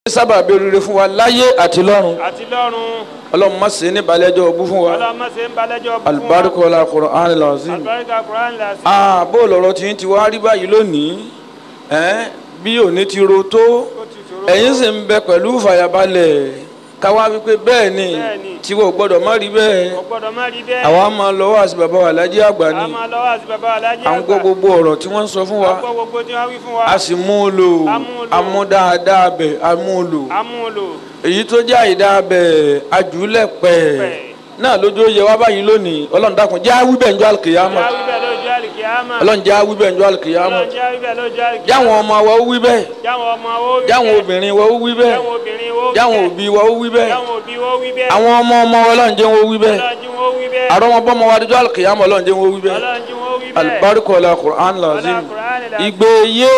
sábà bí oríire fún wa láyé àti lọ́run àti lọ́run ọlọ́run má ṣe ní balẹ̀jọ́ ogún fún wa ọlọ́mọ ṣe ń balẹ̀jọ́ fún wa alibarika la Qur'an lazim alibarika kuran la sí. ah bó lọ́rọ̀ tí ń ti wá rí báyìí lónìí ẹ́n bí òní ti ro tó ó ti ṣòro ẹ̀yin sì ń bẹ pẹ̀lú ìfàyàbalẹ̀ káwá wípé bẹ́ẹ̀ ni Bẹ́ẹ̀ni. tiwọ́ gbọ́dọ̀ má rí bẹ́ẹ̀ kò gbọ́dọ̀ má rí bẹ́ẹ̀. àwa máa lọ́wọ́ àti bàbá wa lájí àgbà a ni máa lọ́wọ́ àti bàbá alájí à ń gbọ́ gbogbo ọ̀rọ̀ tí wọ́n ń sọ fún wa a gbọ́ gbogbo tí wọ́n wí fún wa. a sì mú un lò A mú un lò. a mú dáadáa bẹ̀ a mú un lò a mú un lò. èyí tó jẹ́ àìdá bẹ̀ ajúlẹ̀ pẹ̀ Pẹ̀. náà lójó yẹ wá báyìí lónìí ọlọ́run dákun jẹ́ àwí bẹ̀ njọ́ àlùkìyàmọ̀ já wí bẹ́ẹ̀ lójú àlìkìyámà. ọlọ́run jẹ́ àwí bẹ̀ njọ́ àlùkìyàmọ̀ ọlọ́run já wí bẹ́ẹ̀ lójú àlìkìyámà. jáwọn ọmọ wa ó wí bẹ́ẹ̀ jáwọn ọmọ wo wí jáwọn bẹ́ẹ̀. obìnrin wa ó wí bẹ́ẹ̀ jáwọn obìnrin wo wí jáwọn bẹ́ẹ̀. òbí wa ó wí bẹ́ẹ̀ jáwọn òbí wo wí bẹ́ẹ̀. àwọn ọmọ ọmọ wa ọlọ́run jẹ́ wọn ó wí bẹ́ẹ̀ ọlọ́run jí wo wí bẹ́ẹ̀. àrọ́mọbọ́mọ wa dójú àlùkìyàmọ̀ ọlọ́run jẹ́ wọn ó wí bẹ́ẹ̀ ọlọ́run jí wo wí bẹ́ẹ̀. alibarika la Qur'an lazim Ọlá Kùránì la- ìgbé yé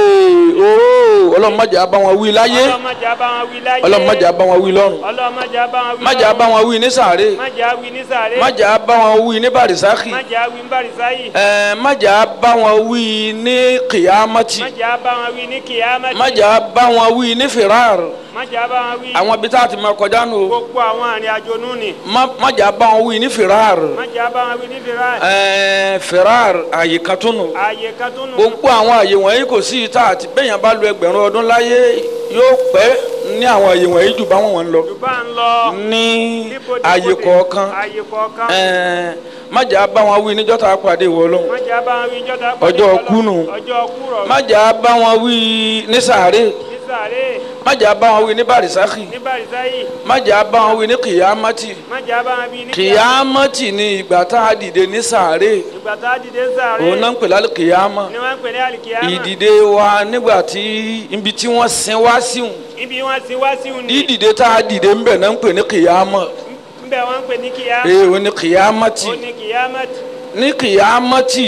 oró ọlọ́run má jẹ́ á bá wọn wí láyé ọlọ́run má jẹ́ á bá wọn wí láyé. ọlọ́run má jẹ́ á bá wọn wí lọ́run ọlọ́run má jẹ́ á bá wọn wí má jẹ́ á bá wọn wí ní sàárè má jẹ́ á wí ní sàré. má jẹ́ á bá wọn wí ní barisaki má jẹ́ á wí ní bàrìsáyì. ẹ̀ẹ́n má jẹ́ á bá wọn wí ní kìyàmátì má jẹ́ á bá wọn wí ní kìyámẹ́tì. má jẹ́ á bá wọn wí ní firar má jẹ́ á bá wọn wí. àwọn ibi tá a ti máa kọjá nù o gbogbo àwọn àrìn àjò nù ni. má má jẹ́ á bá wọn wí ní firar má jẹ́ á bá wọn wí ní fìràn. ẹ̀ẹ́n firar àyè kan tó nù ààyè kan tó nù. gbogbo àwọn àyè wọ̀nyí kò sí ìta àti bẹ́yàn bá lu ẹgbẹ̀rún ọdún láyé yóò pẹ́ ní àwọn àyè wọ̀nyí jù báwọn wọn lọ yorùbá ń lọ. ní níbodè àyè bodè. kọ̀ọ̀kan ààyè kọ̀ọ̀kan. ẹ̀ẹ́n má jẹ́ á bá wọn wí níjọ́ tá a pàdé ìwọ Ọlọ́run má jẹ́ á bá wọn wí jọ́ta. Ọjọ́ kú nù. ọjọ́ kú rọ̀. má jẹ́ á bá wọn wí ní sàárè ní sàré. má jẹ́ á bá wọn wí ní barisaki ní bàrìsáyì. má jẹ́ á bá wọn wí ní kìyàmátì má jẹ́ á bá wọn wí ní kìyàmátì ní ìgbà tá a dìde ní sàárè ìgbà tá a dìde sàré. òun náà ń pè lálẹ́ kìyàmá ni wọ́n ń pè ní àlìkìyámà. ìdìde wa nígbà tí ibi tí wọ́n sin wá síhùn ibi wọn ti wá sí òní. dídìde tá a dìde ń bẹ̀ náà ń pè ní kìyàmá nbẹ wọn ń pè ní kìyámà. ee òun ní kìyàmátì ó ní kìyámàtì. ní kìyàmátì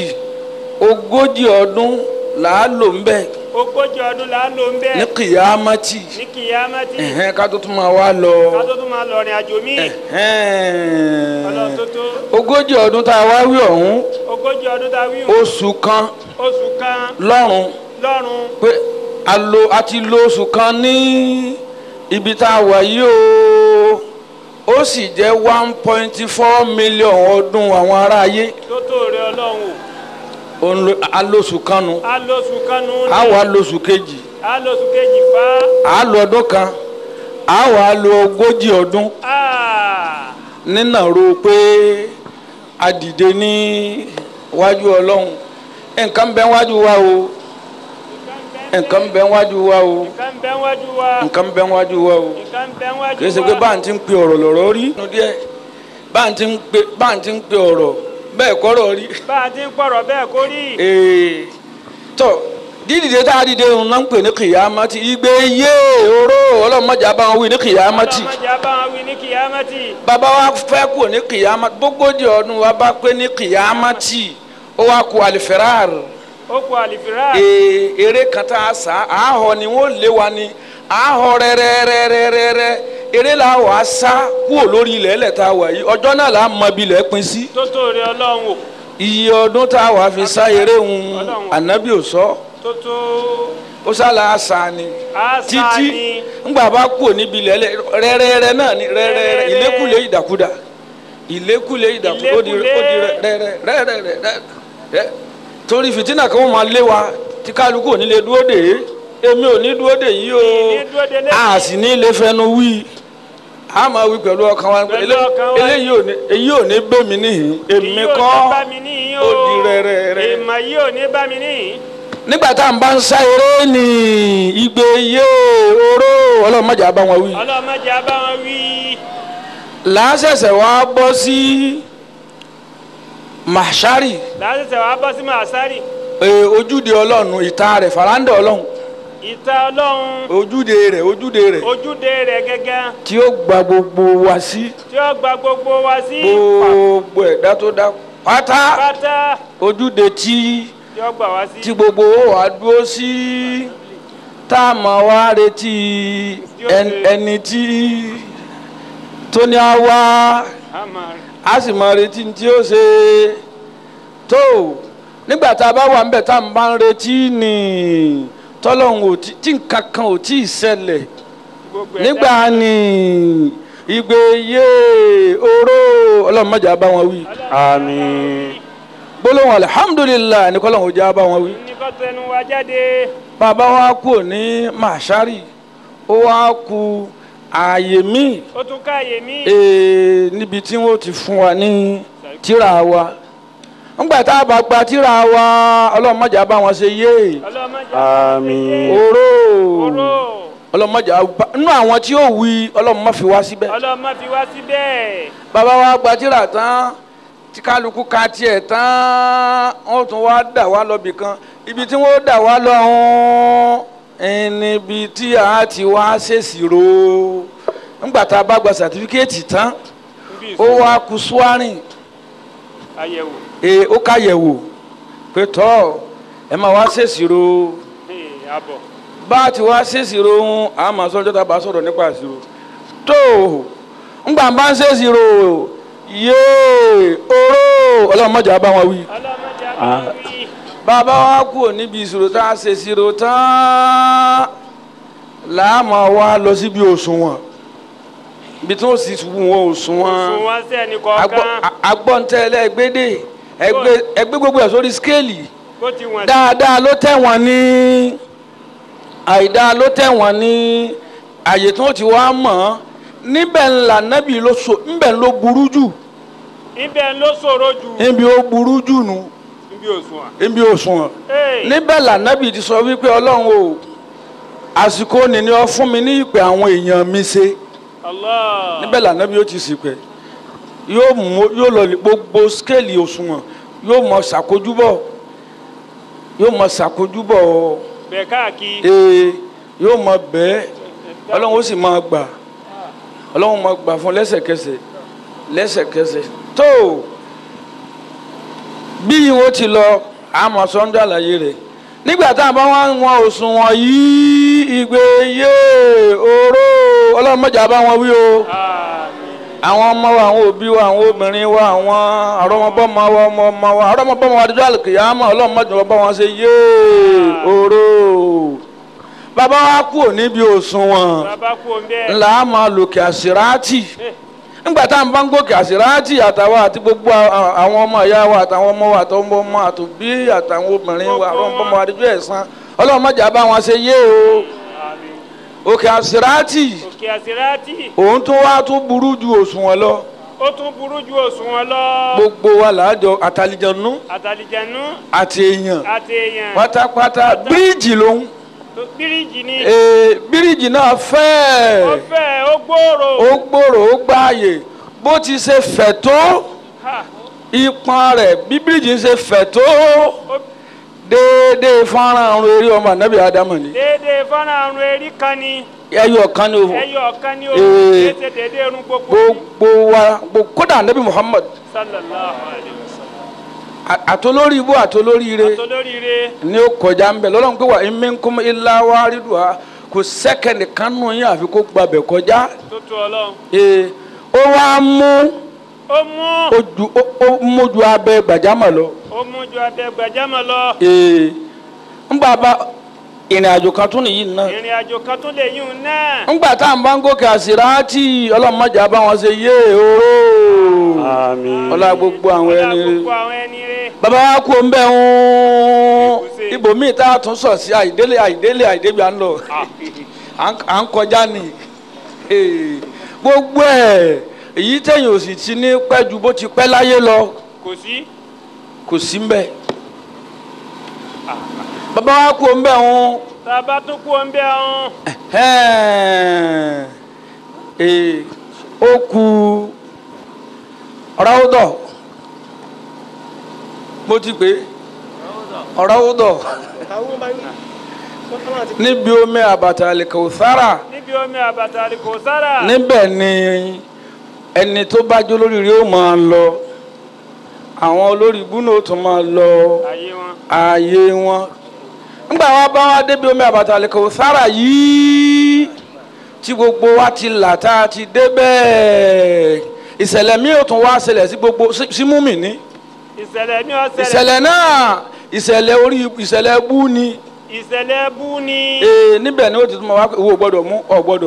ogójì ọdún làá lò ń bẹ̀ ogójì ọdún là ń lò ń ní bẹ́ẹ̀. kìyàmátì ní kìyámàtì. ẹ̀hẹ́n ká tó tún máa wá lọ ká tó tún máa lọ rìn àjò míì. ẹ̀hẹ́n ọlọ́run tó tó. ogójì ọdún tá a wá wí ọ̀hún ogójì ọdún tá a wí o. oṣù kan oṣù kan lọ́rùn lọ́run. pé a lo a ti lo oṣù kan ní ibi tá a wà yìí o ó sì jẹ́ one point four million ọdún àwọn ará ayé tó tó rẹ ọlọ́run o. òun lo- a lo oṣù kan nu a lóṣù kan nù. a wà lo oṣù kejì a lóṣù kejì fa. a lo ọdún kan a wà lo ogójì ọdún aa nínà ro pé a dìde ní wájú ọlọ́run nǹkan bẹ wájú wa o nǹkan bẹ wájú wa o nǹkan bẹ́ wájú wa. nǹkan bẹ wájú wa o nǹkan bẹ́ wájú wa. kì í ṣe pé bá ń ti ń pe ọ̀rọ̀ lọ̀rọ̀ rí nínú díẹ̀ bá ń ti ń pe bá ń ti ń pe ọ̀rọ̀ bẹ́ẹ̀ kọ́rọ̀ rí bá a ti ń pọ̀rọ̀ bẹ́ẹ̀ kó rí. ee tọ́ dídìde tá a dìde òun náà ń pè ní kìyàmátì igbe yé oró ọlọ́mọdé bá wọn wí ní kìyàmátì ọlọ́mọdé bá wọn wí ní kìyámàtì. bàbá wa fẹ́ kú ní kìyàmátì gbogbogbò ọdún wa bá pé ní kìyàmátì ó wá kú àlìfẹ́ràr ó kú àlìfírà. ee eré kan tá a sá àhọ ni wọ́n lé wa ni àhọ rẹ́rẹ́rẹ́rẹ́rẹ́ eré la wà á sá kúrò lórí ilẹ̀ ẹlẹ̀ tá a wà yìí ọjọ́ náà là á mọ ibi ilẹ̀ pín sí tó tó rẹ ọlọ́run o. iye ọdún tá a wà fi sá eré ń ànábì ò sọ tó tó ó sálà àṣà ni àṣà títí ni. ńgbà bá kúrò níbi ilẹ̀ ẹlẹ̀ rẹ́rẹ́rẹ́ náà ni rẹ́rẹ́rẹ́ Rẹ́rẹ́rẹ́. ìlékùlé ìdàkudà ìlékùlé ìdàkudà ó di ó di Ìlékùlé. rẹ́rẹ́rẹ́ torí fìtínà kan wọ́n máa lé wa tí kálukú ò ní lè dúró dè é èmi ò ní dúró dè yí o ní dúró de lẹ́yìn. a sì ní lè fẹnu wí a máa wí pẹ̀lú ọkàn wa Pẹ̀lú ele- ọkàn wa. eléyìí ò ní èyí ò ní bẹ́ mi níhìn èmi Èyí ò ní kọ́ bá mi níyìn ó di rẹ́rẹ́rẹ́. ìmọ̀ yìí ò ní bá mi níyìn. nígbà tá à ń bá ń sá eré ní igbe yé oró ọlọ́mọdé àbá wọn wí ọlọ́mọdé á bá wọn wí. làásẹ̀sẹ̀ wá bọ́ sí màṣárì lásìsẹ́ wàá bọ́ sí màsárì. ee, ojúde ọlọ́run ìta rẹ̀ faranda ọlọ́run ìta ọlọ́run ojúde rẹ̀ ojúde rẹ̀ ojúde rẹ̀ gẹ́gẹ́ tí ó gba gbogbo wa sí tí ó gba gbogbo wa sí gbogbo ẹ̀dá tó dá pátá pátá ojúde tí tí ó gbà wá sí. tí gbogbo wa dúró sí tá a máa wá retí ẹn- ẹni tí tó ní á wá Àmọ́ a sì máa retí ní tí ó ṣe tó nígbà tá a bá wà níbẹ̀ tá a bá ń retí ní tọ́lọ́hún ò tí tí nǹkan kan ò tí ì ṣẹlẹ̀ gbogbo ẹ̀ nígbà ní ìgbé yé oró ọlọ́run mọ̀jà bá wọn wí àmín. gbólóhùn alihamudulilayi ní kọ́lọ́hún já bá wọn wí. ní kó tẹnu wa jáde. bàbá wa kú ní màṣárì ó wá ku ààyè míì ó tún káàyè mí. ee, níbi tí wọ́n ti fún wa ní tíra wa ńgbà tá a bá gba tíra wa ọlọ́run mọ̀jà bá wọn ṣe yé ọlọ́mọdé. Àmín. oró oró. ọlọ́run mọ̀jà bá- nínú àwọn tí yóò wí ọlọ́run má fi wá síbẹ̀. ọlọ́mọ fi wá síbẹ̀. bàbá wa gba tíra tán tí kálukú ka tiẹ̀ tán wọ́n tún wá dà wá lọ bì kan ibi tí wọ́n dà wá lọ ọ̀hún níbi tí a ti wá ṣèṣirò ńgbà tá a bá gba sàtífíkẹ́ẹ̀tì tán níbi ó ìsìn wá kú suwarin àyẹ̀wò. ee ó káyẹ̀wò pé tọ́ ẹ máa wá ṣèṣirò Ee, àbọ̀. bá a ti wá ṣèṣirò ń a máa sọ ọjọ́ tá a bá sọ̀rọ̀ nípa ìṣirò tó ńgbà bá ń ṣèṣirò yéé oró ọlọ́mọdé bá wọn wí. ọlọ́mọdé àbọ̀ wí. bàbá wa kú níbi ìṣirò tá a ṣe ìṣirò tán láàmú wa lọ síbi òṣùwọ̀n ibi tí wọ́n sì wọ́n òṣùwọ̀n fún wọn sẹ́ni kọ̀ọ̀kan. agbọ́ntẹ́lẹ̀ ẹgbẹ́dẹ́ ẹgbẹ́ ẹgbẹ́ gbogbo ẹ̀ sórí skéèlì bó ti wọ̀n sí. dáadáa ló tẹ̀ wọ́n ní àìdáa ló tẹ̀ wọ́n ní àyè tí wọ́n ti wá mọ̀ ọ́ níbẹ̀ ńlá nábì ló so níbẹ̀ ló burú jù ibẹ̀ ló ṣòro jù. níbi ó burú jù nù níbi òṣùwọ̀n. níbi òṣùwọ̀n Ee, níbẹ̀ là nábì ti sọ wípé ọlọ́run o àsìkò nìní ọ fún mi ní ìpè àwọn èèyàn mi ṣe Allah. níbẹ̀ là nábì yóò ti sì pẹ́ yóò mú yóò lọ lè gbogbo skéèlì òṣùwọ̀n yóò mọ ṣàkójúbọ̀ yóò mọ ṣàkójúbọ̀ bẹ̀ káàkiri. ee yóò mọ bẹ́ẹ̀ ọlọ́run ó sì máa gbà ọlọ́run máa gbà fún lẹ́sẹ̀kẹsẹ̀ lẹ́sẹ̀kẹsẹ̀ tó bí wọ́n ti lọ àmọ́ sọ́njà àlàyé rẹ̀ nígbà tá a bá wá wọn òṣùwọ̀n yìí ìgbé yé oró ọlọ́run mọ̀jà bá wọn wí o Àmín. àwọn ọmọ wa àwọn òbí wa àwọn obìnrin wa àwọn àrọmọbọmọ wa ọmọ ọmọ wa àrọmọbọmọ wa adijọ́ àlùkìyàmọ ọlọ́run mọ̀jà bá wọn ṣe yé oró bàbá wa kú níbi òṣùwọ̀n bàbá kú o ń bẹ́ẹ̀. ńlá a máa lòkè àṣíráàtì Eh, nígbà tá à ń bá ń gòkè àṣíráàtì àtàwọn àti gbogbo a- àwọn ọmọ ìyá wa àtàwọn ọmọ wa àtàwọn ọmọ ọmọ àtòbí àtàwọn obìnrin wa àwọn ọmọ wa adijọ́ ẹ̀sán ọlọ́run mọ̀jà bá wọn ṣe yé o àmín. òkè àṣíráàtì òkè àsíráàtì. òun tó wá tó burú ju òṣùwọ̀n lọ ó tún burú ju òṣùwọ̀n lọ. gbogbo wa làájọ àtàlìjànú àtàlìjànú àti èèyàn àti èèyàn. pátápátá bíríìjì lòun tó bíríìjì ni. ee bíríìjì náà ó fẹ́ẹ̀ fẹ́ ó gbòòrò. ó gbòòrò ó gbáàyè bó ti ṣe fẹ̀ tó Ha, ìpọn rẹ̀ bí bíríìjì ṣe fẹ̀ tó ó déédéé fọ́nrán ọ̀run eré ọmọ ànábì ádámù ni déédéé fọ́nrán àrùn erí kan ni. ẹyọ kan ni o ẹyọ ọ̀kan ni o. Ee. kéṣe déédéé irun gbogbo. ni. gbogbo wa gbogbo kódà ànábì muhammad sallallahu alayhi wa sallam. à- àtolórí ibú àtolórí ire àtolóríire. ni ó kọjá ń bẹ lọ́lọ́run pé wà minkum illa wariduha kò sẹ́kẹ̀ndì kánú yín àfi kó gbàbẹ̀ kọjá tó tu ọlọ́run. ee ó wá mú ó mú ojú ó ó mójú abẹ gbàjámọ̀ lọ ó mú ju abẹ gbàjámọ̀ lọ. ee ńgbà bá ìrìn àjò kan tún nìyí náà ìrìn àjò kan tún lè yún un náà. ńgbà tá à ń bá ń gòkè àsìráàtì ọlọ́mọdé bá wọn ṣe yé oró Àmín. ọlá gbogbo àwọn ọlá ẹni gbogbo àwọn ẹni rẹ. bàbá wa kú ń bẹ ń Ìbùsẹ̀. ibòmíì tá a tún sọ sí àìdélé àìdélé àìdébi à ń lọ à ń- à ń kọjá ni Ee, gbogbo ẹ̀ èyí tẹ̀yìn ò sì ti ní pẹ́ ju bó ti pẹ́ láyé lọ kò sí. kò sí ń bẹ bàbá wa kú ń bẹ ń tá a bá tún kú ọ ń bẹ ọ̀hún. ee ó ku ráúdọ̀ mo ti pè é ráúdọ̀ níbi omi àbàtà àlìkàwùsára níbi omi àbàtà àlìkò sára. níbẹ̀ ni ẹni tó bá jó lórí rí ó máa lọ àwọn olórí ibú náà ó tún máa lọ ayé wọn. ààyè wọn nígbà wọn bá wá débi omi àbàtà àlìkàwùsára yìí tí gbogbo wa ti là tá a ti débẹ̀ ìṣẹ̀lẹ̀ mi ò tún wá ṣẹlẹ̀ sí gbogbo sí sí múmìnì ìṣẹ̀lẹ̀ ní ọ̀sẹ̀lẹ̀. ìṣẹ̀lẹ̀ náà ìṣẹ̀lẹ̀ orí ìṣẹ̀lẹ̀ bú ni ìṣẹ̀lẹ̀ bú ni. ee níbẹ̀ ni ó ti tún ma wá pé owó gbọ́dọ̀ mú ọ gbọ́dọ̀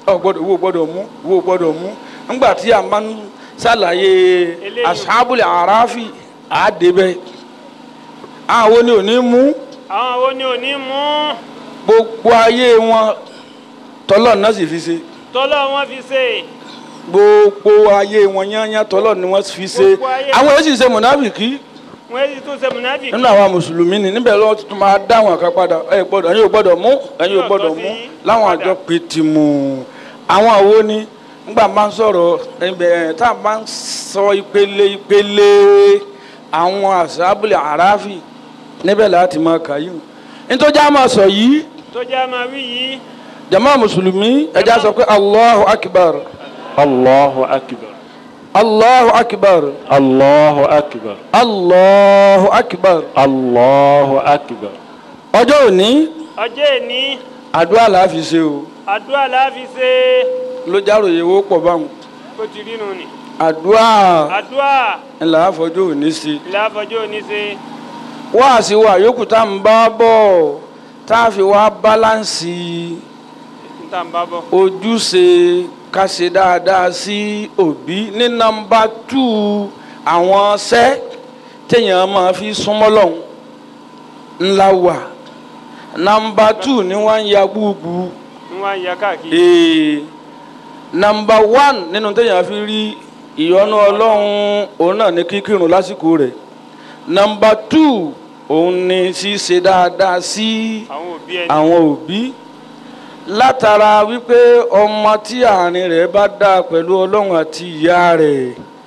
ọ gbọ́dọ̀ wo gbọ́dọ̀ mú wo gbọ́dọ̀ mú ńgbà tí a máa ń ṣàlàyé Eléyìí. asábùlẹ̀ àràáfì àdébẹ̀ àwọn ni ò ní mú àwọn wo ni ò ní mú gbogbo ayé wọn tọ́lọ̀ náà sì fi ṣe tọ́lọ́ wọn fi ṣe gbogbo ayé wọn yányá tọ́lọ̀ ni wọ́n fi ṣe Gbogbo ayé- àwọn yóò sì ṣe mọ̀nàbìkì wọ́n èyí tún ṣe mùnáfìkì nínú àwọn mùsùlùmí ni níbẹ̀ lọ́wọ́ tuntun máa dá àwọn kan padà ẹ gbọ́dọ̀ ẹ̀yin ò gbọ́dọ̀ mú ẹ̀yin ò Yóò gbọ́dọ̀ tọ́ sí mú láwọn padà. àjọ pétimù àwọn àwo ni nígbà máa ń sọ̀rọ̀ ẹ̀bẹ̀ tá a máa ń sọ ìpele ìpele àwọn àṣàbùlẹ̀ àràáfì níbẹ̀ láti máa kà yìí nítorí a máa sọ yìí tó jẹ́ máa wí yìí jama mùsùlùmí ẹja sọ pé allahu akbar Allahu akbar. allahu akbar Allahu akbar. allahu akbar Allahu akbar. ọjọ́ òní ọjọ́ èní àdúrà la fi ṣe o àdúrà láàfi ṣe ló járòyé owó pọ̀ báwọn bó ti rí nù ni àdúrà àdúrà ńlá àfọjọ́ òní sí láfọjọ́ òní ṣe wáàsí wa yòókù tá n bá bọ̀ tá a fi wá báláǹsì níta ń bá bọ̀ ojúṣe ká ṣe dáadáa sí òbí ní nọ́mbà tù àwọn ṣẹ́ téèyàn máa fi súnmọ́ lọ́hùn ńlá wà nọ́mbà tù ni wọ́n ń ya gbúgbú ń wá ń ya káàkiri ee nọ́mbà wán nínú téèyàn fi rí ìyọ́nú ọlọ́run òun náà ní kíkírun lásìkò rẹ̀ nọ́mbà tù òun ni ṣíṣe dáadáa sí àwọn òbí ẹni àwọn òbí látara wípé ọmọ tí àárín rẹ̀ bá dá pẹ̀lú ọlọ́run àti ìyá rẹ̀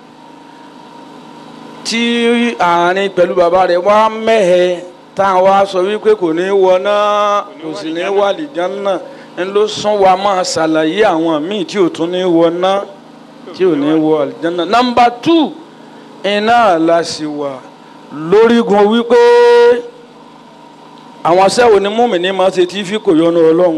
tí àárín pẹ̀lú bàbá rẹ̀ wá mẹ́hẹ tá a wá sọ wípé kò ní wọná kò sì ní wà lìjánná ń ló sún wa máa ṣàlàyé àwọn míì tí ò tún ní wọná tí ò ní wọ àlìjánná. nọ́mbà tù iná la sì wà lórígun wípé àwọn sẹ́wọ̀n ni múmi-ní máa ṣe tí fi kò yọnu ọlọ́run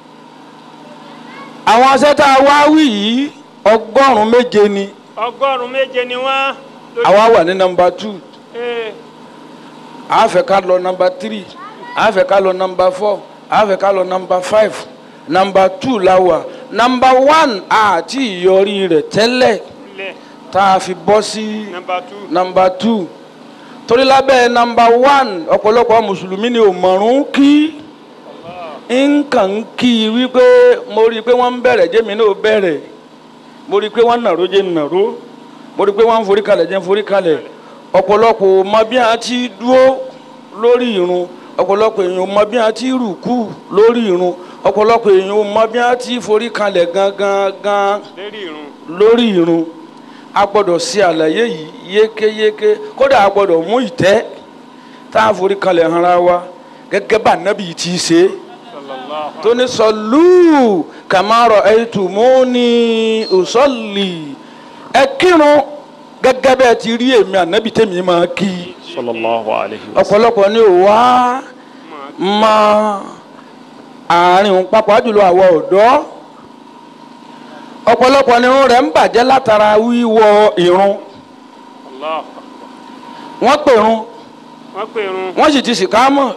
àwọn aṣẹ́ tá a wá wí yìí ọgọ́rùn-ún méje ni ọgọ́rùn-ún méje ni wọ́n lórí- àwa wà ní nọ́mbà two Ee, a fẹ́ ká lọ nọ́mbà three a fẹ́ ká lọ nọ́mbà four a fẹ́ ká lọ nọ́mbà five nọ́mbà two la wà nọ́mbà one àti ìyọrí rẹ̀ tẹ́lẹ̀ lẹ̀ tá a fi bọ́ sí nọ́mbà two nọ́mbà two torí lábẹ́ nọ́mbà one ọ̀pọ̀lọpọ̀ mùsùlùmí ni ò mọ̀rún kí nǹkan ń kí i wípé mo rí i pé wọ́n ń bẹ̀rẹ̀ jẹ́mi náà bẹ̀rẹ̀ mo rí i pé wọ́n ń nàró jẹ́ ń nàró mo rí i pé wọ́n ń forí kalẹ̀ jẹ́ ń forí kalẹ̀ ọ̀pọ̀lọpọ̀ ò mọ bí a ti dúró lórí irun ọ̀pọ̀lọpọ̀ èèyàn ò mọ bí a ti rùkú lórí irun ọ̀pọ̀lọpọ̀ èèyàn ò mọ bí a ti forí kalẹ̀ gangan gan lérí irun lórí irun a gbọ́dọ̀ ṣe àlàyé yìí yékéyéké kódà a gbọ́dọ̀ mú ìtẹ́ tá a forí kalẹ̀ hanra wa gẹ́gẹ́ bá nábì ti ṣe é sallallahu tó ní sọlú kàmárọ̀ ẹ̀tùmọ́ni òsọ́lì ẹ kírun gẹ́gẹ́ bẹ́ẹ̀ ti rí èmi ànábì tèmi máa kí Sallallahu alayhi wa sallam. ọ̀pọ̀lọpọ̀ ni ò wá mọ àárín òun pàápàá jùlọ àwọn ọ̀dọ́ ọ̀pọ̀lọpọ̀ ni irun rẹ̀ ń bàjẹ́ látara wíwọ irun Allah wọ́n pèrun wọ́n pè irun wọ́n sì ti sìkámọ̀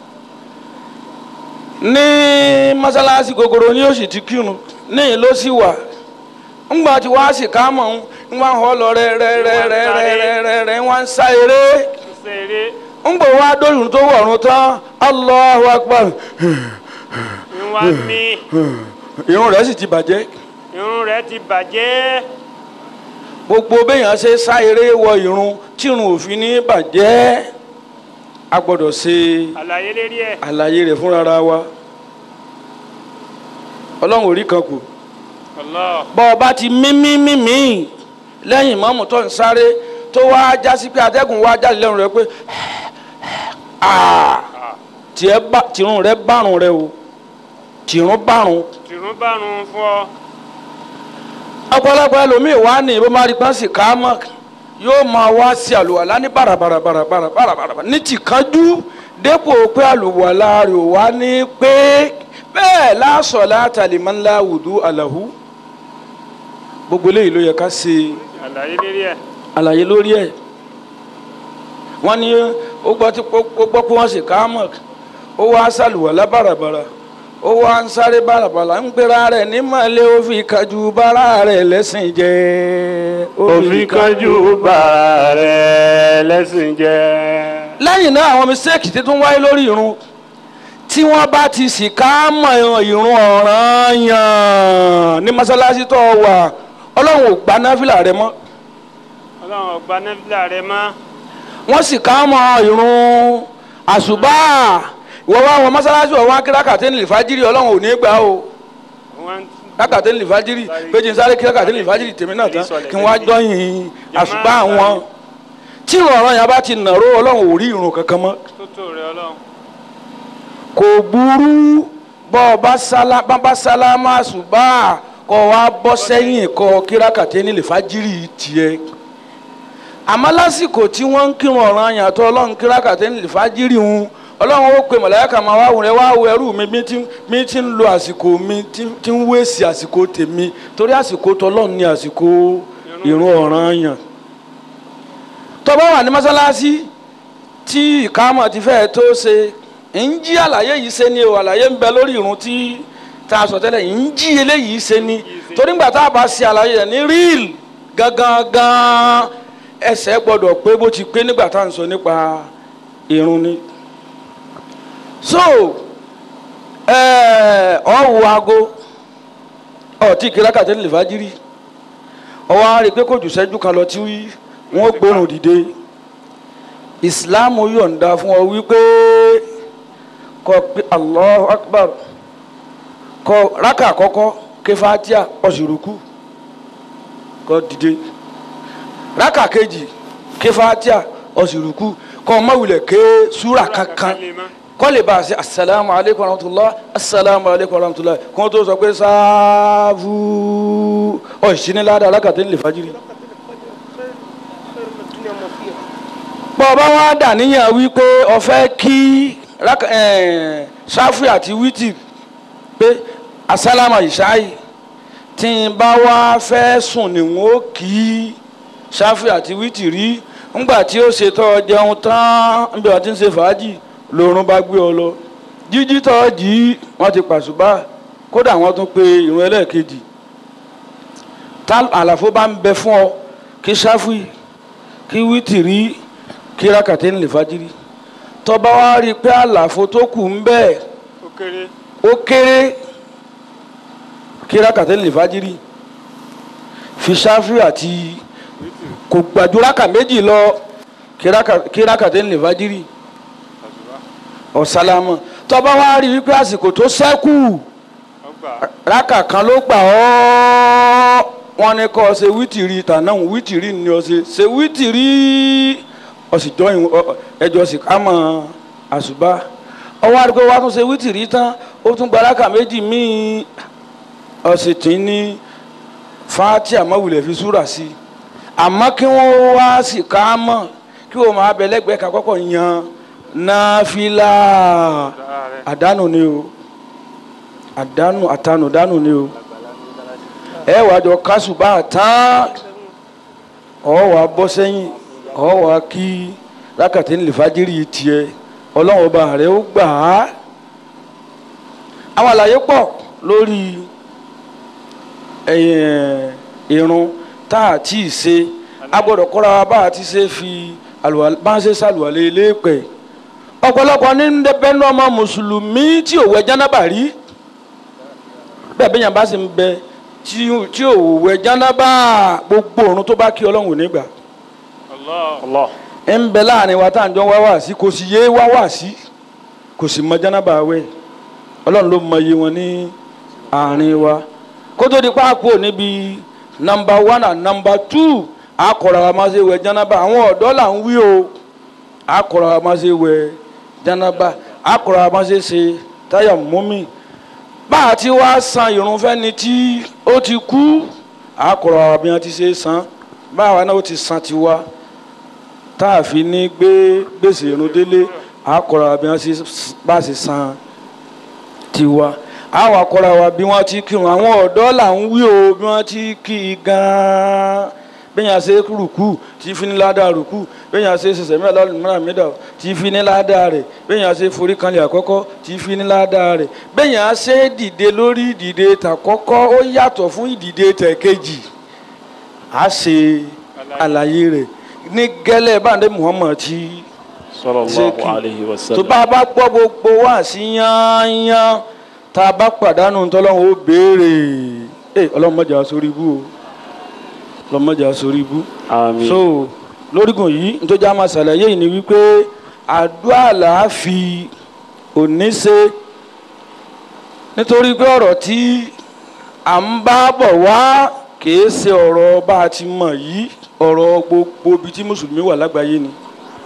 ní mọ́sálásí gogoro ni ó sì ti kírun níyìn ló sì wà ńgbà tí wàá sìkámọ̀ ń wá họ́ lọ rẹ́ rẹ́ rẹ́ rẹ́ rẹ́ rẹ́ rẹ́ rẹ́ wọ́n ń sá eré ń ṣe eré ńgbà wá dóyún tó wọ̀run tán Allahu Akbar ń wá mí irun rẹ̀ sì ti bàjẹ́ irun rẹ̀ ti bàjẹ́ gbogbo béèyàn ṣe sá eré wọ irun tí irun òfin ní bàjẹ́ a gbọ́dọ̀ ṣe àlàyé lérí ẹ̀ àlàyé rẹ̀ fúnra wa ọlọ́run ò rí kan kù. Allah bọ́ ọ bá ti mímí mímí lẹ́yìn mọ́mù tó ń sáré tó wá jásí pé atẹ́gùn wá jáde lẹ́nu rẹ pé "Ah, tiẹ̀ bá- tìrun rẹ bárun rẹ o tìrun bárun tìrún bárun fún ọ ọ̀pọ̀lọpọ̀ ẹlòmíì wá ní ìbọn máa rí pọ́n sì ká mọ́ yóò máa wá sí àlùwàlá ní bàràbàrà bàràbàrà bàràbàrà ní tìkánjú dépò pé àlùwàlá rẹ̀ ò wá ní pé bẹ́ẹ̀ lásọ̀ látàlímọ́ ńlá wùdú àlàhù gbogbo eléyìí ló yẹ ká ṣe àlàyé lérí ẹ̀ àlàyé lórí ẹ̀ wọ́n ní ó gbọ́ tí ó gbọ́ pé wọ́n sì ká mọ̀ ó wá sàlùwàlá bàràbàrà ó wá ń sáré bàlàbàlà ń gbéra rẹ̀ ní màlẹ́ ó fi kájú bára rẹ̀ lẹ́sìn jẹ́ òfin kanjú bàrà rẹ̀ lẹ́sìn jẹ́. lẹ́yìn náà àwọn mistake ti tún wáyé lórí irun tí wọ́n bá ti sì ká mọ̀ irun ọ̀ranyàn ní mọ́sálásí tó wà ọlọ́run ò gba náfìlà rẹ mọ́ ọlọ́run ọgbà nẹ́fìlà rẹ̀ mọ́. wọ́n sì ká mọ̀ irun àṣùbà ìwọ wá wọn mọ́sálásí wọn wá kí rákàtí ní ìfájírì ọlọ́run ò ní gbà o wọ́n rákàtí ní ìfájírì péjì ń sáré kí rákàtí ní ìfájírì tèmi náà tán kí wọ́n á jọyìn àṣùbà wọn tí ìrun ọ̀ranyàn bá ti nàró ọlọ́run ò rí irun kankan mọ́ tó tó rẹ̀ ọlọ́run. kò burú bọ́ ọ bá sálá bá bá sálámà ṣùgbọ́n kọ́ wa bọ́ sẹ́yìn kọ́ kírákàtẹ́ nílẹ̀ fájírì tiẹ̀ àmọ́ lásìkò tí wọ́n ń kírun ọ̀ràn àyàtọ̀ ọlọ́run kírákàtẹ́ nílẹ̀ fájírì ń ọlọ́run ó pe mọ̀lẹ́kà máa wá wùrẹ́ wá wo ẹrú mi bí tí mi ti ń lo àsìkò mi tí tí ń wéèsì àsìkò tèmi torí àsìkò tọlọ́run ní àsìkò ìrun ọ̀ràn àyàn tó bá wà ní mọ́sálásí tí ìkámọ̀ ti fẹ́ tó ṣe ń jí àlàyé yìí ṣe ni o àlàyé ń bẹ lórí irun tí tá a sọ tẹ́lẹ̀ ń jí eléyìí ṣe ni torí ńgbà tá a bá ṣe àlàyé rẹ̀ ní ríìl gangan gan ẹsẹ̀ gbọ́dọ̀ pé bó ti pé nígbà tá a ń sọ nípa irun ni. so ọ wo aago ọ tí kìlákà tẹ́lẹ̀ fàájírì ọwọ́ á rí i pé kò jù sẹ́jú kan lọ tí wọ́n gbóhùn dìde islam yọ̀ǹda fún ọ wípé kọ pé allahu akbar kọ raka àkọ́kọ́ ké fatia ọ̀sùrùkù kọ dìde raka kejì ké fatia ọ̀sùrùkù kọ mọ̀wulẹ̀ ké súra kankan kọ́ lè bá a ṣe asalaamu aleykum rahmatulah asalaamu aleykum rahmatulah kó tó sọ pé sáfù ọ̀ṣinilada alákàtẹ́ nílẹ̀ fajiri. bọ́ọ̀bá wa dà níyàn wípé ọ̀fẹ́ kí ṣáfì àti wítì pé asálámà ìṣáì tí n bá wá fẹ́ sùn ni wọ́n ó kí ṣáfì àti wítì rí ńgbà tí ó ṣètò jẹun tán níbi àti ń ṣe fàájì lòrùn bá gbé ọ lọ jíjí tó jí wọ́n ti pàṣùbà kódà wọ́n tún pe ìrun ẹlẹ́ẹ̀kejì tá àlàfo bá ń bẹ fún ọ kí ṣáfì kí wítì rí kí rákàtẹ́ ń lè fájírí tọba wa rí i pé àlàfo tó kù ń bẹ ó kéré ó kéré kí rákàtẹ́ ń lè fájírí fi ṣáfì àti kò gbàdúrà méjì lọ kí rákàtẹ́ ń lè fájírí ọ̀sálámọ̀ tọba wa rí i pé àsìkò tó ṣẹ́kù ọgbà rákà kan ló gbà ọ́ wọ́n ní kọ́ ṣe wítìrí tànáà wítìrí ni ọ ṣe ṣe wítìrí ọsìjọ ẹjọ sì ká mọ àṣùbà ọwọ́ àdúgbò wa tún ṣe wítìrí tán ó tún gba rákà méjì míì ọ̀sẹ̀ tí ní fáátì àmọ́wulẹ̀ fi súrà sí i àmọ́ kí wọ́n wá sì ká mọ̀ kí wọ́n máa bẹ lẹ́gbẹ̀ẹ́ kan kọ́kọ́ yan náfìlà àdánù ni o àdánù àtanù dánù ni o ẹ wàá jọ kásùbà tán ọ̀ wàá bọ́ sẹ́yìn ọ wá kí lákàtí ní lìfájírì tiẹ̀ ọlọ́run ọba rẹ̀ ó gbà á àwọn àlàyé pọ̀ lórí irun tá a tí ì ṣe a gbọ́dọ̀ kọ́ra wa bá a ti ṣe fi bá a ṣe ṣàlùwalẹ̀ lẹ́pẹ̀ ọ̀pọ̀lọpọ̀ ní bẹ́ẹ̀ni ọmọ mùsùlùmí tí ò wẹ̀ jánábà rí bẹ́ẹ̀ bẹ́ẹ̀ yẹn bá sì ń bẹ tí ò wẹ̀ jánábà gbogbo òrun tó bá kí ọlọ́run ò ní gbà Allah. ń bẹ láàrin wa tá à ń jọ wá wá sí kò sì yé wá wá sí kò sì mọ jánábà wẹ̀ ọlọ́run ló mọ iye wọn ní àárín wa kó tó di páàkó níbi nọmba one and nọmba two àkọ̀rọ̀ àwọn máa ṣe wẹ̀ jánábà àwọn ọ̀dọ́ là ń wí o àkọ̀rọ̀ àwọn máa ṣe wẹ̀ jánábà àkọ̀rọ̀ àwọn máa ṣe ṣe táyà mọ́mì bá a ti wá san ìrun fẹ́ni tí ó ti kú àkọ̀rọ̀ àwọn bí wọ́n ti ṣe san báwa náà ó ti san tiwa tá a fi ní gbé gbèsè irun délé àkọ́ra bí wọ́n bá ṣe san tiwa àwọn akọ́ra wa bí wọ́n ti kírun àwọn ọ̀dọ́ là ń wí o bí wọ́n ti kí i gan-an bẹ́yàn ṣe rùkú tí fi ní ládàá rùkú bẹ́yàn ṣe ṣẹṣẹ mẹ́ta lọ́lùmọ́ra mẹ́ta tí fi ní ládàá rẹ̀ bẹ́yàn ṣe forí kanlẹ̀ àkọ́kọ́ tí fi ní ládàá rẹ̀ bẹ́yàn ṣe dìde lórí ìdìde tàkọ́kọ́ ó yàtọ̀ fún ìdìde tẹ̀kejì á ṣe àlàyé rẹ̀ ní gẹ́lẹ́ báńdé Muhammad tí sallallahu alayhi wa tó sallam. bá a bá gbọ́ gbogbo wá sí yányán tá a bá pàdánù tọ́lọ́hún ó béèrè ẹ ọlọ́run má jà sórí ibú o ọlọ́run má jà sórí ibú. àmín. so lórígun yìí nítorí a máa ṣàlàyé yìí ni wípé àdúrà là á fi òní ṣe nítorí pé ọ̀rọ̀ tí à ń bá bọ̀ wá kìí ṣe ọ̀rọ̀ bá a ti mọ̀ yìí ọ̀rọ̀ gbogbo ibi tí mùsùlùmí wà lágbàáyé ni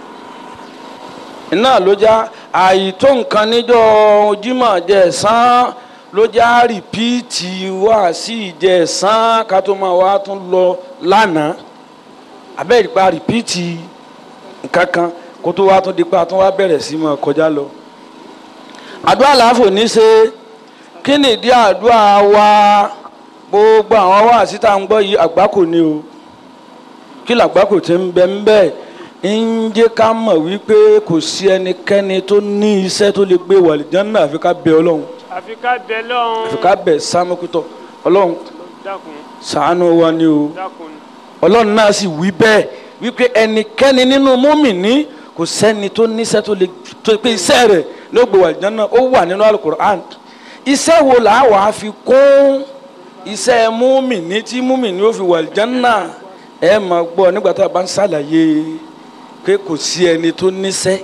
iná ló já àìtó nǹkan níjọ́ Jímọ̀ jẹ̀sán ló já rìpíìtì wá sí ìjẹ̀sán ká tó máa wá tún lọ lánàá abẹ́rẹ́ pa rìpíìtì nǹkan kan kó tó wá tún di pa tún wá bẹ̀rẹ̀ sí máa kọjá lọ. àdúrà làáfò ní ṣe kí ni ìdí àdúrà wa gbogbo àwọn wá síta ń gbọ́ yìí àgbákò ni o kí làgbákò ti ń bẹ ń bẹ́ẹ̀ ń jẹ́ ká mọ̀ wípé kò sí ẹnikẹ́ni tó ní iṣẹ́ tó lè gbé wàlìjánná àfi ká bẹ ọlọ́run àfi ká bẹ lọ́hún. àfi ká bẹ sámúkútọ̀ ọlọ́run dákun ṣàánú wa ni o dákun. ọlọ́run náà sì wí bẹ́ẹ̀ wípé ẹnikẹ́ni nínú mùmínì kò sẹ́ni tó níṣẹ́ tó lè tó pé iṣẹ́ rẹ̀ ló gbé wàlìjánná ó wà nínú alukur'an iṣẹ́ wo là á wà á fi kún iṣẹ́ mùmínì tí mùmínì ó fi wàlìjánná ẹ máa gbọ́ nígbà tá a bá ń ṣàlàyé pé kò sí ẹni tó níṣẹ́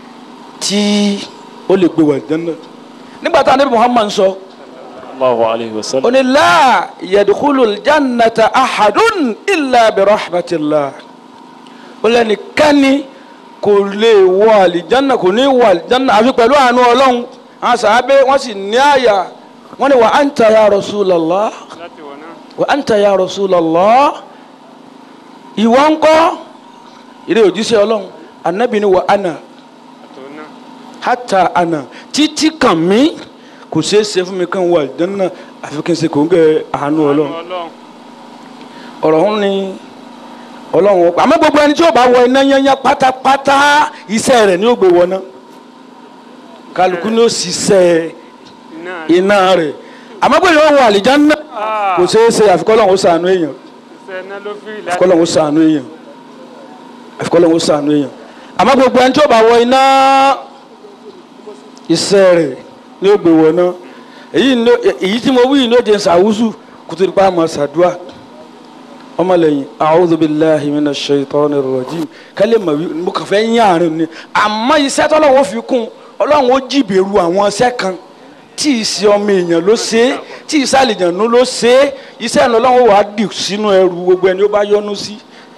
tí ó lè gbé wàlìjánná nígbà tá a níbi Muhammad sọ sallallahu alayhi wa sallam. ó ní la yadkhulu jannata ahadun illa bi rahmatillah ó lẹ́ni kẹ́ni kò lè wọ àlìjánná kò ní wọ àlìjánná àfi pẹ̀lú àánú ọlọ́run àwọn sàábé wọ́n sì ní àyà wọ́n ní wa anta ya rasulallah láti wọ̀ náà. wa anta ya rasulallah ìwọ ńkọ́ ìrè òjíṣẹ́ ọlọ́run anabi ni wa ana àtò náà. hata ana títí kàn mí kò ṣeé ṣe fún mi kàn wọ àlìjánná àfi kí n ṣe kò ń gẹ àánú ọlọ́run àánú ọlọ́run. ọ̀rọ̀ ọ̀hún ni ọlọ́run ó pa àmọ́ gbogbo ẹni tí ó bá wọ iná yányá pátápátá iṣẹ́ rẹ̀ ni ó gbé wọná kálukú ni ó ṣiṣẹ́ iná iná rẹ̀ àmọ́ pé yóò wọ àlìjánná Ah. kò ṣeé ṣe àfikọ́ ọlọ́run ó ṣàánú èèyàn iṣẹ́ iná ló fìrì láti. àfikọ́ ọlọ́run ó ṣàánú èèyàn àfikọ́ ọlọ́run ó ṣàánú èèyàn àmọ́ gbogbo ẹni tí ó bá wọ iná iṣẹ́ rẹ̀ ni ó gbé wọná èyí ni ó- èyí tí mo wí yìí ló jẹ́ sàwùsù kùtù nípa àmọ́ sàdúà ọmọlẹ́yìn a'udhu billahi minash shaitanir rajim kálí mà wí mo kàn fẹ́ yín àárín ni àmọ́ iṣẹ́ tọ́lọ́wọ́ fi kún ọlọ́run ó jìbẹ̀rù àwọn iṣẹ́ kan tí ìṣe ọmọ èèyàn ló ṣe é tí ìṣe àlìjànú ló ṣe é iṣẹ́ ìnáwó ọlọ́run wàá dì sínú ẹrù gbogbo ẹni ó bá yọ́nú sí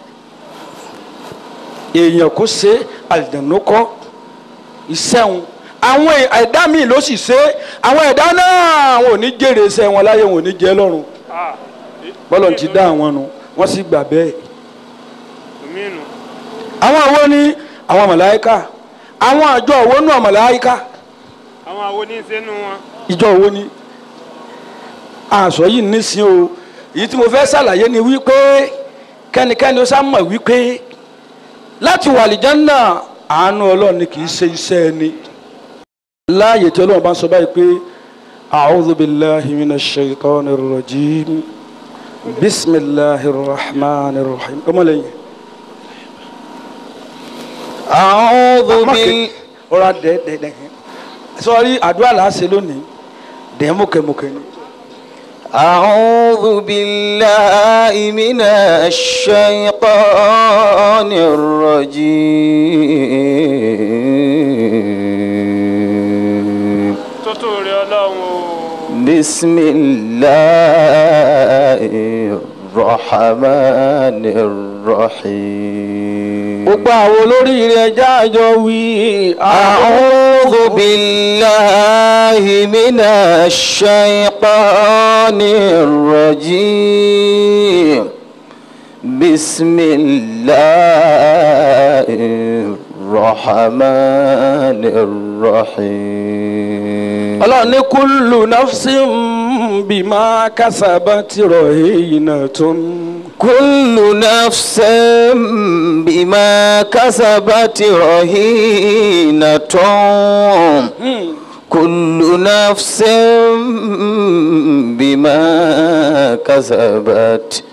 èèyàn kó ṣe é àlìjànú kọ́ iṣẹ́ wọn àwọn ẹ̀dá míì ló sì ṣe é àwọn ẹ̀dá náà wọn ò ní jèrè iṣẹ́ wọn láyé wọn ò ní jẹ́ lọ́run Ah. bọ́lọ̀ ti dá àwọn nu wọ́n sì gbà bẹ́ẹ̀. Ominu. àwọn àwo ni àwọn màláíkà àwọn àjọ òwò nù màláíkà àwọn àwo ní í ṣe nù wọn. ìjọ òwò ni àṣọ yìí nísìn o èyí tí mo fẹ́ ṣàlàyé ni wípé kẹ́nikẹ́ni ó sá mọ̀ wípé láti wà àlìjánná àánú ọlọ́run ni kì í ṣe iṣẹ́ ẹni láàyè tí ọlọ́run bá ń sọ báyìí pé a'udhu billahi minash shaitanir rajim bismillahir rahmanir rahim ọmọlẹ́yìn. أعوذ Má ké- بال ọ̀rọ̀ dẹ́ dẹ́ dẹ́ sọ́ọ́rí àdúrà là á ṣe lónìí dẹ́ mọ̀kẹ́mọ̀kẹ́ ni. أعوذ بالله من الشيطان الرجيم tótó rẹ ọlọ́run o. بسم الله الرحمن الرحيم gbogbo àwọn olóríire ẹja àjọ wí. أعوذ بالله من الشيطان الرجيم بسم الله الرحمن الرحيم ọlọ́run ní kúlù nafsin بما كسبت رهينة كل نفس بما كسبت رهينة كل نفس بما كسبت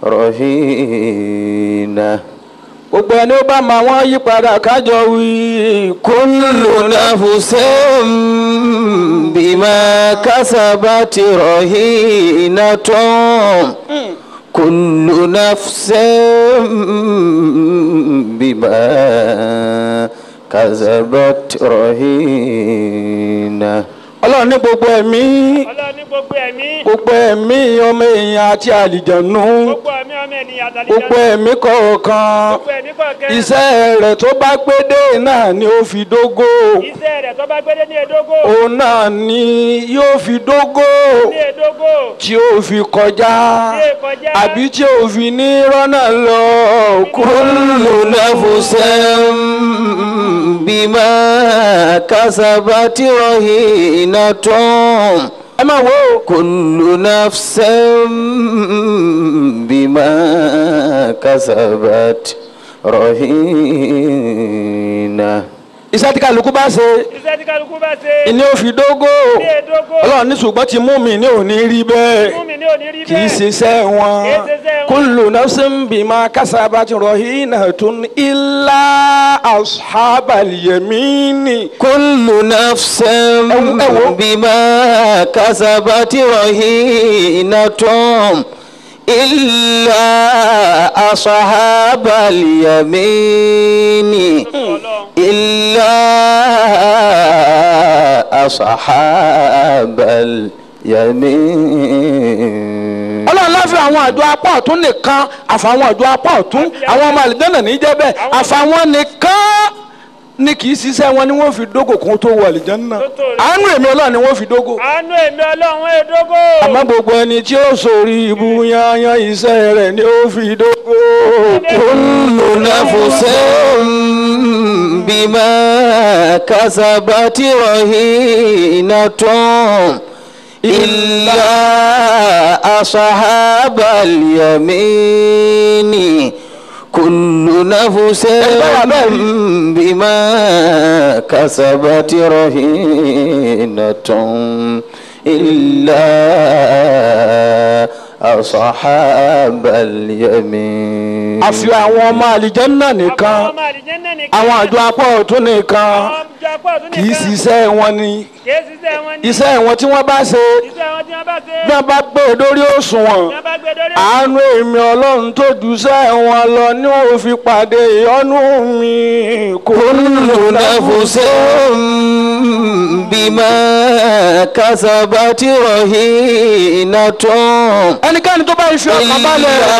رهينة gbogbo ẹni ó bá máa wọ́n yí padà kájọ wí. كل نفس بما كسبت رهينة كل نفس بما كسبت رهينة ọlọ́run ní gbogbo ẹ̀mí ọlọ́run ní gbogbo ẹ̀mí gbogbo ẹ̀mí ọmọ èèyàn àti àlìjànú gbogbo ẹ̀mí ọmọ ènìyàn àtàlẹ́ gbogbo ẹ̀mí kọ̀ọ̀kan gbogbo ẹ̀mí kọ̀ọ̀kan iṣẹ́ rẹ̀ tó bá gbé dé náà ni ó fi dógó iṣẹ́ rẹ̀ tó bá gbélé ní edógó òun náà ni yóò fi dógó ní edógó tí ó fi kọjá tí è kọjá àbí tí ó fi ní rọ́nà lọ كل نفس بما كسبت رهينة ẹ máa wo كل نفس بما كسبت رهينة iṣẹ́ tí kálukú bá ṣe iṣẹ́ tí kálukú bá ṣe ni ó fi dógó ní edógó ọlọ́run ní ṣùgbọ́n ti mú mi ní òní rí bẹ́ẹ̀. fún mi ní òní rí kì í bẹ́ẹ̀ ṣiṣẹ́ wọn Kì í ṣiṣẹ́ wọn. kullu nafsin bima kasabat rahinatun illa ashabal yamini. كل نفس بما كسبت رهينة إلا أصحاب اليمين ọlọ́run إلا أصحاب اليمين ọlọ́run láfi àwọn àjọ apá ọ̀tún nìkan àfàwọn àjọ apá ọ̀tún àwọn ọmọ àlìjẹ́nà ní jẹ́ bẹ́ẹ̀ àfàwọn nìkan ni kì í ṣiṣẹ́ wọn ni wọ́n fi dógò kún tó wọ àlìjẹ́nà Tó tó rí. àánú èmi ọlọ́run ni wọ́n fi dógò àánú èmi ọlọ́run edógó àmọ́ gbogbo ẹni tí ó sórí ibu yanyan iṣẹ́ rẹ̀ ni ó fi dógò. كل نفس بما كسبت رهينة إلا أصحاب اليمين كل نفس بما كسبت رهينة إلا أصحاب اليمين àfi àwọn ọmọ àlìjẹ́nà nìkan àwọn ọmọ àlìjẹ́nnà nìkan àwọn àjọ apá ọ̀tún nìkan àwọn àjọ apá ọ̀tún kì í nìkan ṣiṣẹ́ wọn ni kì í ṣiṣẹ́ wọn ní iṣẹ́ wọn tí wọ́n bá ṣe iṣẹ́ wọn tí wọ́n bá ṣe bí wọ́n bá gbé e dórí òṣùwọ̀n tí wọ́n bá gbé dórí àánú èmi ọlọ́run tó jùṣẹ́ wọn lọ ní ó fi pàdé ìyọ́nú mi kò كل نفس بما كسبت رهينة ẹnikẹ́ni tó bá fi ọkàn balẹ̀ إلا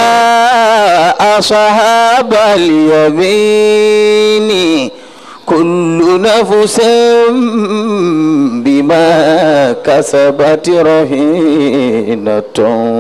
أصحاب اليمين كل نفس بما كسبت رهينة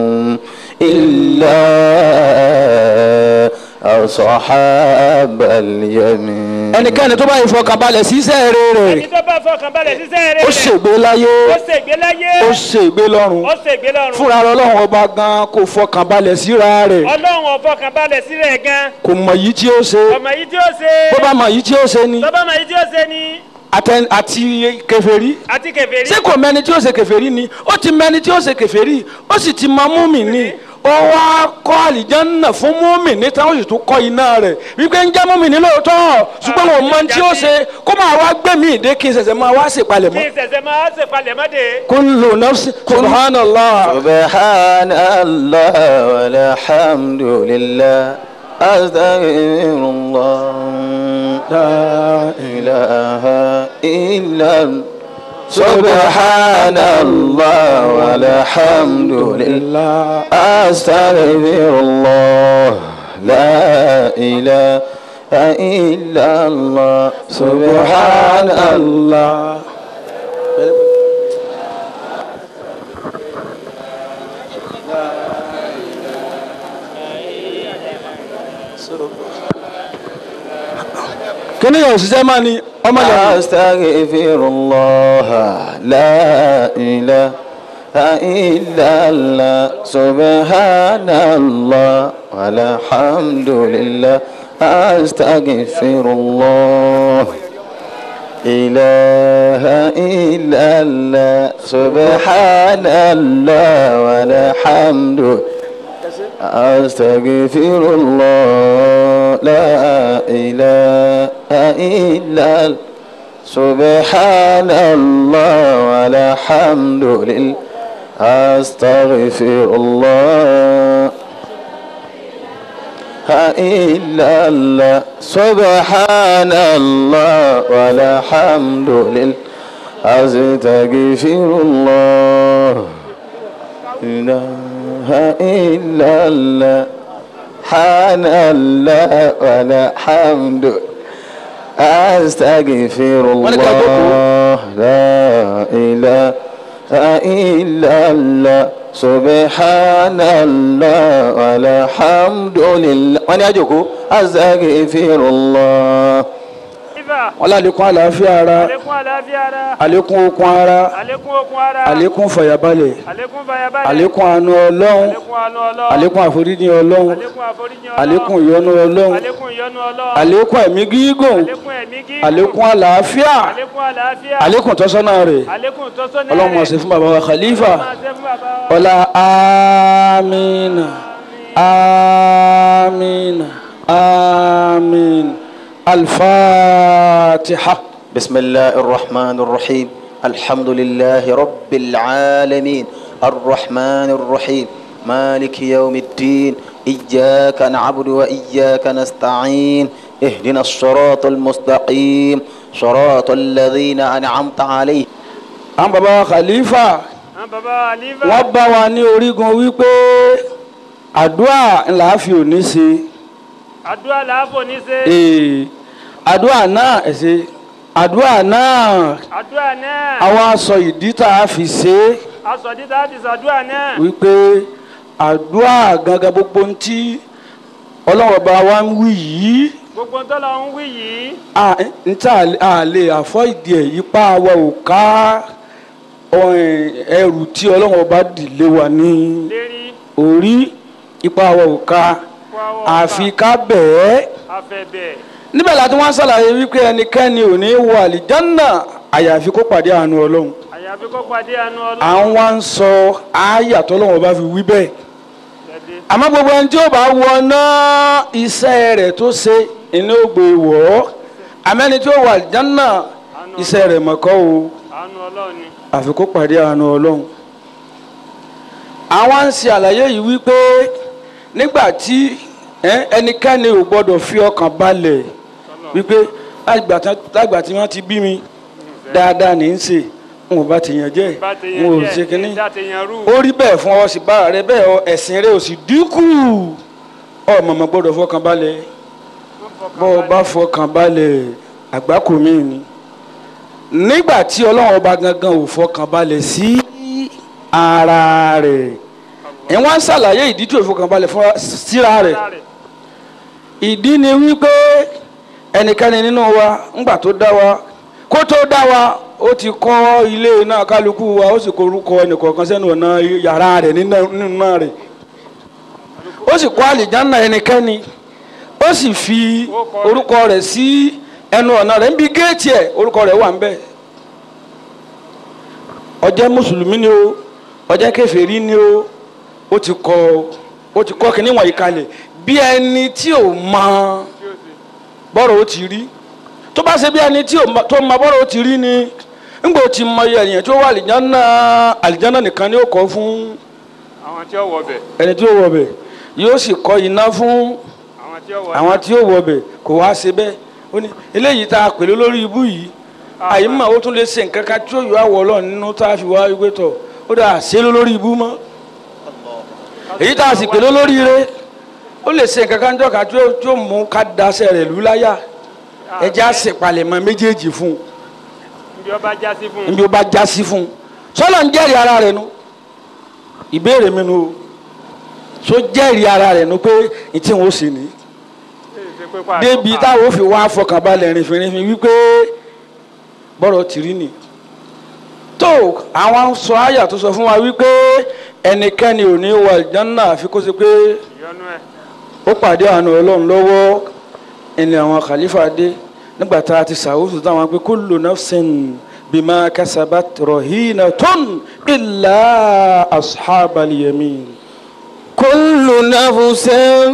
إلا أصحاب اليمين ẹnikẹ́ni tó bá fi ọkàn balẹ̀ sí iṣẹ́ rere ẹni tó bá fọkàn balẹ̀ ṣiṣẹ́ rẹ̀ ó ṣègbé láyé ó ṣègbé láyé ó ṣègbé lọ́run ó ṣègbé lọ́run fúnra rẹ̀ ọlọ́run ọba gan kò fọkàn balẹ̀ síra rẹ̀ ọlọ́run ó fọkàn balẹ̀ sí rẹ̀ gan kò mọ̀ yìí tí ó ṣe ọmọ yìí tí ó ṣe bó bá mọ̀ yìí tí ó ṣe ni tó bá mọ yìí tí ó ṣe ni àtẹ- àti kèfèrí àti kèfèrí ṣé kò mẹni tí ó ṣe kèfèrí ni ó ti mẹni tí ó ṣe kèfèrí ó sì ti mọ múmi ni ó wá kọ́ àlìjánná fún múmi ní táwọn sì tún kọ́ iná rẹ̀ wípé ń jẹ́ múmi ní lóòótọ́ ṣùgbọ́n wọn mọ tí ó ṣe kó máa wá gbé mi ìdè kí n ṣẹ̀ṣẹ̀ máa wá ṣèpalẹ̀ kí mọ́. n ṣẹ̀ṣẹ̀ máa ṣèpalẹ̀ mọ́dé kullu nafsi subhanallah سبحان الله والحمد لله أستغفر الله لا إله إلا الله سبحان الله والحمد لله أستغفر الله لا إله إلا الله سبحان الله kí ni yóò ṣiṣẹ́ máa ní ọmọ yẹn أستغفر الله لا إله إلا الله سبحان الله والحمد لله أستغفر الله إله إلا الله سبحان الله والحمد أستغفر الله لا إله إلا الله سبحان الله والحمد لله أستغفر الله إلا الله سبحان الله والحمد لله أستغفر الله إله إلا الله حان الله والحمد أستغفر الله لا إله إلا الله سبحان الله والحمد لله wọ́n ní àjòkó أستغفر الله Ifá. wọn lálẹ́kùn àlàáfíà ara Àlékún àlàáfíà ara. àlékún okun ara Àlékún okun ara. àlékún fàyàbalẹ̀ Àlékún fàyàbalẹ̀. àlékún àánú ọlọ́run Àlékún àánú Ọlọ́run. àlékún àforíjì ọlọ́run Àlékún àforíjì Ọlọ́run. àlékún ìyọ́nú ọlọ́run Àlékún ìyọ́nú Ọlọ́run. àlékún ẹ̀mí gígùn Àlékún ẹ̀mí gígùn. àlékún àlàáfíà Àlékún àlàáfíà. àlékún tọ́sọ́nà rẹ̀ Àlékún ìtọ́sọ́nà ọlọ́run mọ̀ sí fún bàbá wa khalifa Máa ṣe fún bàbá wa. ọlá amina amina amin alfatiha. بسم الله الرحمن الرحيم الحمد لله رب العالمين الرحمن الرحيم مالك يوم الدين إياك نعبد وإياك نستعين اهدنا الصراط المستقيم صراط الذين أنعمت عليهم àwọn bàbá wa khalifa Àwọn bàbá wa Àlífà. wọ́n bá wa ní orígun wípé àdúrà ńlá fi òní ṣe Àdúrà làáfò ní ṣe. ee àdúrà náà ẹ̀ṣẹ̀ àdúrà náà Àdúrà náà. àwọn aṣọ ìdí tá a fi ṣe é Aṣọ dídá ti sàdúrà náà. wípé àdúrà gangan gbogbo ń tí ọlọ́run ọba wa ń wí yìí Gbogbo ń tọ́lọ ń wí yìí. à ń tà á lè àfọ́ ìdí ẹ̀ ipá wa ò ká ọ̀hìn, ẹrù tí ọlọ́run ọba dìlé wa ní Lérí. orí ipá wa ò ká Kó àwọ̀ ọ̀pá. àfi ká bẹ̀ẹ́ Afẹ́bẹ̀. níbẹ̀ láti wọ́n ṣàlàyé wípé ẹnikẹ́ni ò ní wọ àlìjánná àyàfi kó pàdé àánú ọlọ́run Àyàfi kó pàdé àánú à Ọlọ́run. ń wá ń sọ àyà tọ́lọ́run ọba fi wí bẹ́ẹ̀ Jáde. àmọ́ gbogbo ẹni tí ó bá wọ náà iṣẹ́ rẹ̀ tó ṣe iná ó gbé wọ̀ ọ́ àmẹ́ni tí ó wọ àlìjánná iṣẹ́ rẹ̀ mọ̀kọ́ o Àánú Ọlọ́run ni. àfi kó pàdé àánú ọlọ́run àwọn ń ṣe àlàyé yìí wípé nígbà tí ẹ, ẹnikẹ́ni ò gbọ́dọ̀ fi ọkàn balẹ̀ wípé lágbà tán- lágbà tí wọ́n ti bí mi dáadáa ní í ṣe n ò bá ti yàn jẹ́ Bá ti n yan ò díẹ̀, ṣe kínní ìdá ti yan rú. ó rí bẹ́ẹ̀ fún ọ sì bára rẹ bẹ́ẹ̀ ọ ẹ̀sìn rẹ ò sì dínkù ọ mọ̀mọ́ gbọ́dọ̀ fọkàn balẹ̀ bọ́ ọ bá fọkàn balẹ̀ àgbákò mi ni nígbà tí ọlọ́run ọba gangan ò fọkàn balẹ̀ sí ara rẹ̀ ẹ̀ wọ́n á ṣàlàyé ìdí tí ò fọkàn balẹ̀ fún síra rẹ̀ Lára rẹ̀. ìdí ni wípé ẹnikẹ́ni nínú wa ńgbà tó dá wa kó tó dá wa ó ti kọ́ ilé náà kálukú wa ó sì korúkọ ẹnìkọ̀ọ̀kan sẹ́nu ọ̀nà yàrá rẹ̀ nínú nínú náà rẹ̀ ó sì kọ́ àlìjánná ẹnikẹ́ni ó sì fi orúkọ rẹ̀ sí ẹnu ọ̀nà rẹ̀ níbi géètì ẹ̀ orúkọ rẹ̀ wà ń bẹ̀ ó jẹ́ mùsùlùmí ni o ó jẹ́ kèfèrí ni o ó ti kọ́ ó ti kọ́ kínní wọ̀nyí kalẹ̀ bí ẹni tí ò mọ bọ́rọ̀ ó ti rí tó bá ṣe bí ẹni tí ò mọ tó mọ bọ́rọ̀ ó ti rí ni ńgbà ó ti mọ iye ènìyàn tí ó wà àlìjánná àlìjánná nìkan ni ó kọ́ fún Àwọn tí ó wọ bẹ̀. ẹni tí ó wọ̀ bẹ̀ yóò sì kọ́ iná fún Àwọn tí ó wọ àwọn tí ó wọ̀ bẹ̀ kò wá ṣe bẹ́ẹ̀ ó ní eléyìí tá a pèlú lórí ibú yìí àyè mọ̀ ó tún lè ṣe nǹkan kan tí ó yọ àwọ̀ ọlọ́run nínú tá a fi wá wípé tọ̀ ó dà ṣe ló lórí ibú mọ́ èyí tá a sì pèlú lórí ire ó lè ṣe nǹkan kan jọ kan tí ó tí ó mú ká daṣẹ́ rẹ̀ lù láyà ẹjẹ́ á ṣèpalẹ̀mọ́ méjèèjì fún un Ibi ọba já sí fún un. níbi ó bá já sí fún un sọlọ ń jẹ́rìí ara rẹ̀ nu ìbéèrè mi nu o so jẹ́rìí ara rẹ̀ nu pé ní tí wọ́n ṣe nìyí Ṣé pé pàtó débi pa. táwọn ò fi wá fọkànbalẹ̀ rìnfìnrìnfìn wípé bọ́rọ̀ ti rí ni tó tó àwọn sọ àyà tó sọ fún wa wípé ẹnikẹ́ni ò ní wọ àlìjánná àfi kó ṣe pé ìyọnu ẹ̀ ó pàdé àánú ọlọ́run lọ́wọ́ ẹni àwọn khalifa dé nígbà tá a ti sàwùsù táwọn pé kullu nafsin bima kasabat rahinatun illa ashabal yamin. كل نفس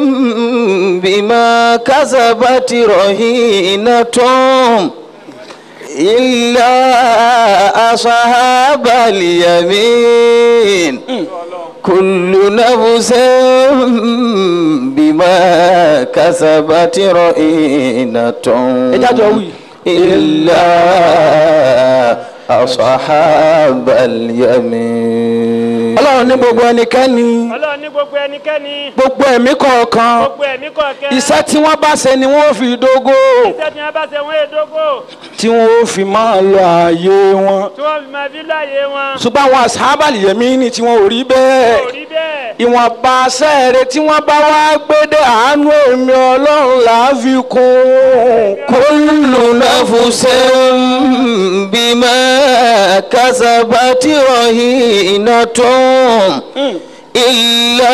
بما كسبت رهينة إلا أصحاب اليمين كل نفس بما كسبت رهينة ẹjájọ wí. إلا أصحاب اليمين ọlọ́run ní gbogbo ẹnikẹ́ni ọlọ́run ní gbogbo ẹnikẹ́ni gbogbo ẹ̀mí kọ̀ọ̀kan gbogbo ẹ̀mí kọ̀ọ̀kẹ́ iṣẹ́ tí wọ́n bá ṣe ni wọ́n fi dógó iṣẹ́ tí wọ́n bá ṣe wọ́n èdógó tí wọ́n fi máa lọ ààyè wọn tí wọ́n fi máa fi láàyè wọn ṣùgbọ́n àwọn ashabal yamin tí wọ́n ò rí bẹ́ẹ̀ kò rí bẹ́ẹ̀ ìwọ̀nba sẹ́ẹ̀rẹ̀ tí wọ́n bá wá gbédè àánú èmi ọlọ́run là á fi kún كل نفس بما كسبت رهينة إلا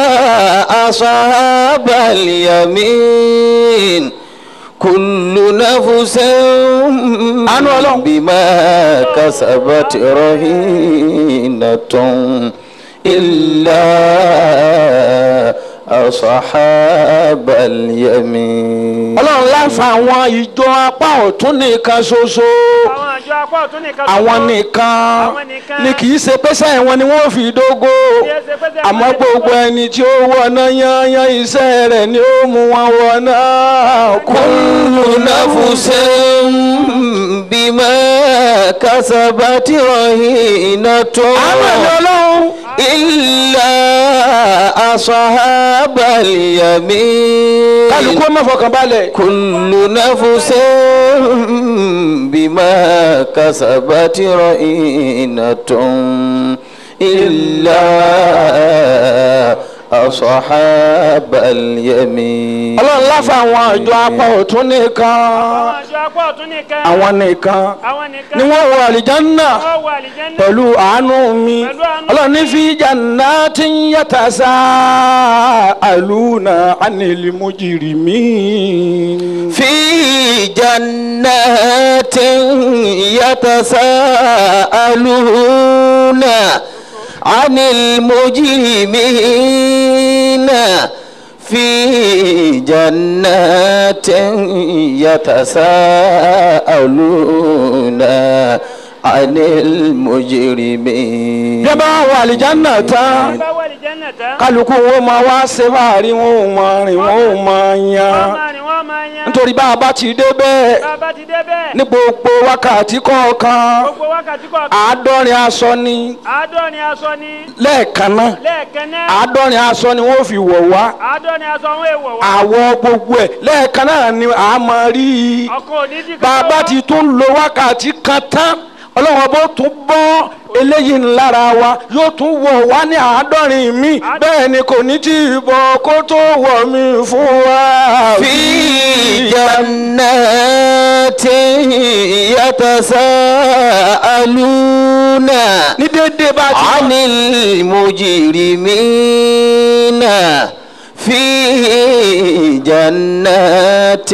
أصحاب اليمين كل نفس Ọlọ́run. بما كسبت رهينة إلا أصحاب اليمين ọlọ́run láfa àwọn ìjọ apá ọ̀tún nìkan ṣoṣo àwọn àjọ apá ọ̀tún nìkan àwọn ṣoṣo. nìkan Àwọn nìkan. ni kì í ṣe pẹ́sẹ́ wọn ni wọ́n fi dógó Kì í ṣe pé sẹ́yìn àmọ́ wọn lè gbogbo dógó. ẹni tí ó wọná yányán iṣẹ́ rẹ̀ ni ó mú wọn wọná كل نفس بما كسبت رهينة àwọn ẹ̀mí ọlọ́run إلا أصحاب اليمين kálukú má fọkàn balẹ̀ كل نفس بما كسبت رهينة إلا أصحاب اليمين ọlọ́run láfa àwọn ìjọ apá ọ̀tún nìkan àwọn àjọ apá ọ̀tún nìkan àwọn nìkan àwọn nìkan ni wọ́n wọ àlìjánná wọ́n wọ àlìjẹ́nà pẹ̀lú àánú mi Pẹ̀lú àánú ọlọ́run ní fi jannatin yatasaaluna anil mujrimin. في جنات يتساءلون عن المجرمين في جنات يتساءلون عن المجرمين bí a bá wọ àlìjánná tán bá wọ àlìjẹ́nà tán kálukú wọn máa wá ṣe fàárí wọn ò máa rìn wọn ò máa wọ́n yan máa rìn wọ́n máa yan nítorí bá a bá ti dé bẹ́ẹ̀ bá a bá ti débẹ̀ ní gbogbo wákàtí kọ̀ọ̀kan gbogbo wákàtí kọ̀ọ̀kan àádọ́rin aṣọ ni àádọ́rin aṣọ ni lẹ́ẹ̀kan náà lẹ́ẹ̀kan náà àádọ́rin aṣọ ni wọ́n fi wọ̀ wá àádọ́rin aṣọ àwọn èèwọ̀ wá àwọ̀ gbogbo ẹ̀ lẹ́ẹ̀kan náà ni a máa rí i ọkàn òní dí bàbá ti tún lo wákàtí kan tán ọlọ́wọ́n bó tún bọ́ eléyìí lára wa yóò tún wọ̀ wá ní àádọ́rin mi bẹ́ẹ̀ ni kò ní tí ì bọ̀ kó tó wọ̀ mí fún wa. في جنات يتساءلون ní déédéé bá ti عن المجرمين في جنات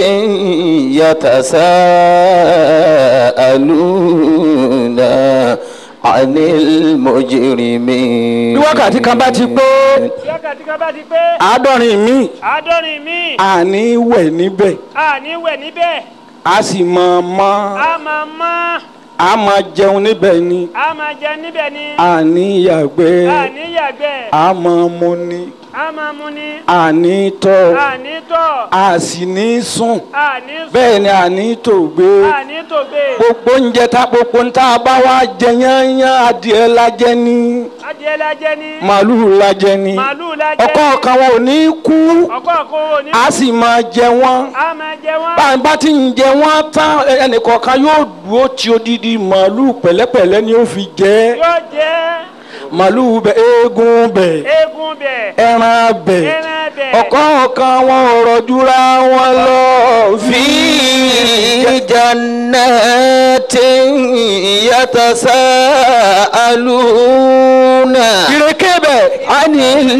يتساءلون عن المجرمين bí wákàtí kan bá ti pé wákàtí kan bá ti pé àádọ́rin mi àádọ́rin míì àní wẹ̀ níbẹ̀ àní wẹ̀ níbẹ̀ a sì máa mọ́ a máa mọ́ a máa jẹun níbẹ̀ ni a máa jẹ níbẹ̀ ni àní yàgbẹ́ àní yàgbẹ́ a máa mu ni a máa mu ni àní tọ̀ àní tọ̀ a sì ní sùn àní sùn bẹ́ẹ̀ ni àní tògbé àní tògbé gbogbo oúnjẹ tá gbogbo ń tá a bá wá jẹ yányán adìẹ lajẹ ní adìẹ la jẹ ni màálùú lajẹ ní màálùú la jẹ ọkọ kan wọn ò ní kú ọkọ kan ò ní a sì máa jẹ wọn a máa jẹ wọn bá a bá ti ń jẹ wọn tán ẹnìkọ̀ọ̀kan yóò dúró tí odidi màálùú pẹ̀lẹ́pẹ̀lẹ́ ni ó fi jẹ yóò jẹ màálùú bẹ eégún bẹ eégún bẹ ẹran bẹ ẹran bẹ ọ̀kọ̀ọ̀kan wọn ọ̀rọ̀ jura wọn lọ في جنات يتساءلون ìrèké bẹ̀ عن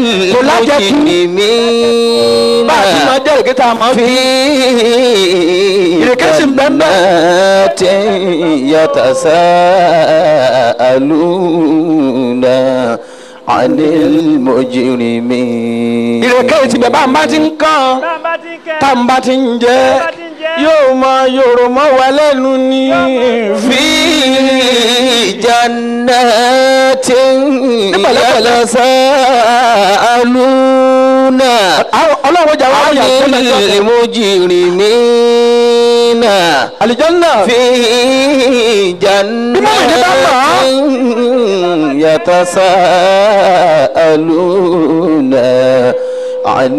المجرمين bá a ti máa jẹ́ ìrèké tá a máa fi في ìrèké sì ń bẹ ń bẹ. جنات يتساءلون عن المجرمين ìrèké ti bẹ̀ bá a bá ti ń kàn bá a bá ti ń kẹ́ tá a bá ti ń jẹ bá a ti ń jẹ yóò máa yòrò mọ́ wa lẹ́nu ní. في جنات يتساءلون ọlọ́run jà wá عن yà sẹ́lẹ̀ sọ́kẹ́. المجرمين àlìjánná في جنات يتساءلون عن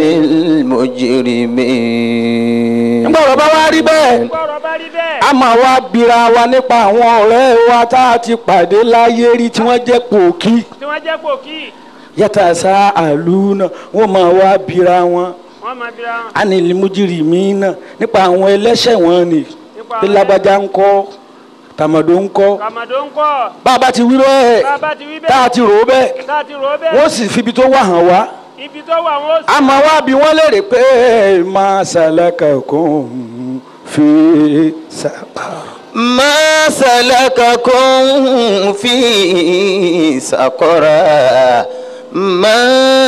المجرمين nígbà ọ̀rọ̀ bá wá rí bẹ́ẹ̀ gbọ́rọ̀ bá rí bẹ́ẹ̀ a máa wá bira wa nípa àwọn ọ̀rẹ́ wa tá a ti pàdé láyé rí tí wọ́n jẹ́ pòkí tí wọ́n jẹ́ pòkì yàtà sá àlùna wọ́n máa wá bira wọn wọ́n máa bira wọn anilimujiri mi náà nípa àwọn ẹlẹ́ṣẹ̀ wọn ni nípa bí lágbájá ń kọ́ tàmọ̀dó ń kọ́ kàmàdó ń kọ́ bá a bá ti wírọ́ ẹ̀ bá a bá ti wí tá a bẹ́ẹ̀ ti rò ó bẹ́ẹ̀ tá a ti rò ó bẹ́ẹ̀ wọ́n sì fibi tó wà hàn wá ibi tó wà wọ́n ó sì a máa wá bí wọ́n léèrè pé máa ṣàlàkà kún fi sàkà. ما سلككم في سقر ما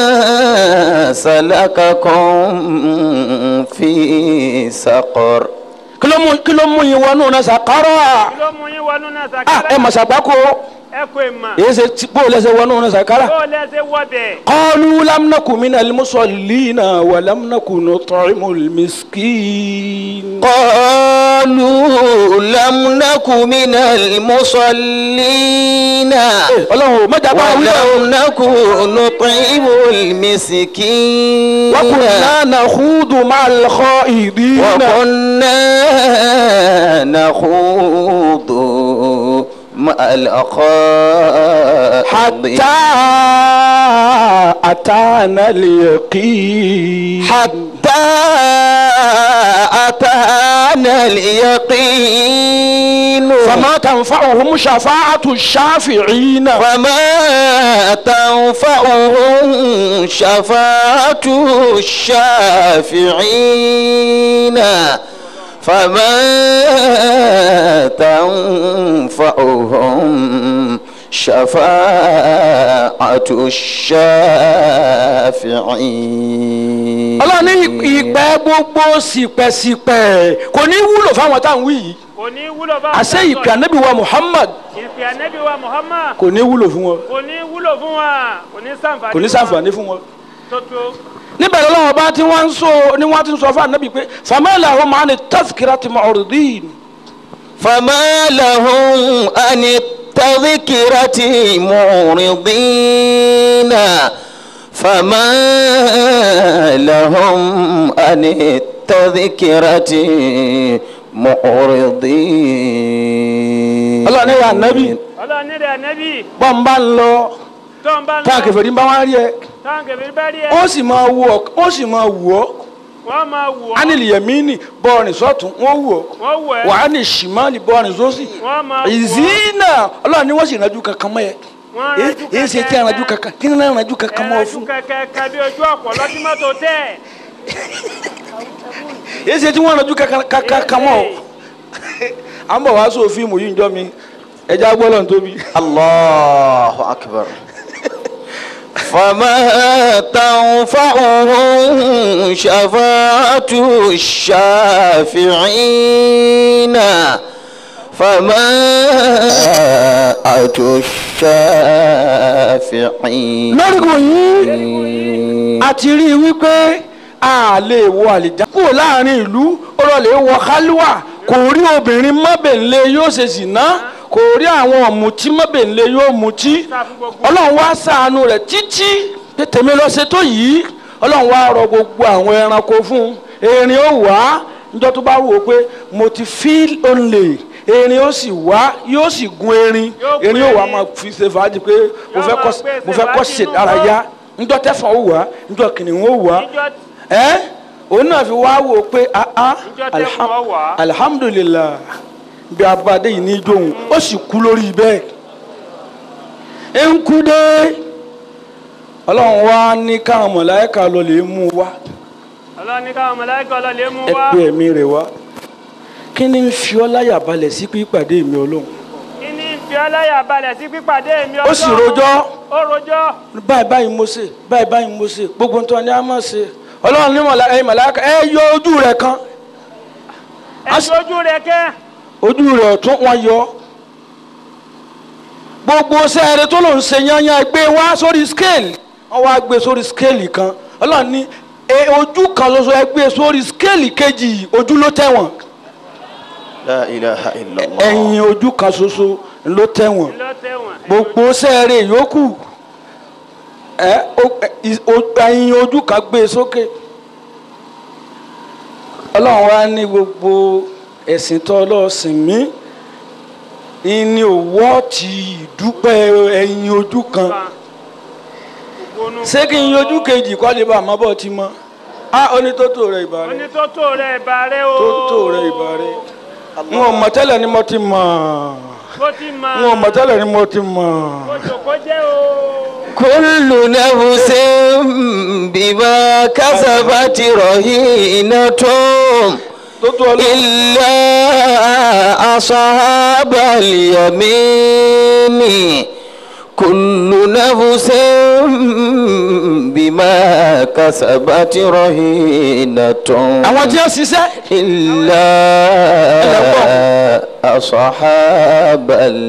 سلككم في سقر kí ló mú kí ló mú yín wọnú náà sàkárà kí ló mú yín wọnú náà ah sàkárà ẹ mà sàgbákò ẹ kò ì mà èyí ṣe tí bó lẹsẹ wọnú náà sàkárà. bó lẹ́sẹ̀ wọ́ bẹ̀ قالوا لم نكن من المصلين ولم نكن نطعم المسكين قالوا لم نك من المصلين ọlọ́run mọ́jà bá wí lọ. ولم نك نطعم المسكين وكنا نخوض مع الخائضين وكنا نخوض مع الأخاء حتى أتانا اليقين حتى أتانا اليقين فما تنفعهم شفاعة الشافعين فما تنفعهم شفاعة الشافعين فما تنفعهم شفاعة الشافعين ọlọ́run ní ìpẹ́ gbogbo sípẹ́sípẹ́ kò ní wúlò fáwọn táwọn wí yìí kò ní wúlò bá àṣẹ ìpè ànábì wa Muhammad ìpè ànẹ́bí wa Muhammad kò ní wúlò fún wọn kò ní wúlò fún wa kò ní sàǹfààní kò ní ṣàǹfààní fún wọn. tó tó níbẹ̀ lọ́wọ́ bá tí wọ́n ń sọ ni wọ́n ti ń sọ fún ànábì pé famẹ́lẹ̀ àwọn máa ní tazkirati mu'ridin فما لهم عن التذكرة معرضين فما لهم عن التذكرة معرضين ọlọ́run ní ìyá ànábì ọlọ́run nílẹ̀ ànẹ́bí bọ́n bá ń lọ tó ń bá ń táwọn kẹfẹ́ ní bá wá rí ẹ táwọn kẹfẹ́ bá rí ẹ ó sì máa wù ọ́ ó sì máa wù ọ́ wọ́n máa wù ọ́ ánìlì yẹmínì bọ́ọ̀rìn sọ́tún wọ́n wù ọ́ wọ́n wù ẹ́ wà á ní ṣìmánì bọ́ọ̀rìn sósì wọ́n máa wù ọ́ ìzínà ọlọ́run ní wọ́n sì rànjú kankan mọ́ ẹ wọ́n Èyí- rànjú èyí ṣe tí a rànjú kankan kí ni náà rànjú kankan mọ́ ọ ẹ̀rànjú fún kẹ̀kẹ́ bí ojú ọ̀pọ̀ lọ́tí mọ́tò tẹ̀ èyí ṣe tí wọ́n rànjú kankan kankan mọ́ ọ à ń bọ̀ wá sóò fíìmù yìí ń jọ mi ẹja gbọ́dọ̀ ń tóbi. الله أكبر فما تنفعهم شفاعة الشافعين فما الشافعين lórúkọ yìí a ti rí i wípé a lè wọ àlìjá kúrò láàrin ìlú ọ̀rọ̀ lè wọ kálíwà kò rí obìnrin mọ́bẹ̀nlé yóò ṣe zìnà kò rí àwọn ọ̀mùtí mọ́bẹ̀nlé yóò mutí ọlọ́run wá ṣàánú rẹ̀ títí pé tèmi lọ ṣe tó yìí ọlọ́run wá rọ gbogbo àwọn ẹranko fún un erin ó wá níjọ́ tó bá wò ó pé mo ti feel only erin ó sì wá yóò sì gun erin Yóò gun erin ó wá erin. máa fi ṣe fàájì pé mo Yóò fẹ́ máa kọ́ gbé mo fẹ́ kọ́ ṣe fàájì ṣèdárayá njọ́ tẹ́fọ̀n ó wá njọ́ kìnìún ó wá níjọ́ ẹ́ òun náà fi wá wò ó pé ah ah Njọ́ tẹ́fọ̀n ó wá. alhamdulilah bí abadé yìí ní jóun ó sì kú lórí bẹ́ẹ̀ ń kú dé ọlọ́run wá ní káwọn mọ̀láyíkà lọ lè mú un wá ọlọ́ni káwọn mọ̀láìkà ọlọ́lẹ̀ mú ẹ wá pé ẹ̀mí rẹ̀ wá kí ni ń fi ọ́ láyà balẹ̀ sí pípàdé mi ọlọ́run kí ní fi ọláyà balẹ̀ sí pípàdé mi ó sì rojọ́ ó rojọ́ báyìí báyìí mo ṣe báyìí báyìí mo ṣe gbogbo nǹkan ni a máa ṣe ọlọ́run ní mọ̀lá ẹ̀yin mọ̀láyíkà ẹ yọ ojú rẹ̀ kan ẹ̀sùn ojú rẹ̀ kẹ́ ojú rẹ̀ ọ̀tún wọn yọ gbogbo sẹ́ẹ̀rẹ̀ tó lòún ṣe yányán gbé wá sórí scale wọ́n wá gbé sórí scale kan ọlọ́run ní e ojú kan ṣoṣo ẹ gbé sórí scale kejì ojú ló tẹ̀wọ̀n لا إله إلا الله ẹ̀yìn ojú kan ṣoṣo ló tẹ̀wọ̀n ló tẹ̀wọ̀n gbogbo sẹ́ẹ̀rẹ̀ yòókù ẹ o- ẹ, i- o- ẹ̀yìn ojú kan gbé sókè ọlọ́run wá ní gbogbo ẹ̀sìn tó ọlọ́sìn mí ní òwò ti ìdúpẹ́ ẹ̀yìn ojú kan ṣé kí n yọjú kejì kọ́ lè bá àmọ́ bọ́ ti mọ́ a onítótó rẹ̀ ìbá rẹ̀ onítòtò rẹ̀ ìbà rẹ̀ o tótó rẹ̀ ìbá rẹ̀ n ò mọ̀ tẹ́lẹ̀ ni mo ti mọ̀ bó ti mọ n ò mọ̀ tẹ́lẹ̀ ni mo ti mọ̀. ojú kó jẹ́ o كل نفس بما كسبت رهينة tótó ọlọ́run. إلا أصحاب اليمين كل نفس بما كسبت رهينة àwọn tí wọ́n ṣiṣẹ́ إلا أصحاب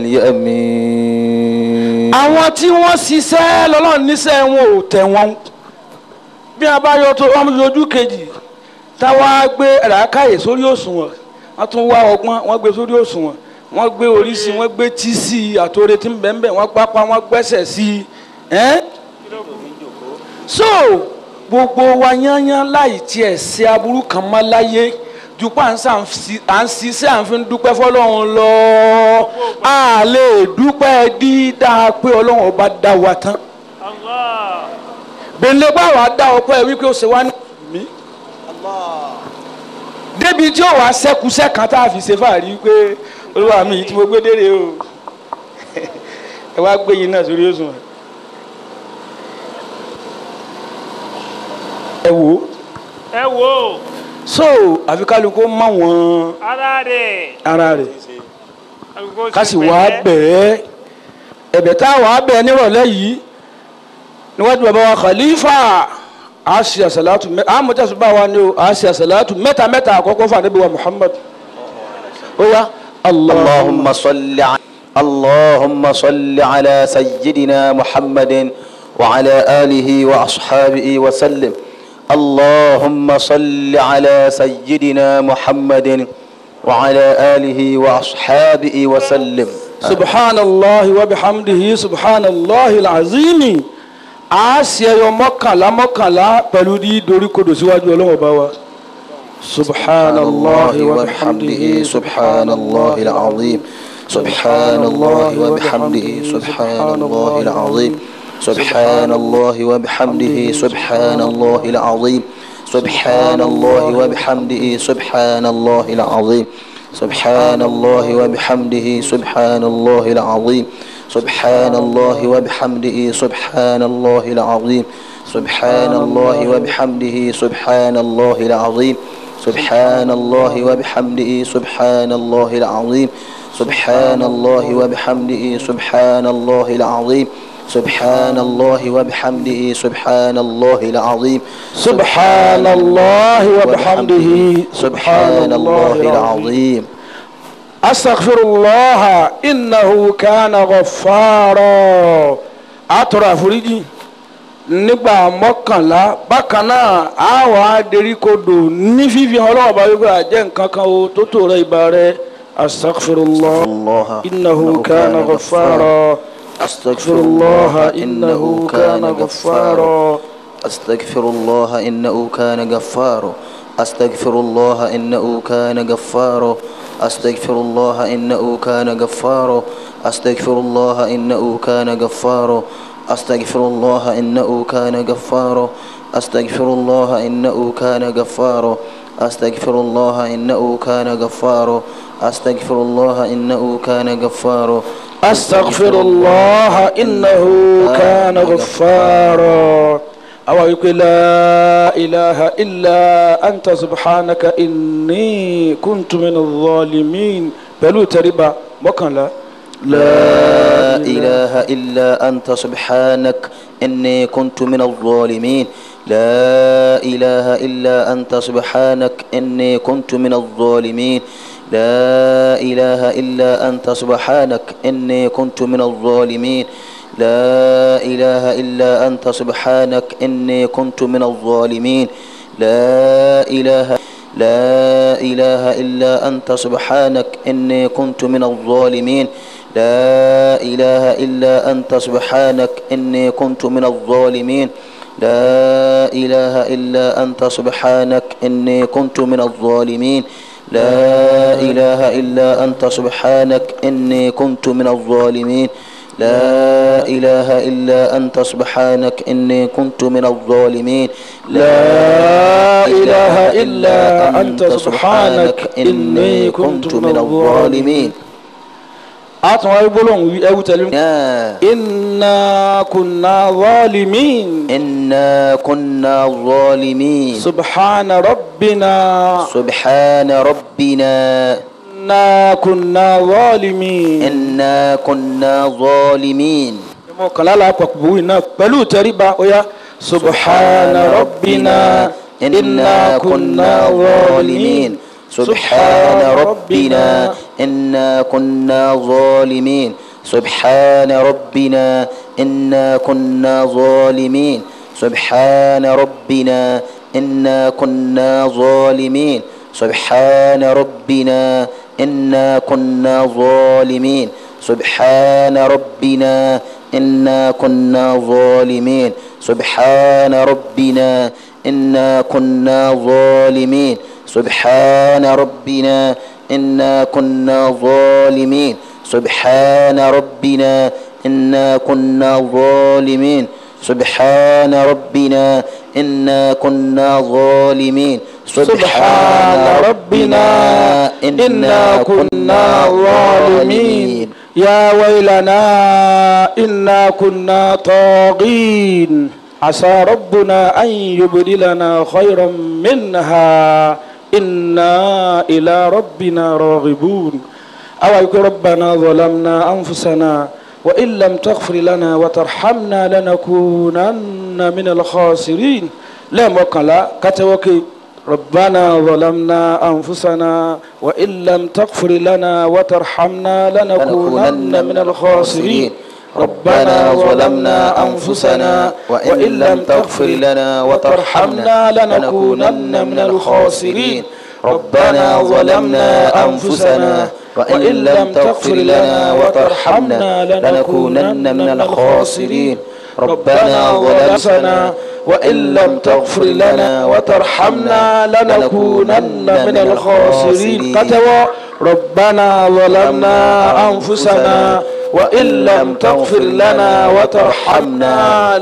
اليمين àwọn tí wọ́n ṣiṣẹ́ lọ́lọ́run níṣẹ́ wọn ò tẹ̀ wọ́n bí a bá yọ tó wọ́n yọjú kejì táwa gbé ràákàyè sórí òṣùwọ̀n wọ́n tún wá ọgbọ́n wọ́n gbé sórí òṣùwọ̀n wọ́n gbé oríṣi wọ́n gbé tí sí i àtòrè tí ń bẹ̀ ń bẹ̀ wọ́n pápá wọ́n gbẹ́sẹ̀ sí i ẹ́n. so gbogbo wa yányán láì tiẹ̀ ṣe aburú kan mọ́ láyé ju pa à ń sàn sí- à ń ṣiṣẹ́ à ń fi dúpẹ́ fọlọ́run lọ a lè dúpẹ́ dídá pé ọlọ́run ọba dá wa tán Allah gbẹ̀ndé bá wa dá ọpẹ́ wípé ó ṣe wá ní mí débi tí ó wàá sẹ́kùsẹ́ kan tá a fi ṣe fàárí pé olúwa mi yìí tí mo gbé dére o ẹ wá gbé yín náà sórí òṣùwọ̀n ẹ wò ó ẹ wò ó so àfi kálukú mọ wọn ara rẹ̀ ara rẹ̀ àgùkò ká sì pẹ̀lẹ́. wá bẹ̀ẹ́ ẹ̀bẹ̀ tá a wà bẹ̀ẹ́ nírọ̀lẹ́ yìí níwájú bàbá wa khalifa a ṣe àṣàlátù mẹ a mọ̀tẹ́ sọ bá wa ni o a ṣe àṣàlátù mẹ́ta mẹ́ta àkọ́kọ́ fún ànábì wa muhammad ó yá اللهم صل ع... اللهم صل على سيدنا محمد وعلى آله وأصحابه وسلم اللهم صل على سيدنا محمد وعلى آله وأصحابه وسلم subhanallah wa bihamdihi subhanallah alazimi a ṣe ẹyọ mọ́kànlá mọ́kànlá pẹ̀lú ní doríkodò síwájú ọlọ́wọ́ bá wa subhanallah wa bihamdihi سبحان الله العظيم سبحان الله وبحمده سبحان الله العظيم سبحان الله وبحمده سبحان الله العظيم سبحان الله وبحمده سبحان الله العظيم سبحان الله وبحمده سبحان الله العظيم سبحان الله وبحمده سبحان الله العظيم سبحان الله وبحمده سبحان الله العظيم سبحان الله وبحمده سبحان الله العظيم سبحان الله وبحمده سبحان الله العظيم سبحان الله وبحمده سبحان الله العظيم سبحان الله وبحمده سبحان الله العظيم أستغفر الله إنه كان غفارا أترى فريجي nígbà mọ́kànlá bákan náà a wà á derí kodò ní fífi ọlọ́wọ́ bá wípé àjẹ́ nǹkan kan o tó tó rẹ ibà rẹ astaghfirullah الله innahu kana ghaffara astaghfirullah innahu kana ghaffara أستغفر الله إنه كان غفارا أستغفر الله إنه كان غفارا أستغفر الله إنه كان غفارا أستغفر الله إنه كان غفارا أستغفر الله إنه كان غفارا أستغفر الله إنه كان غفارا أستغفر الله إنه كان غفارا أستغفر الله إنه كان غفارا أستغفر الله إنه كان غفارا أو يقول لا إله إلا أنت سبحانك إني كنت من الظالمين بلو تربا مكان لا إله إلا أنت سبحانك إني كنت من الظالمين لا إله إلا أنت سبحانك إني كنت من الظالمين لا إله إلا أنت سبحانك إني كنت من الظالمين لا إله إلا أنت سبحانك إني كنت من الظالمين لا إله لا إله إلا أنت سبحانك إني كنت من الظالمين لا إله إلا أنت سبحانك إني كنت من الظالمين لا إله إلا أنت سبحانك إني كنت من الظالمين لا إله إلا أنت سبحانك إني كنت من الظالمين لا إله إلا أنت سبحانك إني كنت من الظالمين لا إله إلا أنت سبحانك إني كنت من الظالمين أتوا يقولون أو تلم يا إنا كنا ظالمين إنا كنا ظالمين سبحان ربنا سبحان ربنا إنا كنا ظالمين إنا كنا ظالمين mọ̀kànlá la pàpọ̀ wí náà pẹ̀lú tẹríba oya subhana rabbina inna kunna zalimin سبحان ربنا إنا كنا ظالمين سبحان ربنا إنا كنا ظالمين سبحان ربنا إنا كنا ظالمين سبحان ربنا إنا كنا ظالمين سبحان ربنا إنا كنا ظالمين سبحان ربنا إنا كنا ظالمين سبحان ربنا إنا كنا ظالمين سبحان ربنا إنا كنا ظالمين سبحان ربنا إنا كنا ظالمين سبحان ربنا إنا كنا ظالمين يا ويلنا إنا كنا طاغين عسى ربنا أن يبدلنا خيرا منها إنا إلى ربنا راغبون أو يقول ربنا ظلمنا أنفسنا وإن لم تغفر لنا وترحمنا لنكونن من الخاسرين لا مقلا كتوكي ربنا ظلمنا أنفسنا وإن لم تغفر لنا وترحمنا لنكونن من الخاسرين ربنا ظلمنا أنفسنا وإن لم تغفر لنا وترحمنا لنكونن من الخاسرين ربنا ظلمنا أنفسنا وإن لم تغفر لنا وترحمنا لنكونن من الخاسرين ربنا ظلمنا وإن لم تغفر لنا وترحمنا لنكونن من الخاسرين قتوى ربنا ظلمنا أنفسنا وإن لم تغفر لنا وترحمنا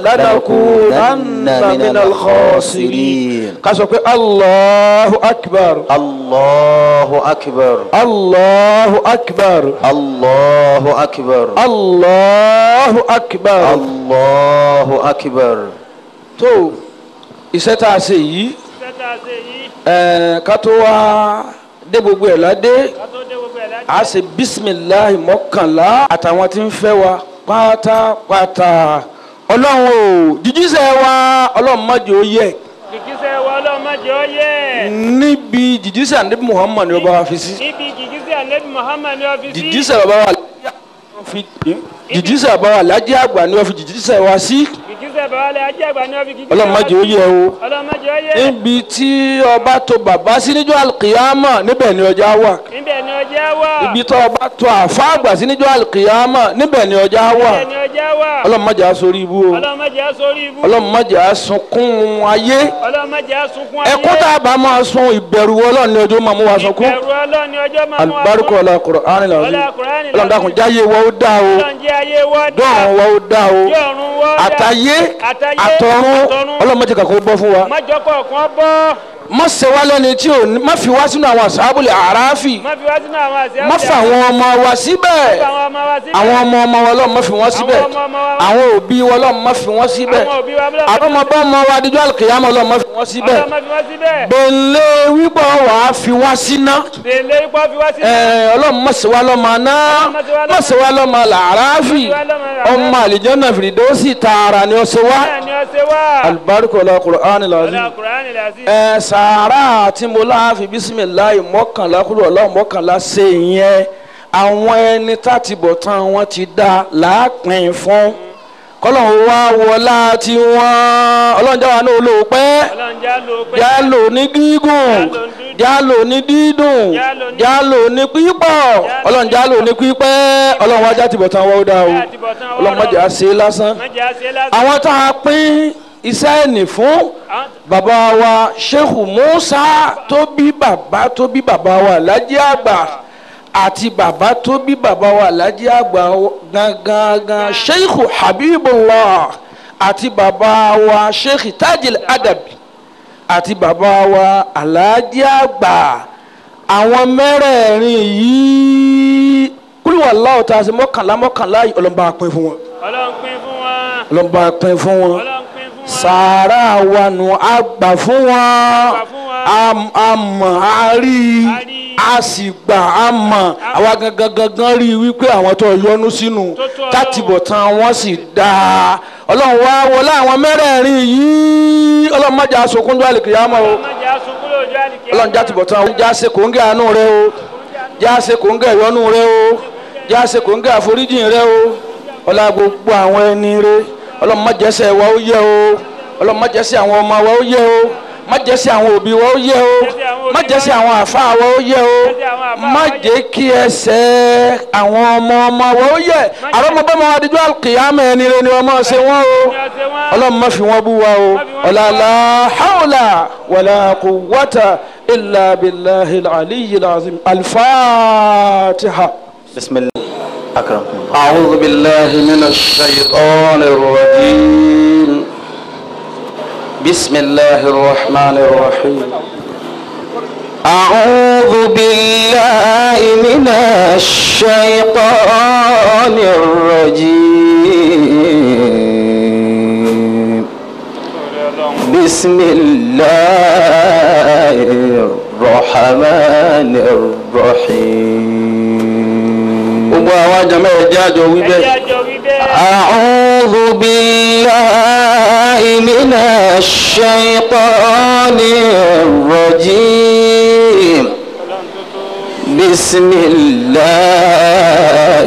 لنكونن من الخاسرين قصدك الله أكبر الله أكبر الله أكبر الله أكبر الله أكبر الله أكبر tó iṣẹ́ tá a ṣe yìí iṣẹ́ tá a ṣe yìí ẹ̀ẹ́n ká tó wá dé gbogbo ẹ̀ ládé ká tó dé gbogbo ẹ̀ láti. a ṣe bisimilahi mọ́kànlá àtàwọn tí ń fẹ́ wa pátápátá ọlọ́run o jíjíṣẹ́ wa ọlọ́run má jẹ́ ó yẹ gìgísẹ̀ wa ọlọ́mọdé ọ yẹ. níbi jíjíṣẹ́ ànábì muhammad ni ọba wa fi sí níbi gìgísẹ̀ anabi muhammad ní ọ́fíìsì. jíjíṣẹ́ bàbá wa jíjíṣẹ́ bàbá wa lájẹ́ àgbà ni wọ́n fi jíjíṣẹ́ wa sí gìgísẹ̀ bàbá alẹ́ ajé àgbà ní ọ́fíìsì. ọlọ́run má jẹ́ ó yẹ o. ọlọ́mọdé ọ yẹ. níbi tí ọba tó bàbá sí níjọ́ alkiyama níbẹ̀ ni ọjà wà níbẹ̀ ni ọjọ́ ọjà wà. ibi tó o bá tó àfa àgbà sí níjọ́ àlùkìyàmà níbẹ̀ ni ọjà wà ẹni ọjà wà. ọlọ́run má jẹ́ á sórí ibú o ọlọ́run má jẹ́ á sórí ibú. ọlọ́run má jẹ́ á sunkún ayé ọlọ́run má jẹ́ á sunkún ayé. ẹkún tá a bá máa sun ìbẹ̀rù ọlọ́run ní ọjọ́ máa mú wa sunkún ìbẹ̀rù ọlọ́run ni ọjọ́ máa mú wa alibarika ọlá Qur'an làwọn Ọlá Kùránì ọlọ́run dákun jáyé wa ó dá o ọlọ́run jẹ́ ayé wọ́n dá. dọ́run wa ó dá o Dọ́run wọ́n dá. àtayé Àtayé, àtọ̀run àtọ̀run. ọlọ́run má jẹ́ kàkó bọ́ fún wa mọ́jọ́ kọ̀ọ̀kan bọ́. má ṣe wá lẹ́ni tí ò ní má fi wá sínú àwọn àṣàbùlì àràáfì má fi wá sínú àwọn àṣẹ má fa àwọn ọmọ wa síbẹ̀ àwọn ọmọ wa síbẹ̀. àwọn ọmọ ọmọ wa ọlọ́run má fi wọ́n síbẹ̀ ọmọ ọmọ wa- àwọn òbí wa ọlọ́run má fi wọ́n síbẹ̀ àwọn òbí wa bílọ̀ àwọn ọmọ bá ọmọ wa adijọ́ àlùkìyàmọ́ ọlọ́run má fi wọ́n síbẹ̀ ọlọ́run má fi wá síbẹ̀. gbẹ̀lẹ́ wípọ̀ wà á fi wá síná bèlè ipò fi wá síbẹ̀. ẹ̀, ọlọ́run má ṣe wá lọ́mọ aná má ṣe wá lọ́mọ làráfì Má ṣe wá lọ́mọ làráfì. ọmọ àlìjọ́nà fìdíọ́sì tààrà ni ó ṣe wá bẹ́ẹ̀ ni ọ ṣe wá. alibarika ọlá Qur'an lazim ọlá Kùránì làásì. ẹ sàárà tí mo láàfin bisimilayi mọ́kànlá kúrò ọlọ́run mọ́kànlá ṣe yẹn àwọn ẹni táti bọ̀ tán wọ́n ti dá láàpín fún kọ́lọ́run wá wọlá tí wọ́n ọlọ́run jáwa náà lò pẹ́ ọlọ́run já lò pé. já lò ní gígùn já lò ní dídùn já lò ní pípọ̀ ọlọ́run já lò ní pípẹ́ ọlọ́run wájà tìbọ̀ tán wọ́n ó dá o ọlọ́run má jẹ́ á ṣe lásán má jẹ́ á ṣe lásán. àwọn tá a pín iṣẹ́ ẹ̀nì fún Àwọn- bàbá wa sheikh musa tó bí bàbá tó bí bàbá wa alhaji àgbà àti bàbá tó bí bàbá wa alhaji àgbà gangan sheikh habibullah àti bàbá wa sheikh tajil adabi àti bàbá wa alhaji àgbà àwọn mẹ́rẹ̀ẹ̀rin yìí kúlùwàlá ọ̀tá àti mọ́kànlá mọ́kànlá yìí ọlọ́mọba pín fún wọn ọlọ́run pín fún wọn. ọlọ́mọba pín fún wọn ọlọ́run pín fún wọn. sàárà wa nù àgbà fún wọn fún wọn. Am- àmọ́ a rí i A rí i. a sì gbà á mọ̀ àwa gangan gangan rí i wípé àwọn tó yọnu sínú Tó tó Ọlọ́run. tátìbọ̀tán wọn sì dáa ọlọ́run wá wọlé àwọn mẹ́rẹ̀ẹ̀rin yìí ọlọ́run má jà sókúndú àlìkìyàmọ́ o ọlọ́run má jẹ́ á sunkún lójú àlìkè. ọlọ́run já tìbọ̀tán o já ṣe kòńgẹ́ àánú rẹ o já ṣe kòńgẹ́ ìyọ́nú rẹ o já ṣe kòńgẹ́ àforíjìn rẹ o ọlá gbogbo àwọn ẹni rẹ ọlọ́run má jẹ́sẹ̀ wa ó yẹ o ọlọ́run má jẹ́sẹ̀ àwọn ọmọ wa ó yẹ o má jẹ́sẹ̀ àwọn òbí wa ó yẹ o má jẹ́sẹ̀ àwọn àfáà wa ó yẹ o má jẹ́ kí ẹsẹ̀ àwọn ọmọ ọmọ wa ó yẹ àwọn ọmọ bá ma wá díjú àkìyàmẹ́ ẹni rẹ ni wọ́n máa ṣe wọ́n o Ní ọ̀sẹ̀ wọn. ọlọ́run má fi wọ́n bú wa o ọ̀làlá hawla wàlá quwwata illa billahi al-aliyyi al-azim al-fatiha. بسم الله أكرمكم الله أعوذ بالله من الشيطان الرجيم بسم الله الرحمن الرحيم أعوذ بالله من الشيطان الرجيم بسم الله الرحمن الرحيم gbogbo àwọn àjàmọ́ ẹ̀jẹ̀ àjọ wí ẹ bẹ́ẹ̀. jẹ́ àjọ wí bẹ́ẹ̀. أعوذ بالله من الشيطان الرجيم بسم الله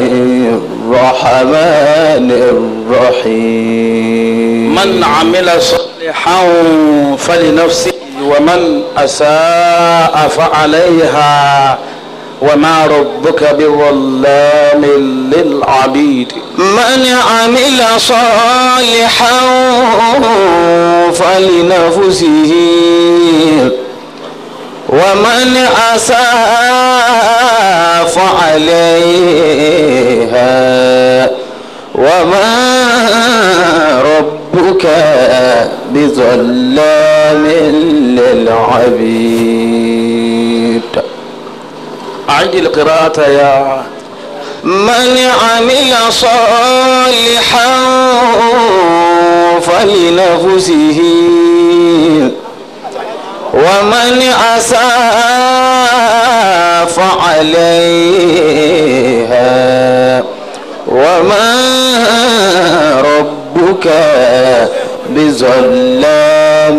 الرحمن الرحيم من عمل صالحا فلنفسه ومن أساء فعليها وما ربك بظلام للعبيد من عمل صالحا فلنفسه ومن أساء فعليها وما ربك بظلام للعبيد أعد القراءة يا من عمل صالحا فلنفسه ومن أساء فعليها وما ربك بظلام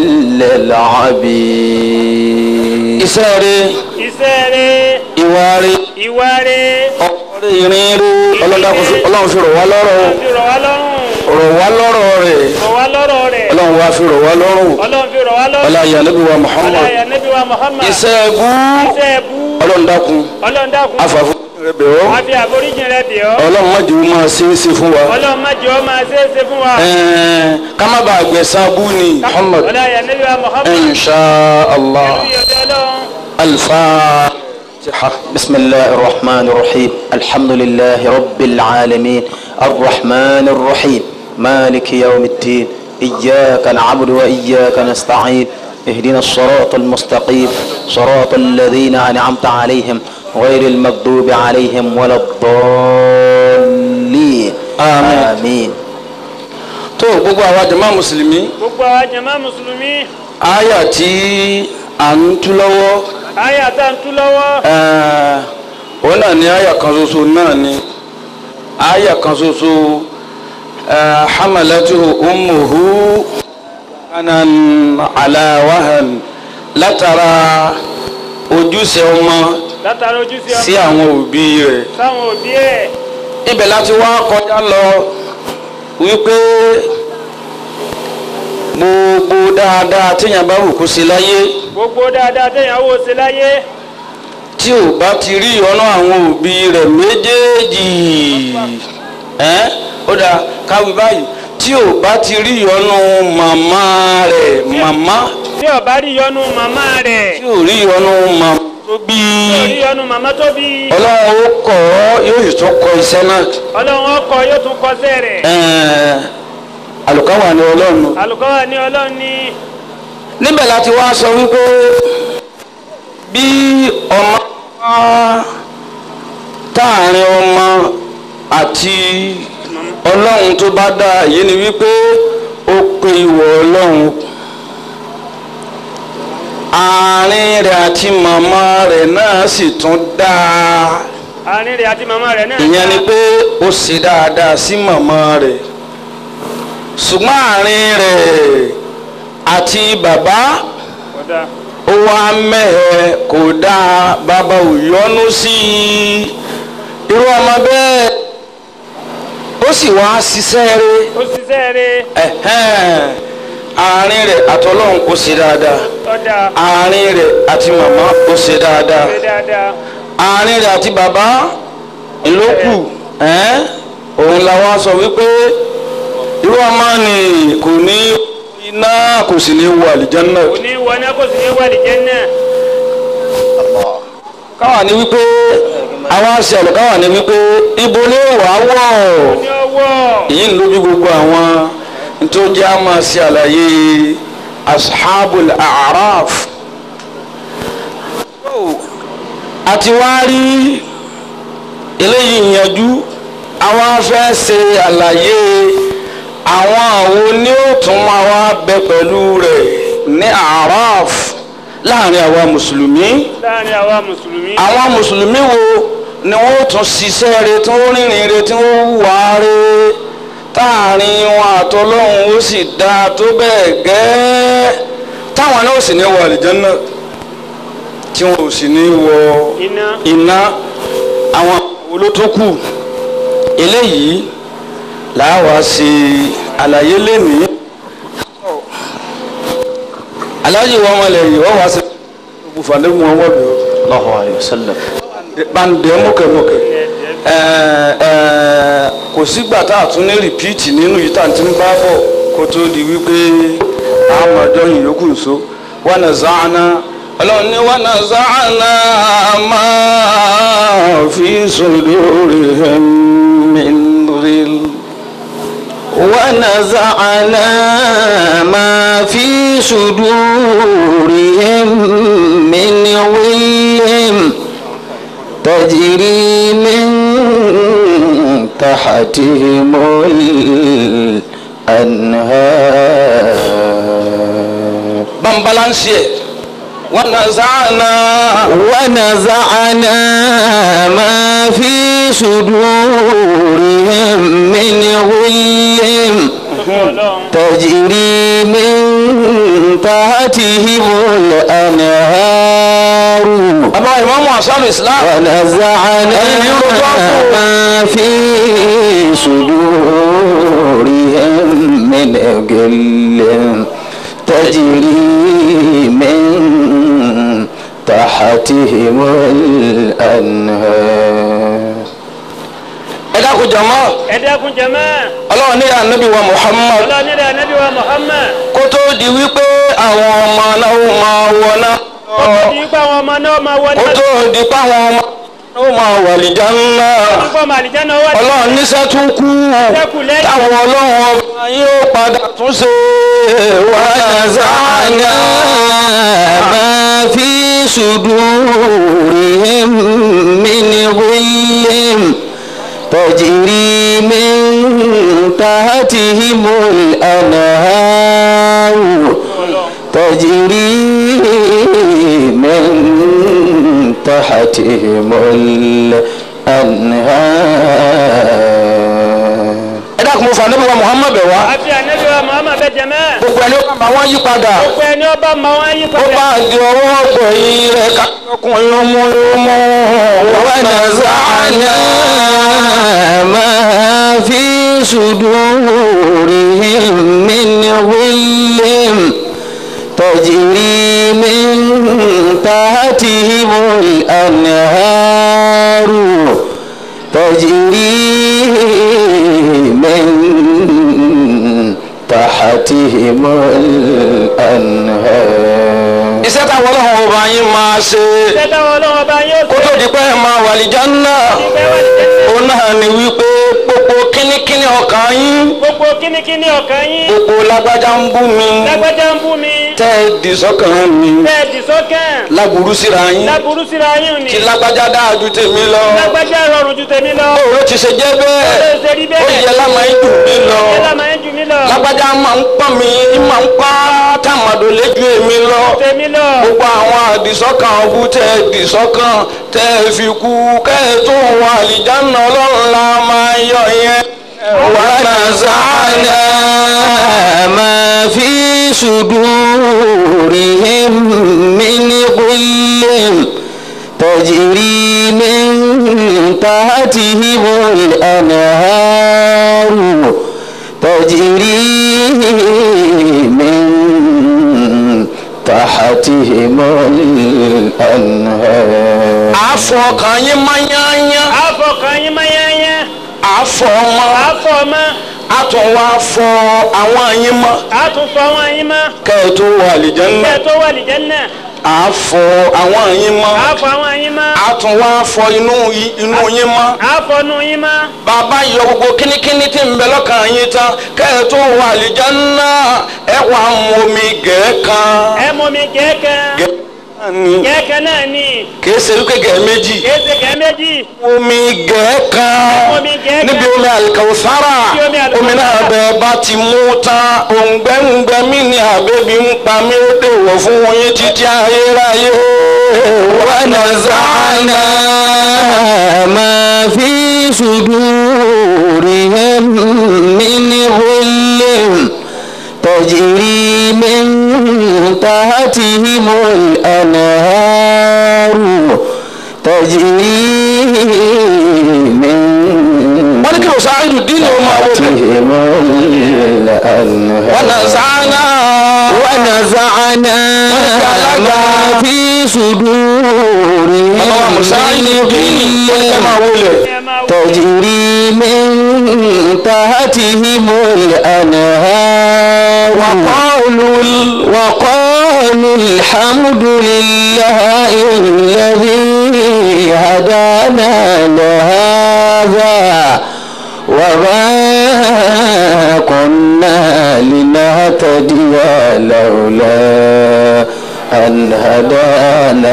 للعبيد إساري iṣẹ́ rẹ̀ إواري ìwà rẹ̀ ọ̀rẹ́ ìrìn rẹ̀ ọlọ́run fi rọ̀ wá lọ́rọ̀ ọlọ́run fi rọ̀ wá lọ́rùn rọ̀ wá lọ́rọ̀ rẹ̀ rọ̀ wá lọ́rọ̀ rẹ̀ ọlọ́run wá fi rọ̀ wá lọ́rùn ọlọ́run fi rọ̀ wá lọ́rùn ọlá ìyàlẹ́bí wa Muhammad ọlọ́yà níbi wa Muhammad iṣẹ́ ẹ̀bú iṣẹ́ ẹ̀bú ọlọ́run dákun ọlọ́run dákun afàfù rẹ bẹ̀ ọ́ àfi àforíjì rẹ bì ọ́ ọlọ́run má jẹ́ ó máa ṣe é ṣe fún wa ọlọ́run má jẹ́ ó máa ṣe é ṣe fún wa. Ẹ̀ẹ́n, ká má bàa gbẹ̀san bú ni Muhammad ọlá ya nabi wa muhammad insha allah pẹ̀lú ìyọ̀dọ̀ ọlọ́run. alfatiha. بسم الله الرحمن الرحيم الحمد لله رب العالمين الرحمن الرحيم مالك يوم الدين إياك نعبد وإياك نستعين اهدنا الصراط المستقيم صراط الذين أنعمت عليهم غير المغضوب عليهم ولا الضالين آمين. آمين tó gbogbo àwa jama mùsùlùmí gbogbo àwọn jama mùsùlùmí àyà tí à ń tú lọ́wọ́ àyà tá à ń tú lọ́wọ́ ẹ̀ẹ́n, òun náà ni àyà kan ṣoṣo náà ni àyà kan ṣoṣo ẹ̀ẹ́, hamalatuhu ummuhu kanan ala wahan látara ojúṣe ọmọ látara ojúṣe sí ọmọ àwọn òbí rẹ̀ sáwọn òbí ẹ̀ ibẹ̀ láti wá kọjá lọ wípé gbogbo dáadáa téèyàn bá wù kó ṣe láyé gbogbo dáadáa téèyàn wò ṣe láyé tí ò bá ti rí ìyọ́nú àwọn òbí rẹ̀ méjèèjì ẹ́n ó dáa káwí báyìí tí ò bá ti rí ìyọ́nú màmá rẹ̀ màmá tí ó bá rí yọ́nú màmá rẹ̀ tí ò rí ìyọ́nú màmá tó bí tí ó rí yọ́nú màmá tó bí ọlọ́run ó kọ̀ ọ́ yóò sì tún kọ iṣẹ́ náà ọlọ́run ọkọ̀ yóò tún kọsẹ̀ rẹ̀ ẹ̀ẹ́n àlùkáwà ni ọlọ́run àlùkọ́wà ní ọlọ́run ní níbẹ̀ láti wá sọ wípé bí ọmọ bá táàrin ọmọ àti ọlọ́run tó bá dá èyí ni wípé ó pe ìwọ ọlọ́run àárín rẹ̀ àti màmá rẹ̀ náà sì tún dáa àárín rẹ̀ àti màmá rẹ̀ náà ìyẹn ni pé ó ṣe dáadáa sí màmá rẹ̀ ṣùgbọ́n àárín rẹ̀ àti bàbá kódà ó wá mẹ́hẹ̀ kò dáa bàbá ò yọ́nú sí i irú ọmọ bẹ́ẹ̀ ó sì wá ṣiṣẹ́ rẹ̀ ó ṣiṣẹ́ rẹ̀ ẹ̀hẹ́n àárín rẹ̀ àtọlọ́run kò ṣe dáadáa ọ̀dà àárín rẹ̀ àti màmá kò ṣe dáadáa ṣe dáadáa àárín rẹ̀ àti bàbá ìlókù ẹ́n òun la wá sọ wípé irú ọmọ ni kò ní iná kò sì ní wọ àlìjánnà kò ní wọná kò sì ní wàlì jẹ́nà káwa ni wípé àwọn aṣèlú káwa ni wípé ibo ni wà á wọ̀ ní ọwọ́ èyí ń ló bí gbogbo àwọn tó jẹ́ a máa ṣe àlàyé ashabul araf àti wá rí eléyìí yanjú àwọn afẹ́ ṣe àlàyé àwọn àwo ni ó tún máa wá bẹ pẹ̀lú rẹ̀ ní araf láàrin àwa mùsùlùmí láàrin àwa mùsùlùmí àwọn mùsùlùmí wo ni wọ́n tún ṣiṣẹ́ rẹ̀ tí wọ́n rìnrìn rẹ̀ tí wọ́n hùwà rẹ̀ táàrin wọn àtọlọ́hún ó sì dáa tó bẹ́ẹ̀ gẹ́ẹ́ táwọn náà sì ní wọ àlìjánnà tí wọn ò sì ní wọ iná iná àwọn olótókù eléyìí làwa ṣe àlàyé lẹ́nìí aláàjì wọn wọlé yìí wọ́n wá sí gbogbo fàdé wọn wọ́n bẹ̀rẹ̀ الله عليه وسلم bande mọkẹmọkẹ kò sígbà tá a tún ní rìpíìtì nínú yìí tá a ti ń bá bọ̀ kó tó di wípé àmọ̀jọ́ yìí yòókù nso wọn nà záànà ọlọ́run ní wọn nà záànà máa fi sudurihim min ghil. ونزعنا ما في صدورهم من غل تجري من تحتهم الأنهار bambalansi ẹ wọn nà záànà ونزعنا ما في صدورهم من غل ọlọ́run تجري من تحتهم الأنهار bàbá ìmáàmù àṣàlù islam ونزعنا ما في صدورهم من غل تجري من تحتهم الأنهار ẹ dákun jọmọ ẹ dákun jẹmọ́ ọlọ́run ní ànábì wa muhammad ọlọ́ọ̀ni rẹ̀ anabi wa muhammad kó tó di wípé àwọn ọmọ náà ó máa wọ náà ó ti yí pé àwọn ọmọ náà máa wọ kó náà tó di pé àwọn ọmọ náà ó máa wà lìjà ńlá nípa màlìjẹ́ náà wà ọlọ́run níṣẹ́ tún kú Ṣẹ́kù lẹ́yìn. táwọn ọlọ́run ọba yóò padà tún ṣe ونزعنا ما في صدورهم من غل تجري من تحتهم الأنهار تجري من تحتهم الأنهار ẹ dákun mo fà ànábì wa muhammad bẹ̀ wá àfi anabi wa muhammad bẹ jẹmọ́ gbogbo ẹni ó bá bá wọn yí padà gbogbo ẹni ọba ma wọn yí ó padà bá di ọwọ́ ọgbọ̀ yìí rẹ̀ kákọ́kùn lómú lómú ونزعنا ما في صدورهم من غل تجري من تحتهم الأنهار تجري من تحتهم الأنهار iṣẹ́ táwọn ọlọ́run ọba yín máa ṣe ṣẹ́dá ọlọ́wọ́ bá yóò kó tó di pé ẹ máa wà lìjánná ìgbẹ́ wà ní jẹ́nà òun náà ni wípé gbogbo kínníkínní ọkàn yín gbogbo kínníkínní ọkàn yín gbogbo lágbájá ń bú mi lágbájá ń bú mi tẹ́ ẹ dì sọ́kàn mi bẹ́ẹ̀ dì sọ́kàn láburú síra yín láburú síra yín ni tí lágbájá dáa ju tèmi lọ lágbájá rọrùn ju tèmi lọ òun ti ṣe jẹ́ ó bẹ́ẹ̀ ṣe rí ó bẹ́ẹ̀ yẹ lámà ń jù mí lọ ó lámà ń jù mí lọ lágbájá máa ń pọ́n mi máa ń pa tàmàdò lójú èmi lọ tèmi lọ gbogbo àwọn àdìsọ́kàn ọ̀bù tẹ́ ẹ dìsọ́kàn tẹ́ ẹ fi kú kẹ́ ẹ tó wọn àlìjáná ọlọ́run la máa yọ yẹn. ونزعنا ما في صدورهم من غل تجري من تحتهم الأنهار تجري من تحتهم الأنهار àfọ̀ ọkàn yín máa yányá àfọkàn yín máa yányá àfọ̀ ọmọ àfọ ọmọ àtúnwá fọ àwọn yín mọ́ àtúnfọ àwọn yín mọ́ kẹ́ ẹ tó wọ àlìjáná bẹ́ẹ̀ tó wà lìjẹ́ náà àfọ̀ àwọn yín mọ́ àfọ àwọn yín mọ́ àtúnwá fọ inú yí- inú yín mọ́. àfọnú yín mọ́ bàbá yọ gbogbo kínníkínní tí ń bẹ lọ́kàn yín tán kẹ́ ẹ tó wọ àlìjáná ẹ wà mú omi gẹ̀ẹ́kan. ẹ mọ mi gẹ́gẹ́ gẹ̀ẹ́kan ni gẹ́gẹ́ náà ni kìí ṣe wípé gẹ̀ẹ́ méjì. kéde gẹ́ méjì omi gẹ̀ẹ́kan Omi gẹ̀ẹ́kan. níbi omi àlìkàwùsára Níbi omi àlìkàwùsára. omi náà bẹ bá ti mú tán òǹgbẹ́ǹgbẹ́ mi ni àbẹ́bí ń pa mí ó dèwọ̀ fún yín títí ayérayé. ونزعنا ما في صدورهم من غل تجري من تحتهم الأنهار تجري من wọ́n ní kí ló sáà ìlú dín ní ọmọ àwọn òbí. تحتهم الأنهار ونزعنا ونزعنا ما في صدورهم ọlọ́wọ́ musa ìlú dín ní من ọmọ àwọn olè. ẹ máa wọ تجري من تحتهم الأنهار وقالوا وقالوا الحمد لله الذي هدانا لهذا وما كنا لنهتدي لولا أن هدانا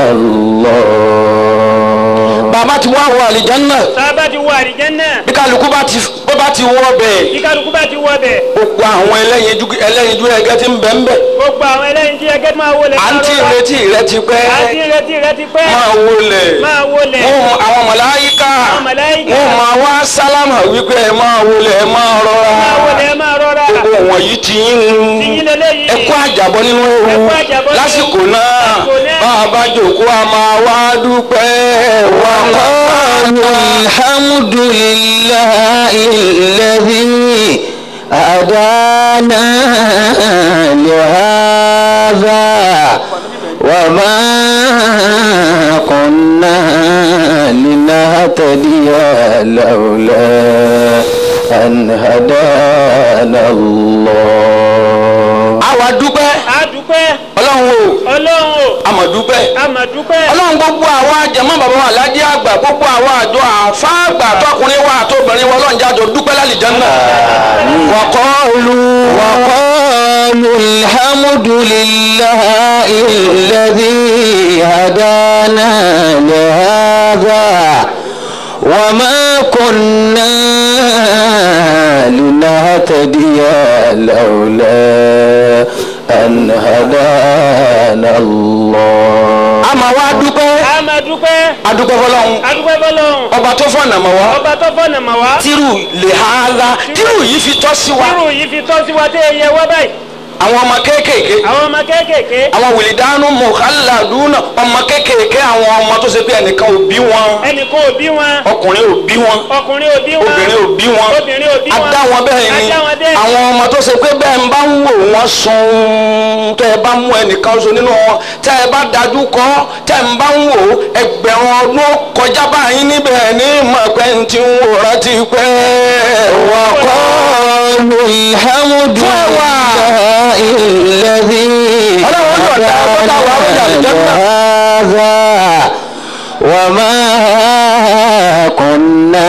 الله bàbá ti wá wọ àlìjáná sábà ti wọ àlìjẹ́ náà bí kálukú bá ti bó bá ti wọ bẹ́ẹ̀ bí kálukú bá ti wọ bẹ̀ gbogbo àwọn ẹlẹ́yinjú ẹlẹ́yinjú ẹgẹ́ ti ń bẹ ń bẹ gbogbo àwọn ẹlẹ́yin tí ẹgẹ́ máa wọlé à ń tí ìrètí rẹ ti pẹ́ àti ìrètí rẹ ti pẹ́ máa wọlé máa wọlé wọn àwọn màláyíká Àwọn màláíkà. wọn máa wá sálámà wípé ẹ máa wọlé ẹ máa rọra máa wọlé ẹ máa rọra gbogbo wọ̀nyí ti yín tìyín lélẹ́yìí ẹ kú àjàbọ́ nínú ewu Ẹ kú àjàbọ́ nínú lásìkò ewu. náà Lásìkò náà. bá a bá jòkó a máa wá dúpẹ́ wà وقالوا الحمد لله الذي هدانا لهذا وما كنا لنهتدي لولا أن هدانا الله àwa dúpẹ́ a dúpẹ́ ọlọ́run o ọlọ́run o àmọ̀ dúpẹ́ a mà dúpẹ́ ọlọ́run gbogbo àwọn àjẹmọ́ bàbá wa aládé àgbà gbogbo àwọn àjọ àfáàgbà tọkùnrin wa àtobìnrin wa ọlọ́run jájọ dúpẹ́ lálìjánnà وقالوا وقالوا الحمد لله الذي هدانا لهذا وما كنا لنهتدي لولا أن هدانا الله àmọ́ wa dúpẹ́ a mà dúpẹ́ adúpẹ́ fọlọ́run a dúpẹ́ fọlọ́run ọba tó fọ̀nà mọ́ wa ọba tó fọ̀nà mà wá tírù lè ha la tírù yìí fi tọ́ sí wa irú yìí fi tọ́ sí wa tẹ́ ẹ yẹ wá báyìí àwọn ọmọ kéékèèké àwọn ọmọ kéékèèké àwọn wìlìdánù mọ̀kálàdúnà ọmọ kéékèèké àwọn ọmọ tó ṣe pé ẹnìkan ò bí wọn ẹnìkan ò bí wọn ọkùnrin ò bí wọn ọkùnrin ò bí wọn obìnrin ò bí wọn obìnrin ò bí wọn adá wọn bẹ́ẹ̀ ni adá wọn bẹ́ẹ̀. àwọn ọmọ tó ṣe pé bẹ́ẹ̀ ń bá ń wò wọ́n sun tẹ́ ẹ bá mú ẹnìkan so nínú wọn tẹ́ ẹ bá dájú kọ́ tẹ́ ẹ bá ń wò ẹgbẹ̀rún ọdún kọjá báyìí níbẹ̀ ní mọ̀pẹ́ ń ti ń wòran ti pẹ́ وقالوا الحمد لله الذي هدانا لهذا وما كنا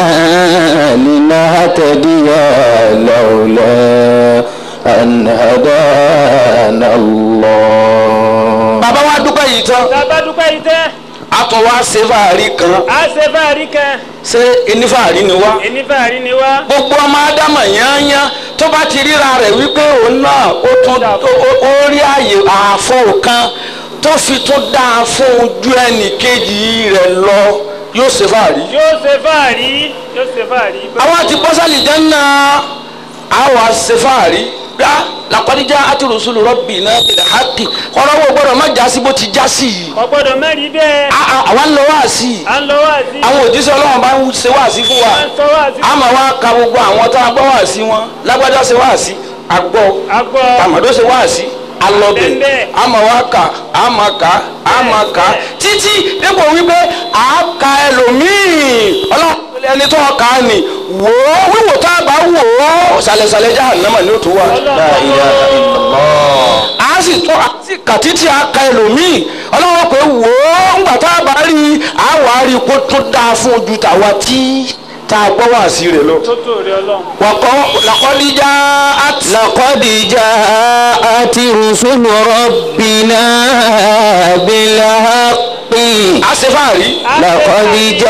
لنهتدي لولا أن هدانا الله bàbá wa dúpẹ́ yìí tán tá a bá dúpẹ́ yìí tẹ́ a tún wá ṣe fàárí kan a ṣe fàárí kan ṣé enífàárí ni wá. ẹni fàárí ni wá gbogbo ọmọ ádámà yányán tó bá ti ríra rẹ̀ wípé òun náà ó tún ó- ó- ó rí àyè ààfo kan tó fi tún dáa fún ojú ẹnì kejì rẹ̀ lọ yóò ṣe fàárí. yóò ṣe fàárí yóò ṣe fàárí. àwọn àti bọ́sálì jẹ́nà àwa ṣe fàárí gbá làkọ́díjà àti rùsùlù rọ́bì náà bìlẹ̀ hákì kọ́lọ́wọ́ gbọ́dọ̀ má jásí bó ti jásí yìí. ọ̀gbọ́dọ̀ mẹ́rin bẹ́ẹ̀ À- à- àwa ń lọ wá sí i à ń lọ wá sí àwọn òjíṣẹ́ ọlọ́run bá ń ṣe wá sí fún wa. à ń sọ wá sí àmọ́ wa ka gbogbo àwọn tá a gbọ́ wá sí wọn lágbájá ṣe wá sí agbọ́ agbọ́ tàmọ́dọ́ ṣe wá sí alọ́bẹ̀ Bẹ́ẹ̀. àmọ́ wa kà àmọ́ kà àmọ́ kà títí dépò wípé à á ka ẹlòmíì ọlọ́run ẹni tó kà á nì wò ó wíwò tá a bá wò ó ṣàlẹ̀ṣàlẹ̀ jahannama ni ó tún wà. لا إله إلا الله a sì tún a sì kà títí a ka ẹlòmíì ọlọ́run pé wò ó ńgbà tá a bá rí i a wà á rí i kó tún dáa fún ojú tàwa tí tá a gbọ́ wá sí rẹ̀ lọ. tó tó rí ọlọ́run. wàkọ́ làkọ́díjà àti. لقد جاءت رسل ربنا بالحق àṣefàárí. لقد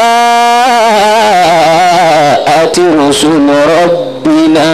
جاءت رسل ربنا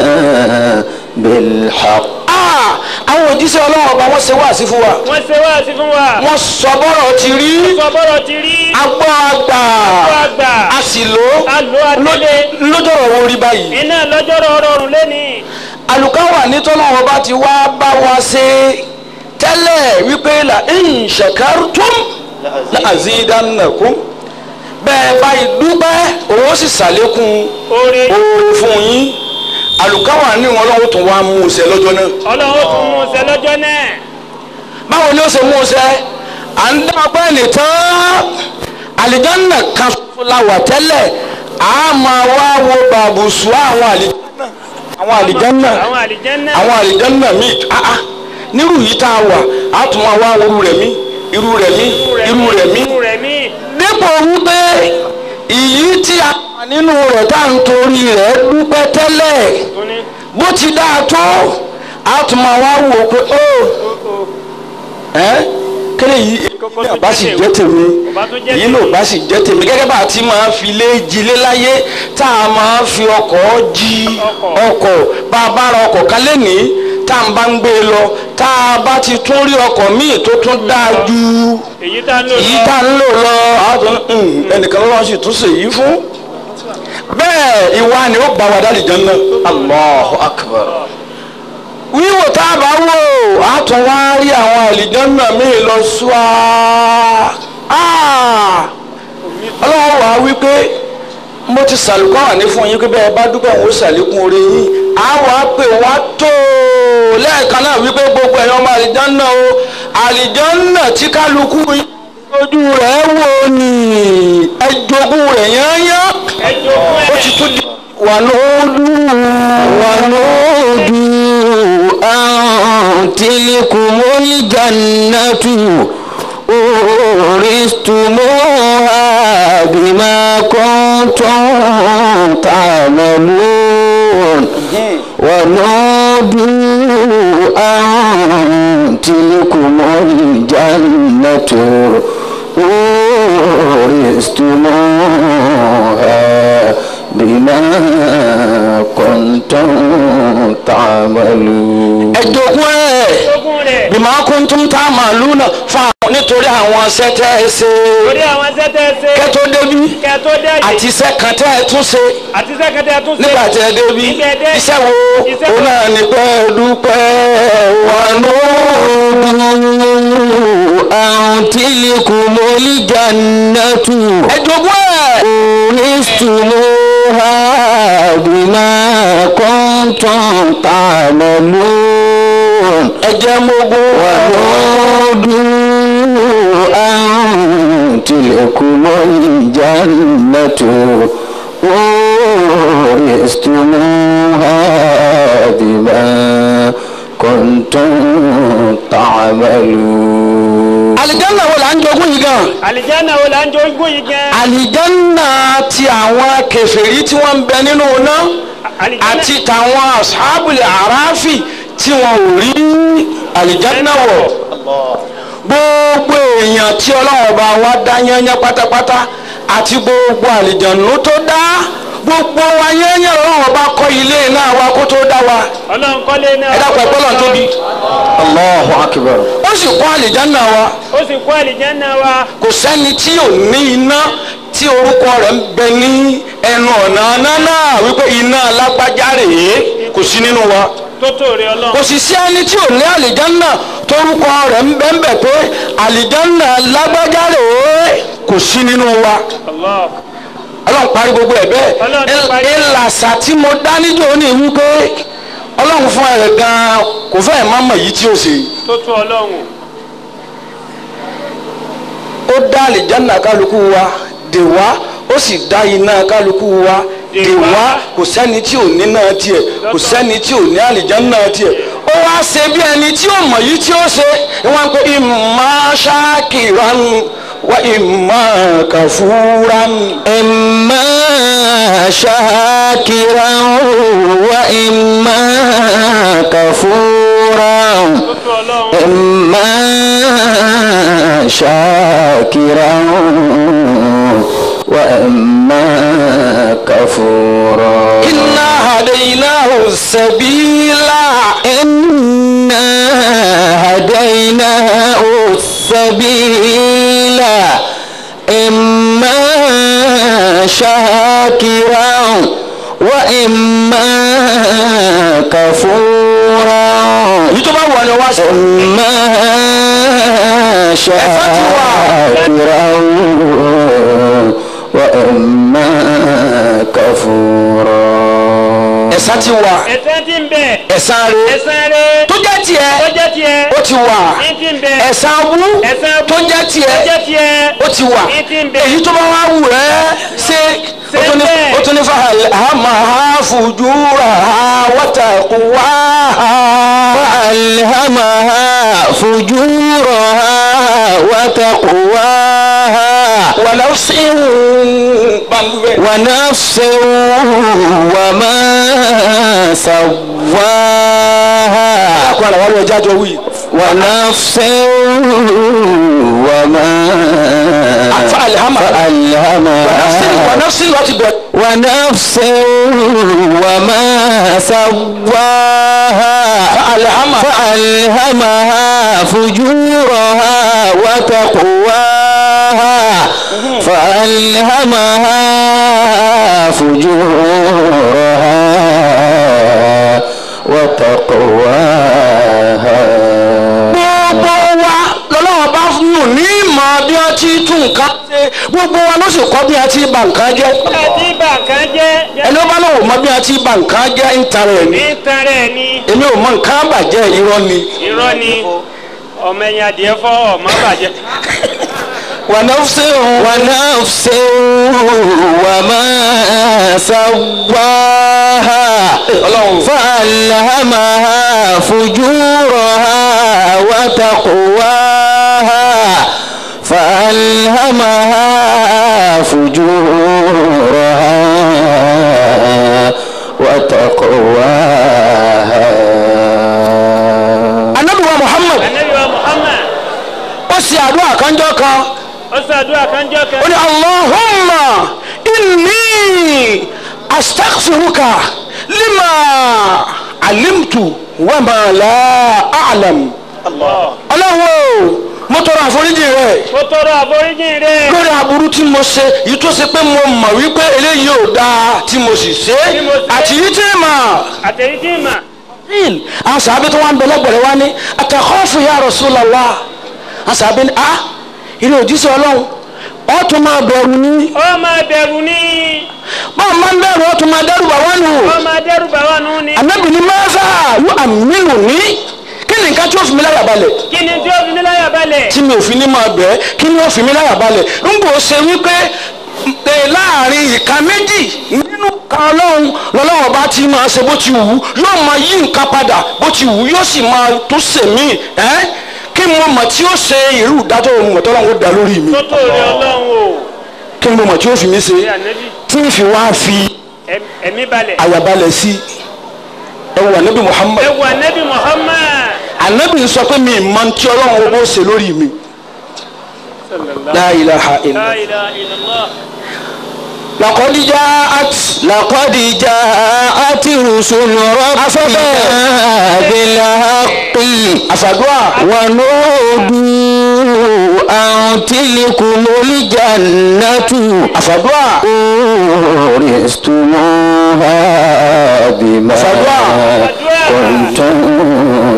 بالحق Ah, àwọn òjíṣẹ́ ọlọ́run ọba wọ́n ṣe wáàsí fún wa. wọ́n ṣe wá sí fún wa. wọ́n sọ bọ́rọ̀ ti rí. sọ bọ́rọ̀ ti rí. agbọ́ àgbà. Agbọ́ àgbà. a sì lò ó. a lò á délé. lójọ́rọ̀ wo rí báyìí. iná lọ́jọ́rọ̀ rọrùn lẹ́ni. àlùkáwà nítọ́lọ́run ọba ti wá bá wa ṣe tẹ́lẹ̀ wípé la in shakartum la azidannakum bẹ́ẹ̀ báyìí dúpẹ́ òun sì ṣàlékún oore oore fún yín àlùkáwà ní wọn lọ́wọ́ tó wá mú un ṣe lọ́jọ́ náà. ọlọ́run tún mú un ṣe lọ́jọ́ náà. báwo ni ó ṣe mú un ṣe à ń dá ọpẹ́ nìtàn àlìjánná kan ṣoṣo la wà tẹ́lẹ̀ a máa wá wo bàbùsù àwọn àlìjánná àwọn àlìjánná àwọn àlìjẹ́nà. àwọn àlìjánná míì ah ah nírú yìí tá a wà á tún máa wá irú rẹ̀ mí irú rẹ̀ mí irú rẹ̀ mí irú rẹ̀ mí. dípò wípé ìyí tí a wà nínú rẹ̀ tá à ń torí rẹ̀ dúpẹ́ tẹ́lẹ̀ tó ní. bó ti dáa tó a tún máa wá wò ó pé ó ẹ kéde yìí Kókó ní tó ọba sì jẹ́ jẹ́ tèmi Ọba tó jẹ́ èyí tèmi. ló bá sì jẹ́ tèmi gẹ́gẹ́ bá a ti máa fi lé jilé láyé tá a máa fi ọkọ̀ jí Ọkọ̀. ọkọ̀ bá a bá ra ọkọ̀ kan lénìí tá a bá ń gbé e lọ tá a bá ti tún rí ọkọ̀ míì tó tún dáa ju èyí tá a ń lò èyí lọ. tá a ń lò lọ àwọn tó ń ẹnìkan lọ́wọ́ sì tún ṣèyí fún bẹ́ẹ̀ ìwà ni ó bá wa dálì jẹun náà. Allahu akbar. wíwò tá a bá wò á tún wá rí àwọn àlìjọ́nà míì lọ sùá ọlọ́wọ́ wàá wí pé mo ti sàlùkọ́ wà ní fún yín pé bẹ́ẹ̀ bá dúpẹ́ òun ó sàlékún oore yín á wà á pè wá tó lẹ́ẹ̀kan náà wípé gbogbo ẹ̀yàn ọmọ àlìjọ́nà o àlìjánná tí kálukú yín ojú rẹ̀ wò ní ẹjogún rẹ̀ yányán ẹ jogún ó ẹ ti tún di wà lóòdù wà lóòdù. ونودوا أن تلكم الجنة أورثتموها بما كنتم تعملون ونودوا أن تلكم الجنة أورثتموها بما كنتم تعملون ẹjogún ẹ̀ jogún rẹ̀ bímọ kúntùm tá a máa lù náà fún àwọn nítorí àwọn iṣẹ́ tẹ́ ẹ ṣe torí àwọn sẹ́tẹ̀ ṣe kẹ́tó débi kẹ́ tó dé àti iṣẹ́ kan tẹ́ ẹ tún ṣe àti sẹ́kẹ̀tẹ̀ tún ṣe nígbà tẹ́ ẹ débi Nígbà ẹ dé. iṣẹ́ wo Iṣẹ́ òun wo? náà ní pẹ́ dúpẹ́ wà lóòdù. أن تلكم الجنة ẹjogún ẹ̀ أورثتموها بما كنتم تعملون ẹjẹ mogun ونودوا أن تلكم الجنة أورثتموها بما كنتم تعملون alijanna wo la ń jogún yìí gan àlìjáná wo là ń jogún yìí gan alijanna ti àwọn kèfèrí tí wọ́n ń bẹ nínú iná àlìjáná àti tàwọn asábùlẹ̀ àráfì tí wọn ò rí alijanna wọ̀ gbogbo èèyàn tí ọlọ́run ọba wa dá yányán pátápátá àti gbogbo àlìjànú tó dá gbogbo wa yányán ọlọ́run ọba kọ́ ilé náà wa kó tó dá wa ọlọ́run kọ́lé náà ẹ dákun ẹgbẹ́ lọ́n tóbi Allahu akbar. ó sì kọ́ àlìjánná wa ó sì kó àlìjáná wa kò sẹ́ni tí ò ní iná tí orúkọ rẹ̀ ń bẹ ní ẹnu ọ̀nà iná náà wípé iná lágbájá rèé kò sí nínú wa tó tó rẹ ọlọ́run kò sì sí ẹni tí ò ní àlìjánná torúkọ rẹ̀ ń bẹ ń bẹ pé àlìjánná lágbájá rèé kò sí nínú wa Allah ọlọ́run parí gbogbo ẹ̀ Ọlọ́run ti parí. bẹ́ẹ̀ ìlàsà tí mo dá níjọ́ ní wípé ọlọ́run fún ẹ̀ gan-an kò fẹ́ẹ̀ má mọ̀ yìí tí ó ṣe. tó tó ọlọ́run ó dá àlìjáná kálukú wa dè wá ó sì dá iná kálukú wa Dè dè wá. wá kò sẹ́ni tí ò ní náà tiẹ̀ kò sẹ́ni tí ò ní àlìjáná tiẹ̀ ó wá ṣe bí ẹni tí ó mọ̀ yìí tí ó ṣe wọ́n pe ìmọ̀ ṣáàkìrán wa ìmọ̀ kàfúrán. إما شاكرا وإما كفورا tó tó ọlọ́run إما شاكرا وإما كفورا iná hadaynahu sabila. إنا هديناه السبيل إما شاكرا وإما كفورا èyí tó bá wà ní wá sí. إما شاكرا وإما كفورا ẹ̀san ti wà ẹ̀san tí ń bẹ ẹ̀san rẹ̀ ẹ̀san rẹ tó jẹ́ tiẹ̀ tó jẹ́ tiẹ̀ ó ti wà ní tí ń bẹ ẹ̀san wú ẹ̀san tó jẹ́ tó tiẹ̀ jẹ́ tiẹ̀ ó ti wà ní tí ń bẹ èyí tó bá wá wù ẹ́ ṣe Ṣe ó tún ní- bẹ́ẹ̀. ó tún ní fàhàlì àmà fùjúrà wàtàkùwà فألهمها فجورها وتقواها wàlọ́sí bàmúbẹ́. ونفس وما سواها àkọ́ àlàwọ̀ lọ jájọ wí. ونفس وما فألهمها. فألهمها wàlọ́sí láti bẹ̀rẹ̀. ونفس وما سواها فألهمها. فألهمها فجورها وتقواها فألهمها فجورها وتقواها gbogbo wa lọ́lọ́wọ́ bá nù ní ìmọ̀ bí wọ́n ti tún nǹkan ṣe gbogbo wa ló sì kọ́ bí wọ́n ti bà nǹkan jẹ́. ẹ tí bà kan jẹ́ ẹni ó bá lọ́wọ́ mọ bí wọ́n ti bà nǹkan jẹ́ ń tarẹ̀ ní. ní tan rẹ̀ ni èmi ò mọ nǹkan bàjẹ́ irọ́ ni. irọ́ ni ọmọ ẹ̀yìn adìẹ fọ́ ọmọ bàjẹ́. ونفس ونفس وما سواها فألهمها فجورها وتقواها فألهمها فجورها وتقواها anabi wa muhammad anabi wa muhammad ó sì àdúrà kanjọ́ kan ó ṣàdúrà kanjọ́ kan. ó ní allahumma inni astaghfiruka lima alimtu wa ma la a'lam ọlọ́run o mo tọrọ àforíjì rẹ mo tọrọ àforíjì rẹ. lórí aburú tí mo ṣe yìí tó ṣe pé mo mọ̀ wípé eléyìí ò dáa tí mo sì ṣe Tí mo ṣe. àti yìí tí mà àtẹ̀yí tí mà. il àwọn sàbẹ tó wà ń bẹ lẹ́gbẹ̀rẹ̀ wá ní àtàkọ́fù ya Rasulullah àwọn sàbẹ ní ah ilé òjíṣẹ́ ọlọ́run ó tún máa bẹ̀rù ní ó máa bẹ̀rù ní. báwo máa ń bẹ̀rù ó tún máa dẹ́rù bà wọ́n nù ó máa dẹ́rù bà wá nù ní. ànábì ní mẹ́fà yóò àmínú ní kí ni nǹkan tí ó fi mi láyà balẹ̀ kí ni tí ó fi mí láyà balẹ̀. tí mi ò fi ní máa bẹ̀ ẹ́ kí ni ó fi mi láyà balẹ̀ ń bò ṣe wípé ẹ láàrin ìka méjì nínú kan ọlọ́run lọ́lọ́run ọba tí máa ṣe bó ti wù ú yóò máa yí nǹkan padà bó ti wù ú yóò sì máa tó sèmí ẹ́ kí mo mọ̀ tí ó ṣe irú ìdájọ́ ohun mọ̀tọ́ lọ́wọ́ dá lórí mi tó tó rẹ ọlọ́run o. kí mo mọ̀ tí ó fi mí ṣe ṣé ànábì tí ń fi wá fi ẹm- ẹ̀mí balẹ̀. àyàbalẹ̀ sí ẹ wà níbi Muhammad ẹ wà ànábì muhammad. anabi sọ pé mi mọ̀ tí ọlọ́run ọba ó ṣe lórí mi la ilaha illa la ilaha illallah. laqad ja'at لقد جاءت رسل ربنا بالحق àfàdúrà ونودوا أن تلكم الجنة àfàdúrà أورثتموها بما كنتم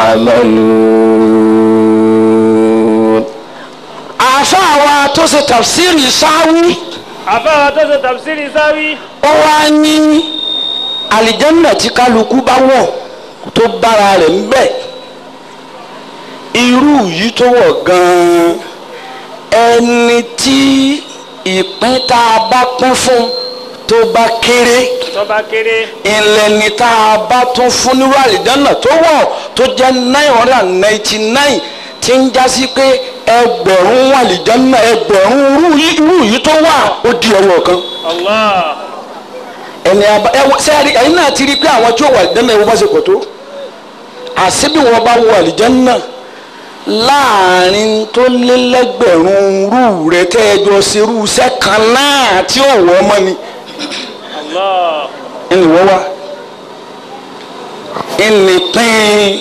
تعملون àáfàá wa tó ṣe tafsiri sáwí àfáà tó ṣe tafsiri sáwí. ó wá ní àlìjánná tí kálukú bá wọ̀ tó bára rẹ̀ ń bẹ̀ irú yìí tó wọ̀ gan-an ẹni tí ìpín tá a bá pín fún tó bá kéré tọ́ba kéré. ilẹ̀ ni tá a bá tún fún nírú àlìjánná tó wọ̀ tó jẹ́ nine hundred and ninety nine tí ń já sí pé ẹgbẹ̀rún àlìjánná ẹgbẹ̀rún irú yìí- irú yìí tó wà ó di ọwọ́ kan allah. ẹni aba ẹ wọ sẹ́ẹ̀rì ẹ̀yin náà ti rí i pé àwọn tí ó wà àlìjánná ẹ̀ wọ́n bá ṣe pọ̀ tó àṣìbí wọn bá wọ àlìjánná láàrin tó lé lẹ́gbẹ̀rún rú rẹ tẹ́ ẹ jọ ṣe irú iṣẹ́ kan náà tí ó wọ́ ọmọ ni allah. ẹni wọ́n wá ẹni pín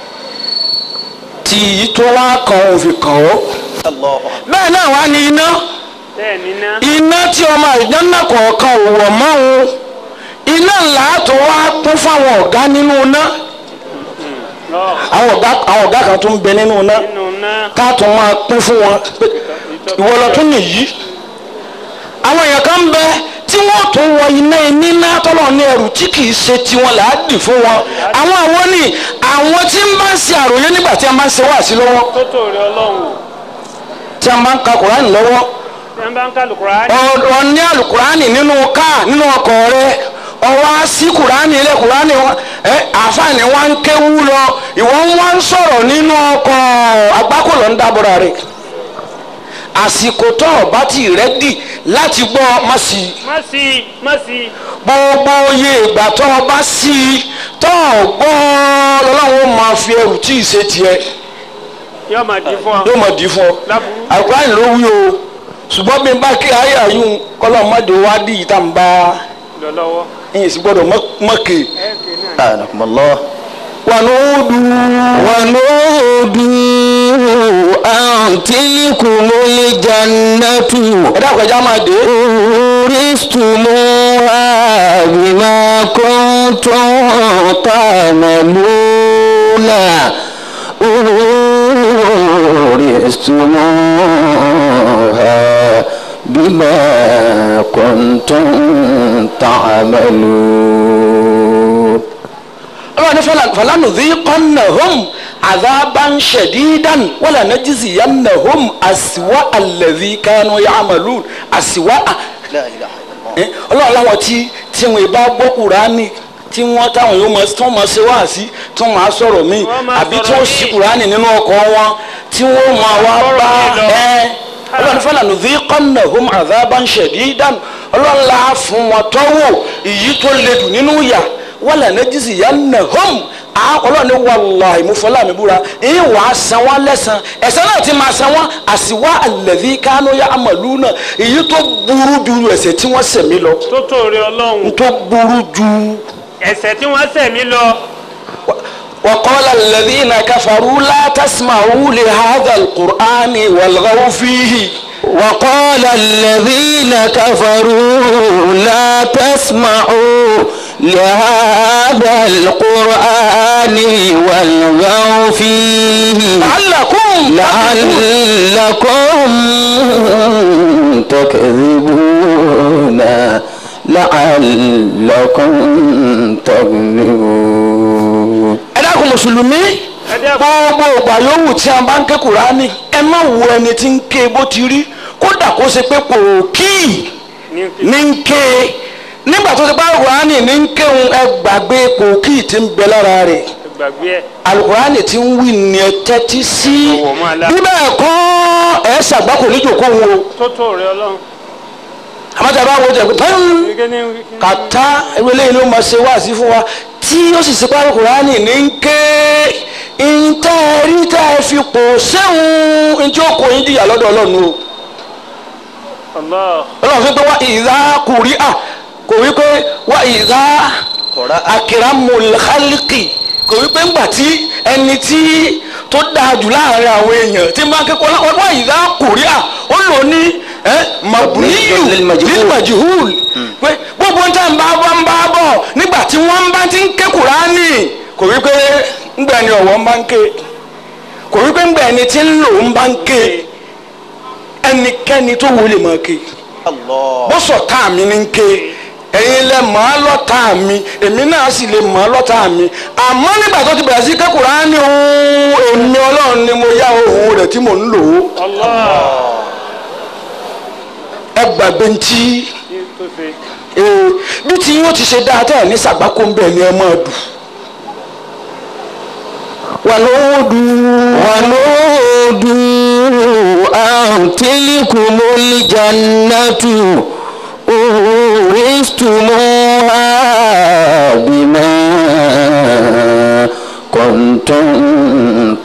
tí yìí tó wá kan òun fi kàn ó bẹ́ẹ̀ náà wá ní iná bẹ́ẹ̀ ni ná. iná tí ọmọ àlìjánná kọ̀ọ̀kan ò wọ̀ mọ́ òun iná ńlá tó wá kún fáwọn ọ̀gá nínú iná lọ àwọn ọ̀gá àwọn ọ̀gá kan tó ń bẹ nínú iná nínú ná. ká tó máa pín fún wọn pé ìwọ lọ tún nìyí àwọn èèyàn kan ń bẹ tí wọ́n tún wọ iná níná tọ́lọ̀ ní ẹrù tí kì í ṣe tiwọn là á dì fún wọn àwọn àwọn ni àwọn tí ń bá ń ṣe àròyé nígbà tí a máa ń ṣe wáàsí lọ́wọ́ tó tó rẹ ọlọ́run o. tí a máa ń ka kùránì lọ́wọ́ tí wọ́n bá ń kálù kúránì. ọ̀rọ̀ ní àlùkùránì nínú káà nínú ọkọ̀ rẹ ọwọ́ á sí kùránì ilé kùránì wọn ẹ àfààní wa ń kéwú lọ ìwọ ń wá ń sọ̀rọ̀ nínú ọkọ̀ agbákòlò ń dábọ̀ra rẹ̀ àsìkò tó o bá ti rẹ́dì láti gbọ́ má sí i má sí i má sí i. gbogbo iye ìgbà tó o bá sí i tó o gbọ́ lọ́lọ́run ó máa fi ẹrù tí ì ṣe tiẹ̀ yóò máa di fún ọ. yóò máa dì í fún ọ láburú. àlùkùránì ló wí o ṣùgbọ́n bí n bá kí ayé àyùn kọ́lọ́ mọ́dé wá dì í tá n bá lọ lọ́wọ́. yín sì gbọ́dọ̀ mọ́kè. ẹ kì í náà. أنكم الله wà ní ó dùn. ونودوا أن تلكم الجنة ẹ dákun ẹja máa dé. أورثتموها بما كنتم تعملون أورثتموها بما كنتم تعملون ọlọ́run ní fẹlẹ́ fẹlẹ́nu dí kọ́nà hóm azaban shadidan wala najziyannahum aswa alladhi kanu ya'malun aswa لا إله إلا الله ẹ ọlọ́run láwọn tí tí wọn bá gbọ́ kúránì tí wọ́n táwọn yóò máa tí wọ́n máa ṣe wá sí tí wọ́n máa sọ̀rọ̀ míì Wọ́n máa àbí tí sọ̀rọ̀ wọ́n ṣí míì. kúránì nínú ọkọ̀ wọn tí wọ́n máa wá Ọ̀rọ̀ bá mi lọ. ẹ ọlọ́run fẹ́lẹ̀ nudhiqannahum adhaban shadidan ọlọ́run la fún wọn tọ́wọ́ èyí tó le dùn nínú yà wala najziyannahum a ọlọ́run ní wàllahi ìmúfọ́lá mi búra èyí wà á san wọ́n lẹ́sàn ẹ̀san náà ti máa san wọ́n àsìwá alladhi kanu ya'maluna èyí tó burú ju ẹ̀ṣẹ̀ tí wọ́n ṣẹ̀ mí lọ tó tòrè ọlọ́run tó burú ju. ẹ̀ṣẹ̀ tí wọ́n ṣẹ̀ mí lọ وقال الذين كفروا لا تسمعوا لهذا القرآن والغوا فيه وقال الذين كفروا لا تسمعوا لهذا القرآن والغوا فيه لعلكم لعلكم تكذبون لعلكم تغلبون ẹ dákun mùsùlùmí ẹ dẹ́kun gbogbo ìgbà yòówù tí a bá ń ké kùránì ẹ má wo ẹni tí ń ké bó ti rí kódà kó ṣe pé pòókì ní ní ń ké nígbà tó ṣe pé kùránì ní ń kéwọn ẹ gbàgbé pòókì tí ń bẹ lára rẹ̀ gbàgbé ẹ̀ alukurani ti ń wí ní ẹ tẹ́tí sí Ọ̀wọ̀ máa la. bí bẹ́ẹ̀ kọ́ ẹ ṣàgbákò níjòkó wo tó tòrè ọlọ́run àmọ́tí a bá wo jẹ́ pé tán gẹ́gẹ́ ní kàtá ewé lẹ́yìn ló máa ṣe wáàsí fún wa tí ó sì ṣe pé alukurani ní ń ké ìtẹ́ rí tẹ́ ẹ fi pò sẹ́hun ntí ó kò yín jìyà lọ́dọ̀ ọlọ́run o Allah ọlọ́run fi pé wá ìdá kùrí à kò wí pé wá ìdá akiramul khalqi kò wí pé ńgbà tí ẹni tí tó dáa jù láàrin àwọn èèyàn tí máa ń kẹ́kọ̀ọ́ wá ìdá kùrí à ó lò ní mabuniyu Lil-majhul. lilmajhul pé gbogbo ń tẹ́ ń bá bọ́ ń bá bọ̀ nígbà tí wọ́n bá ti ń ké Kùránì kò wí pé ńgbà ni ọ̀wọ́ ń bá ń ké kò wí pé ńgbà ẹni tí ń lò ń bá ń ké ẹnikẹ́ni tó wọlé máa ké الله bó sọ tá mi ní ké ẹ̀yin lẹ mọ̀ á lọ́tà mi èmi náà sì lè mọ̀ á lọ́tà mi àmọ́ nígbà tó ti bẹ̀rẹ̀ sí ké Kùránì òun èmi ọlọ́run ni mo yá ohun rẹ̀ tí mò ń lò ó Allah ẹ gbàgbé ntí ní tó ṣe ee bí tí yóò ti ṣe dáadáa ní sàgbákò ń bẹ̀ ni ẹ máa dù wà lówó dù ونودوا أن تلكم الجنة أورثتموها بما كنتم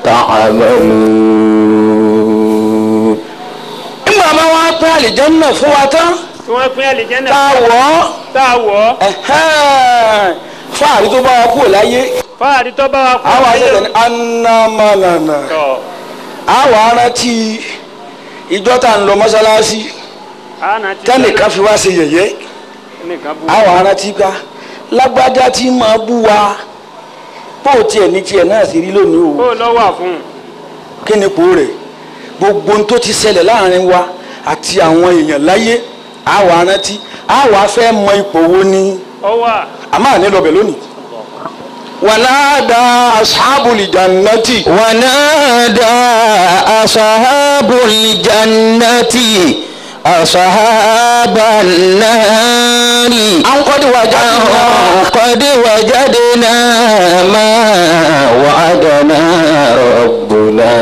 تعملون nígbà máa wá pé àlìjẹ́nà fún wa tán tí wọ́n pín àlìjẹ́nà tá a wọ̀ ọ́ tá a wọ̀ ọ́ ẹ̀hẹ́n, fáàrí tó bá wa kúrò láyé fáàrí tó bá wa kú àwọn láyé àṣẹṣẹ ní anamalana tọ̀ àwọn arántí ìjọ tá à ń lọ mọ́sálásí àná ti tẹ́nìkan fi wá ṣe yẹ̀yẹ́ nìkan bú àwọn arántí gbá lágbájá tí máa bú wa bó tiẹ̀ ní tiẹ̀ náà sì rí lónìí o kó lọ́wọ́ fún un kí ni ipò rẹ̀ gbogbo ohun tó ti ṣẹlẹ̀ láàrin wa àti àwọn èèyàn láyé àwọn arántí àwọn afẹ́ mọ ipò wo ni ọwọ́ àmọ́ àní lọ́bẹ̀ lónìí. wàládà asábùlì jannati. ونادى أصحاب الجنة أصحاب النار àwọn kọ́ni wàjà أن قد وجدنا ما وعدنا ربنا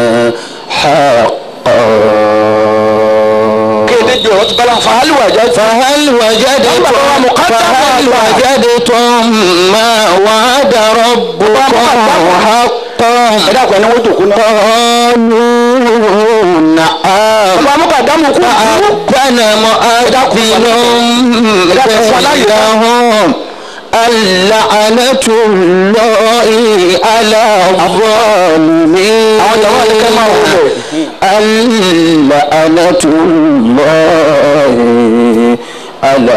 حقا kéde jọ ọtí bala fàálì wàjà فهل وجدتم فهل وجدتم ما وعد ربكم حقا ẹ dàpọ̀ ẹni wọ́n jòkó náà. قالوا نعم ọba amúkàdámù kú kú. فأذن مؤذن بينهم اللعنة الله على الظالمين àwọn jàmbá ni kẹ́ máa wọlé. اللعنة الله على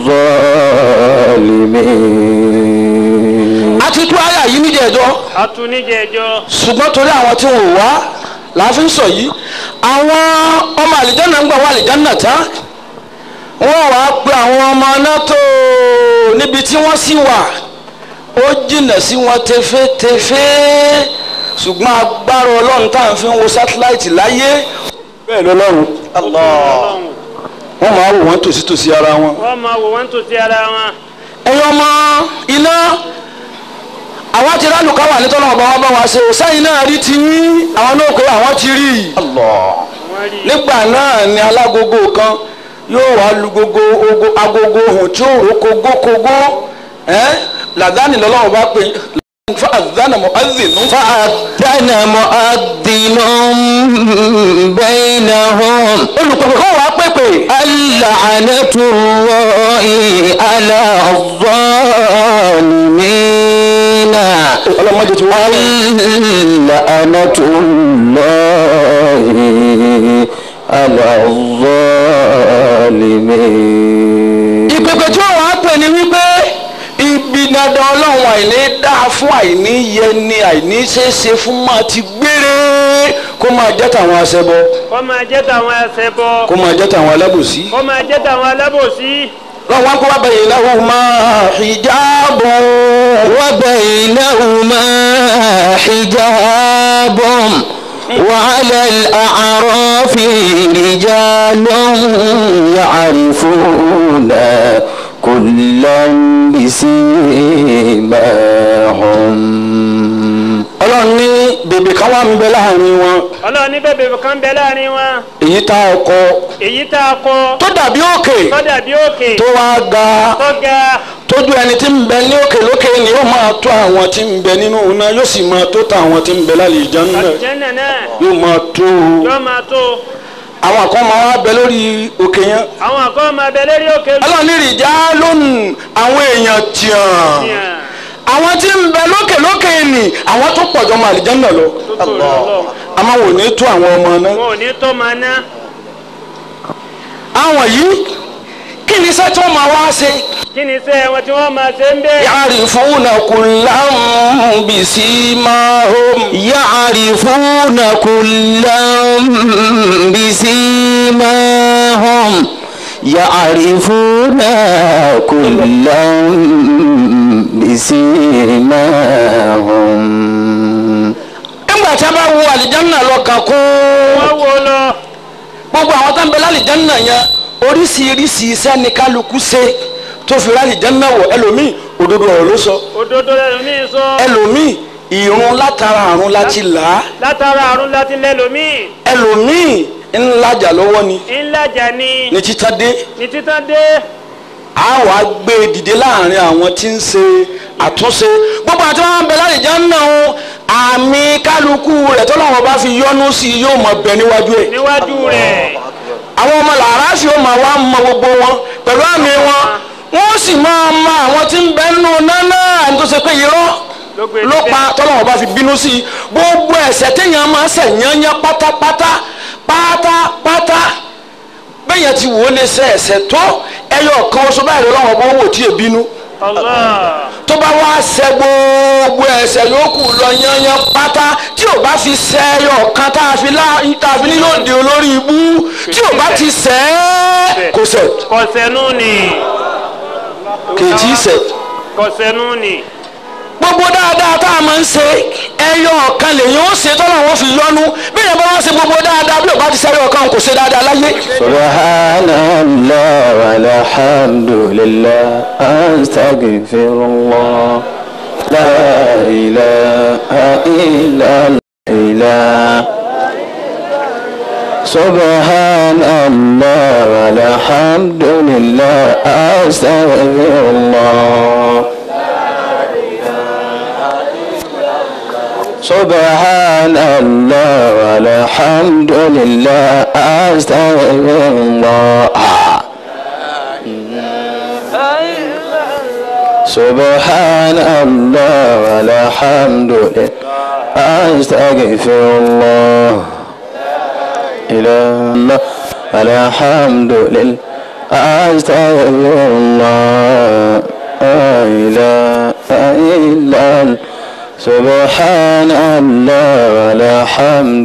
الظالمين a ti tú àyà yìí níjẹ̀ẹ́jọ́ atúníjẹjọ ṣùgbọ́n torí àwọn tí wọn ò wá láàfin sọ yìí àwọn ọmọ àlìjáná ń gbà wá àlìjáná tán wọ́n wàá pe àwọn ọmọ náà tó níbi tí wọ́n sì wà ó jìnnà sí wọn tefétefé ṣùgbọ́n agbára ọlọ́run tá à ń fi wo sátíláìtì láyé bẹ́ẹ̀ lọ́lọ́run Ọlọ́run. wọ́n máa wò wọ́n tòsítòsí ara wọn. wọ́n máa wò wọ́n tó ti ara wọn. ẹ̀yin ọmọ iná àwọn ti rálù káwà ní tọ́lọ́ ọba wa bá wa ṣe o sẹ́yìn náà rí ti yín àwọn náà pé àwọn ti rí i. wọ́n rí i. nígbà náà ni alágogo kan yóò wá lu gogo ogo- agogo ohun tí ó rò kogókogó ẹ́ làdáni lọ́lọ́run bá pè fún àdánà mọ́ àdínú. فأذن مؤذن بينهم olùpẹ̀pẹ̀ kọ́ wàá pèpè. اللعنة الله على الظالمين ọlọ́mọdé ti wá lẹ̀. اللعنة الله على الظالمين ìpèpè tí wọ́n wàá pè ní wípé ibi dandan ọlọ́run àìní dáa fún àìní yẹni àìní ṣeéṣe fún máa ti gbére kó máa jẹ́ tàwọn aṣẹbọ kó máa jẹ́ tàwọn ẹsẹ̀ bọ. kó máa jẹ́ tàwọn alábòsí. kó máa jẹ́ tàwọn alábòsí. lọ́wọ́ wọn kó wá bẹ̀yìn náà máa hijabu. وبينهما حجاب وعلى الأعراف رجال يعرفون كلا بسيماهم ọlọ́run ní bèbè kan wà ń bẹ láàrin wọn ọlọ́run ní bèbè kan bẹ láàrin wọn. èyí tá a kọ èyí tá a kọ. tó dàbí òkè tó dàbí òkè. tó wá ga tó ga. tójú ẹni tí ń bẹ ní òkè lókè ni yóò máa tó àwọn tí ń bẹ nínú iná yóò sì máa tó ta àwọn tí ń bẹ lálẹ́ ìjánu náà àlùjànnà náà. yóò máa tó yóò máa tó. àwọn kan máa wá bẹ lórí òkè yẹn àwọn àkọ́ máa bẹ lérí òkè. ọlọ́run ní ìrìjà lónìí àwọn èèyàn tìǹ Yàn. àwọn tí ń bẹ lókè lókè ni àwọn tó pọ̀ jọ máa àlìjánu náà lọ tó tó lọ lọ. àmọ́ wò ní tó àwọn ọmọ náà wọn ò ní tó máa ná. àwọn yìí kí ni iṣẹ́ tí wọ́n máa wá ṣe kí ni iṣẹ́ wọn tí wọ́n máa ṣe ń bẹ́ẹ̀. يعرفون كلا بسيماهم يعرفون كلا بسيماهم يعرفون كلا بسيماهم nígbà tí a bá wo àlìjánná lọ kàn kún wọ́n wo lọ. gbogbo àwọn tó ń bẹ lálìjánná yẹn oríṣiríṣi iṣẹ́ ni kálukú ṣe tó fi lálìjánná wọ̀ ẹlòmíì òdodo ọ̀rọ̀ ló sọ òdodo lẹ́lòmíì sọ. ẹlòmíì ìrun látara àrùn láti là á látara àrùn láti lẹ́lòmíì. ẹlòmíì ńlájà lọ́wọ́ ni ńlájà ni. ní títà dé ní títàn dé. a wà gbé e dìde láàrin àwọn tí ń ṣe àtúnṣe gbogbo àti wọn bẹ lálìjánná o àmì kálukú rẹ̀ tọ́lọ́wọ́n bá fi yọ́nú sí i yóò mọ̀ bẹ níwájú ẹ̀. níwájú rẹ̀. àwọn ọmọ làrásì ó máa wá mọ gbogbo wọn pẹ̀lú àmì wọn wọ́n sì máa mọ àwọn tí ń bẹ nínú nánà ẹni tó ṣe pé irọ́ ló gbé ló síbẹ̀. pa tọ́lọ́wọ́n bá fi bínú sí i gbogbo ẹ̀ṣẹ̀ téèyàn máa ṣẹ̀ yányán pátápátá pátápátá bẹ́yẹn ti wò ó lè ṣe ẹ̀ṣẹ̀ tó ẹyọ kan oṣù báyìí lọ́wọ́ bó wò tí ì bínú Allah. tó bá wá ṣẹ̀ gbogbo ẹ̀ṣẹ̀ yòókù lọ yányán pátá tí ò bá fi ṣẹ̀ ẹyọ kan tá a fi lá tá a fi ní yóò di olórí ibú tí ò bá ti ṣẹ̀ ẹ́ kò ṣẹ̀ kọ̀sẹ̀nù ni. kèjì ṣẹ̀ kọ̀sẹ̀nù ni. gbogbo dáadáa tá a máa ń ṣe ẹyọ kan lèyìn ó ṣe tọ́lá wọn fi yọnu bí ìyẹn bá wá ṣe gbogbo dáadáa bí ò bá ti ṣe ẹyọ kan kò ṣe dáadáa láyé. سبحان الله والحمد لله أستغفر الله لا إله إلا الله سبحان الله والحمد لله أستغفر الله سبحان الله والحمد لله أستغفر الله سبحان الله والحمد لله أستغفر الله إله الله والحمد لله أستغفر الله لا إله إلا الله سبحان الله والحمد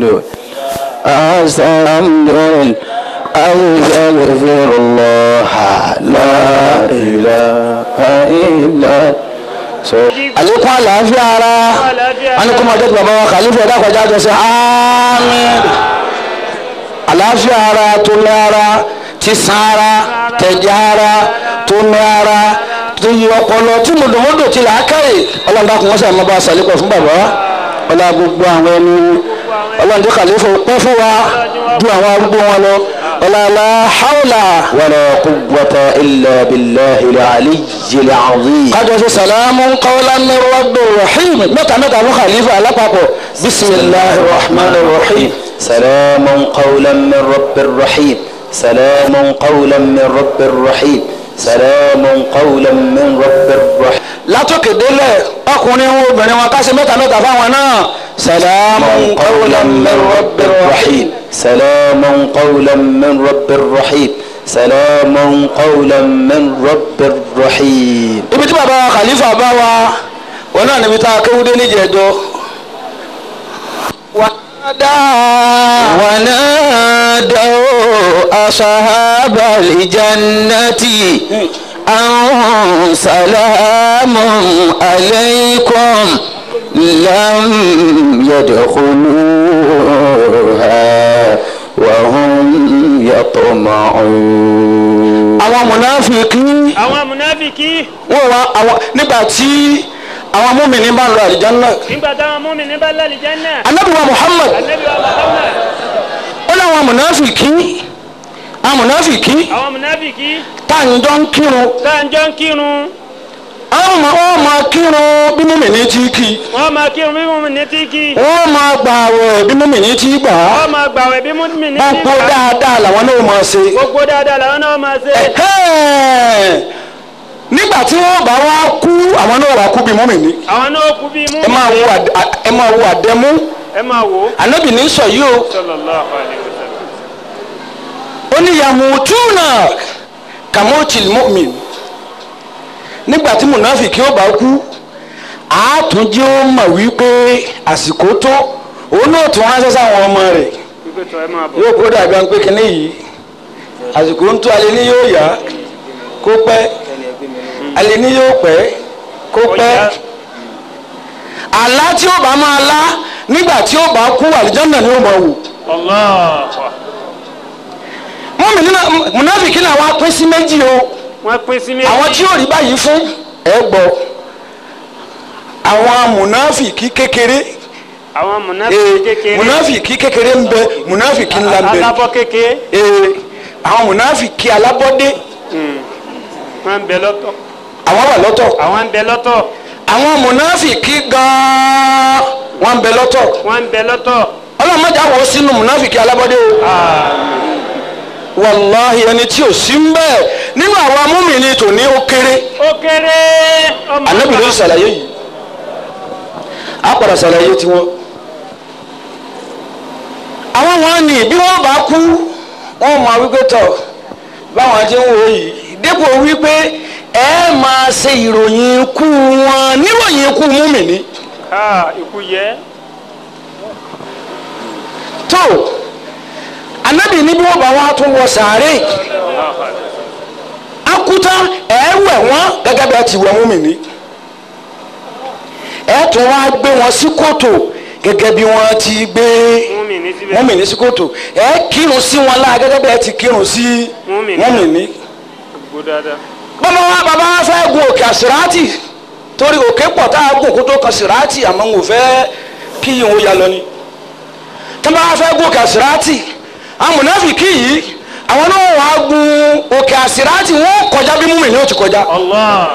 أستغفر أستغفر الله لا إله إلا àlékún àlàáfíà ara wọn ni kó máa jẹ́ ti bàbá wa kàlífà ẹ̀dá àkọjá jọ sí àmín àlàáfíà ara tó ní ara ti san ara tẹ̀jẹ̀ ara tó ní ara tó yí ọpọlọ tí mòdòmódò ti làákàyè ọlọ́run dákun wọ́n sàmọ́ bá a sàlékọ̀ fún bàbá ọlá gbogbo àwọn ẹni ọlọ́run tó kàlífà pẹ́ fún wa ju àwọn arúgbó wọn lọ ọlá la hawla ولا قوة إلا بالله العلي العظيم kájọ sí salamu qawlan min rabbir rahim mẹ́ta mẹ́ta fún khalifa alápapọ̀ bisimilahi rahman rahim. سلام قولا من رب رحيم سلام قولا من رب رحيم سلام قولا من رب رحيم látòkè délẹ̀ ọkùnrin wọn obìnrin wọn ká ṣe mẹ́ta mẹ́ta fáwọn náà salamu qawlan min rabbir rahim. سلام قولا من رب رحيم سلام قولا من رب رحيم ibi tí bàbá khalifa bá wa wọn náà níbi tá a kéwúdé níjẹ̀ẹ́jọ́. wàdà ونادوا أصحاب الجنة أن سلام عليكم لم يدخلوها وهم يطمعون àwọn mùnáfíkí àwọn munafiki wọn wá àwọn nígbà tí àwọn múmìnì bá ń lọ àlìjánnà nígbà táwọn mùmínì bá lálẹ́ jẹ́nà Ànábì wa Muhammad Ànábì wa Muhammad ó láwọn mùnáfíkí àwọn mùnáfíkí àwọn munafiki tá à ń jọ ń kírun táǹjọ́ ń kírun àwọn ọmọ wọn máa kírun bí múmìnì ti kí wọ́n máa kírun bí mùmínì ti kí wọn máa gbààwẹ̀ bí múmìnì ti gbà á wọ́n máa gbàwẹ̀ bí mùmínì ti gbogbo gbà dáadáa làwọn náà máa ṣe. gbogbo dáadáa làwọn náà máa ṣe Ẹ̀hẹ́n. nígbà tí wọ́n bá wá kú àwọn náà wá kú bí múmìnì àwọn náà kú bí ẹ máa mùmínì wo àdẹ- ẹ máa wo àdẹmú ẹ máa wò ó ànábì ní sọ yìí o sallallahu alaihi wasallam ó ní yamutuna kamoti mu'min nígbà tí munafiki ó bá kú àátúnjẹ ó mọ̀ wípé àsìkò tó òun náà tún ránṣẹ́ sáwọn ọmọ rẹ̀ wípé tó ẹ máa bọ̀ yóò kó dàbí ẹni pé kínní yìí àsìkò ń tó alẹ́ ní yóò yá kó pẹ́ alẹ́ ní yóò pẹ́ kó pẹ́ Ọjà. àlá tí ó bá máa lá nígbà tí ó bá kú àlìjọ́nà ni ó máa wò Allah mọ́mí nínú munafiki náà wá pín sí méjì o wọ́n pín sí méjì àwọn tí yóò rí báyìí fún ẹ gbọ́ àwọn munafiki kékeré àwọn ee munafiki kékeré munafiki kékeré ń bẹ munafiki ńlá ń bẹ alábọ́ kékeré ee àwọn munafiki alábọ́dé wọ́n ń bẹ lọ́tọ̀ àwọn wà lọ́tọ̀ àwọn ń bẹ lọ́tọ̀ àwọn munafiki gan-an wọ́n ń bẹ lọ́tọ̀ wọ́n ń bẹ lọ́tọ̀ ọlọ́mọdé àwọn sínú munafiki alábọ́dé o wàláhi ẹni tí ò sí ń bẹ́ẹ̀ nínú àwọn amúmìnì tòní ó kéré ó kéré ọmọ anabi ló ń ṣàlàyé yìí a padà ṣàlàyé tiwọn. àwọn wọn ní bí wọn bá kú wọn máa wípé tọ báwọn ti ń wò yìí dépò wípé ẹ máa ṣe ìròyìn ikú wọn níròyìn ikú múmìnì Ah, ikú yẹ tó anabi ní bí wọn bá wá tún wọ sàárè akuta ẹ wẹ̀ wọ́n gẹ́gẹ́ bí ẹ ti wẹ̀ múmìnì ẹ tún wá gbé wọn sí kòtò gẹ́gẹ́ bí wọ́n ti gbé mùmínì síbẹ̀ mọ́mìnì sí kòtò ẹ kírun sí wọn láà gẹ́gẹ́ bí ẹ ti kírun sí Mùmínì. mọ́mìnì. gbó dáadáa bàbá wa bàbá wa fẹ́ gun òkè àsìrátì torí òkè pọ̀ tá a gùn kó tó kan sìrátì àmọ́ ń wò fẹ́ kí yìí ń ya lọ ni. tí wọ́n bá fẹ́ gun òkè àsìrátì àwọn mùnáfìkì yìí àwọn náà wàá gun òkè àsìrátì wọ́n kọjá bí mọ́mìnì ó ti kọjá. Allah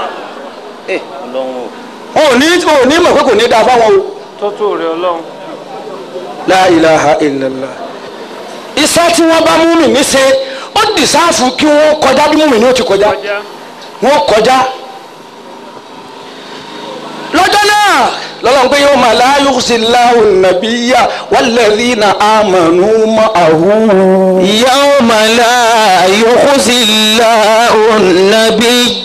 wọn ò ní wọn ò ní mọ̀ pé kò ní dáa fáwọn o. tótó rẹ ọlọ́run la ilaha illallah iṣẹ́ tí wọ́n bá mùmínì ṣe ó dìsáàfù kí wọ́n kọjá bí mùmínì ó ti kọjá kọjá wọ́n kọjá lọ́jọ́ náà lọ́lọ́run pé yóò máa la yukhzillahu an-nabiyya walladhina amanu ma'ahu. يوم لا يخزي الله النبي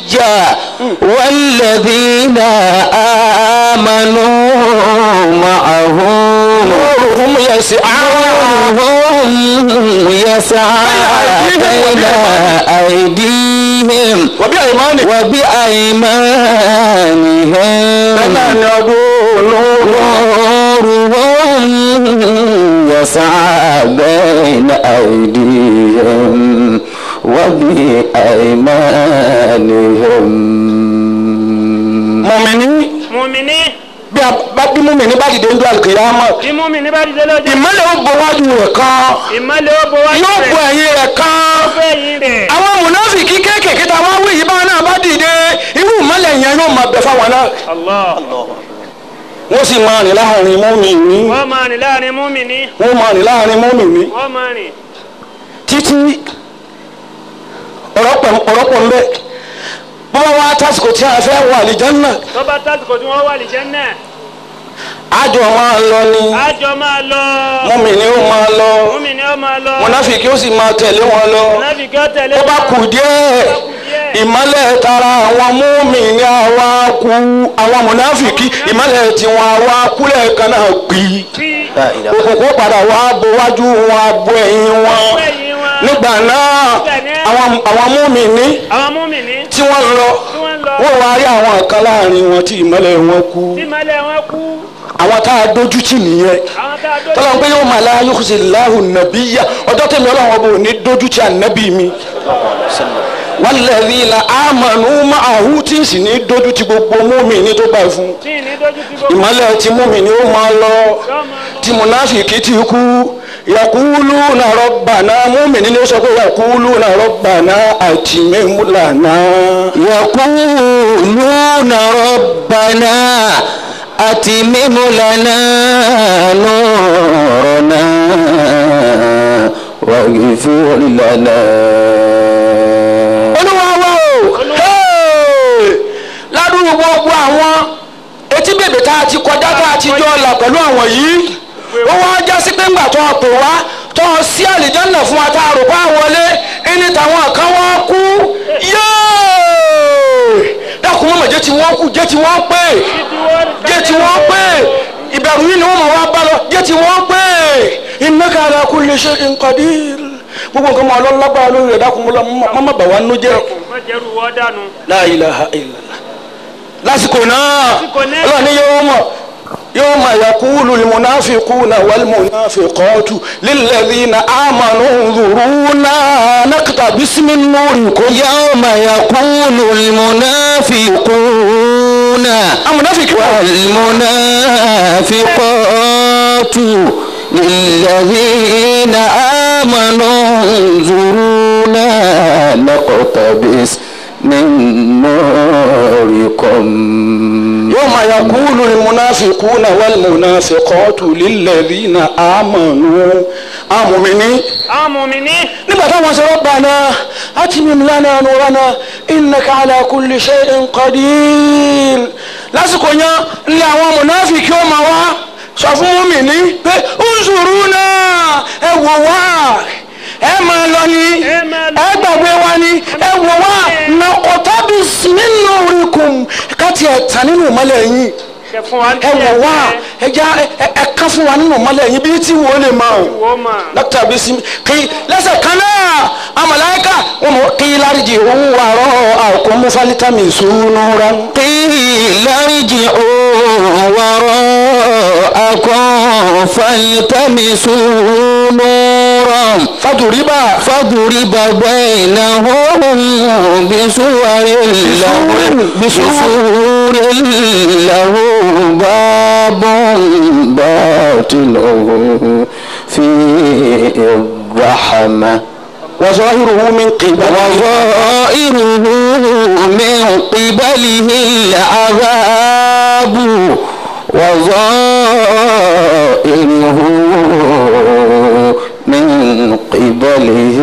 والذين آمنوا معه نورهم يسعى نورهم يسعى بين أيديهم wọ́bí àyèmánì. وبأيمانهم bẹ́ẹ̀ náà ni ọdún olóró. نورهم يسعى بين أيديهم وبأيمانهم mọ̀mìnì mùmíní bí a bá bí mọ̀mìnì bá dìde ń do àlùkìyámà bí mùmíní bá dìde lójú ìmọ́lẹ̀ ó bọ wájú rẹ̀ kan ìmọ̀lẹ̀ ó bọ̀ wájú yóò bọ rẹ̀ ẹ̀yìn rẹ̀ kan. fẹ́yìn rẹ̀ àwọn mùnáfìkì kéékèèké tá a wá wí yìí báwọn náà bá dìde irú ìmọ́lẹ̀ yẹn yóò máa bẹ fáwọn náà. Allah wọ́n sì máa rìn láàrin mọ́mìnì wọ́n máa rìn láàrin mùmíní wọ́n máa rìn láàrin mọ́mìnì wọ́n máa rìn títí ọ̀rọ̀pọ̀ ọ̀rọ̀pọ̀ ńbẹ bó bá wá tásìkò tí a fẹ́ wà àlìjánnà tó bá tásìkò tí wọ́n wà lè jẹ́ náà àjọ máa lọ ni àjọ máa lọ mọ́mìnì ó máa lọ mùmíní ó máa lọ mùnáfìkì ó sì máa tẹ̀lé wọn lọ mùnáfíkì ó tẹ̀lé ó bá kù díẹ̀ ìmọ́lẹ̀ tara àwọn mọ́mìnì àwa kú àwọn mùnáfìkì ìmọ́lẹ̀ tiwọn àwa kúlẹ̀ kan náà gbì bí لا إله òkùnkùn padà wá bo wájú wọn abo ẹ̀yìn wọn fẹ́yìn wọn nígbà náà àwọn àwọn mọ́mìnì àwọn mùmíní tí wọ́n lọ tí wọ́n lọ wọ́n wá rí àwọn kan láàrin wọn tí ìmọ́lẹ̀ wọn kú tí ìmọ̀lẹ̀ wọn kú àwọn tá a dójú tì nìyẹn àwọn tá a dó tọ́lá ń pé yóò máa la yóò láhùn nàbí yá ọjọ́ tẹ̀mí ọlọ́run ọba ò ní dójú tì ànábì mi walladhina amanu ma'ahu tí sì ní dójú tì gbogbo mùmínì tó bá fún tí ì ní dójú ti gbogbo ìmọ́lẹ̀ tí mùmínì ó máa lọ yóò máa lọ. tí munafiki ti kú yakuluna rabbana mùmínì ni ó sọ pé yakuluna rabbana atimim lana. يقولون ربنا أتمم لنا نورنا واغفر لنا olúwa wa o Hey! ládùúgbò gbogbo àwọn etí bèbè tá a ti kọjá tá a ti jọ là pẹ̀lú àwọn yìí ó wá já sí pé ńgbà tó a pè wá tó a sí àlìjánà fún wa tá a rò bá wọlé ẹni táwọn kan wá kú yéé dákun mọ́mọ́ jẹ́ tí wọ́n kú jẹ́ tí wọ́n pè jẹ́ tí wọ́n pè ìbẹ̀rù yìí ni wọ́n mọ̀ wá bá lọ jẹ́ tí wọ́n pè innaka ala kulli shay'in qadir gbogbo nǹkan mọ̀ ọlọ́lágbára lórí rẹ̀ dákun mọ́mọ́ bà wá nínú jẹ́ má jẹ́rù wọ́n dànù. la ilaha illallah lásìkò náà Lásìkò náà. ọlọ́run ní yóò mọ̀ yóò mọ̀ yakulu limunafiquna walmunafiqatu lilladhina amanu dhuruna naqtabis min nurikum يوم يقول المنافقون amúnáfíkì wà والمنافقات للذين آمنوا انظرونا نقتبس من نوركم يوم يقول المنافقون والمنافقات للذين آمنوا آمنوا àwọn mùmíní nígbà táwọn sọ rabbana atmim lana nurana innaka ala kulli shay'in qadir lásìkò yẹn ní àwọn mùnáfíkì ó máa wá sọ fún mùmíní pé unzuruna ẹ wò wá ẹ máa lọ ni Ẹ máa lọ. ẹ gbàgbé wa ni ẹ wò wá naqtabis min nurikum káti ẹ̀ tàn nínú ìmọ́lẹ̀ yín kẹ fún wa ẹ wò wá ẹ já ẹ ẹ ká fún wa nínú ìmọ́lẹ̀ yín bí tí wò ó lè máa wọ́n mà dókítà bí sim kí lẹ́sẹ̀ kan náà amalaika wọn mọ kí láríjì òun wà rọ àkómú fálítàmì sùnúra. قيل ارجعوا وراءكم فالتمسوا نورا fàdùríbà فضرب بينهم بسور له بسور له باب باطنه فيه الرحمة wàzọ́hìrùhù mi qibal. وظائره من قبله العذاب وظائره من قبله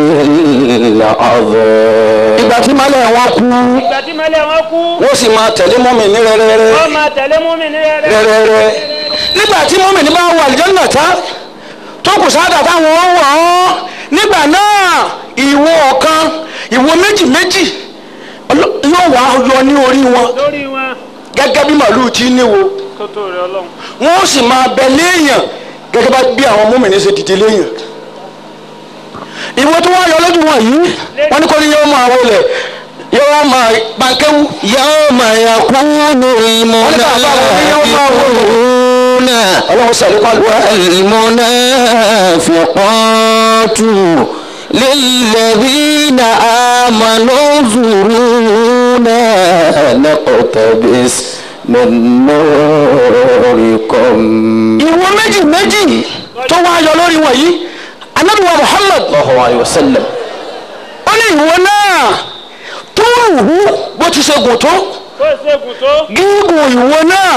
العذاب ìgbà tí malẹ̀ wọn kú ìgbà tí mẹ́lẹ̀ wọn kú wọ́n sì máa tẹ̀lé mọ́mì ní rẹ́rẹ́rẹ́ wọ́n máa tẹ̀lé mùmíní rẹ̀ rẹ́rẹ́rẹ́ nígbà tí mọ́mì ní bá wà àlùjánnà tán tó kù sáádà táwọn wọ̀ ọ́ nígbà náà ìwo ọ̀kan ìwo méjì méjì ọlọ́- yóò wá yọ ní orí wọn lórí wọn gẹ́gẹ́ bí màlúù tí níwo tó tó rẹ̀ ọlọ́run wọ́n sì máa bẹ léèyàn gẹ́gẹ́ bá bí àwọn mọ́mìnì ṣe dìde léèyàn ìwọ tó wá yọ lójú wọn yìí wọ́n ní kó ní yóò máa wọlé yóò máa bankewu. يوم يكون المنافقون ọlọ́run sọ̀rọ̀ kọ́ àlùkò. والمنافقات للذين آمنوا انظرونا نقتبس من نوركم ìwọ méjì méjì tó wá yọ lórí wọn yìí anabi wa muhammad الله عليه وسلم ó ní ìwọ náà tó wù bó ti ṣe gùn tó bó ṣe gùn tó gígùn ìwọ náà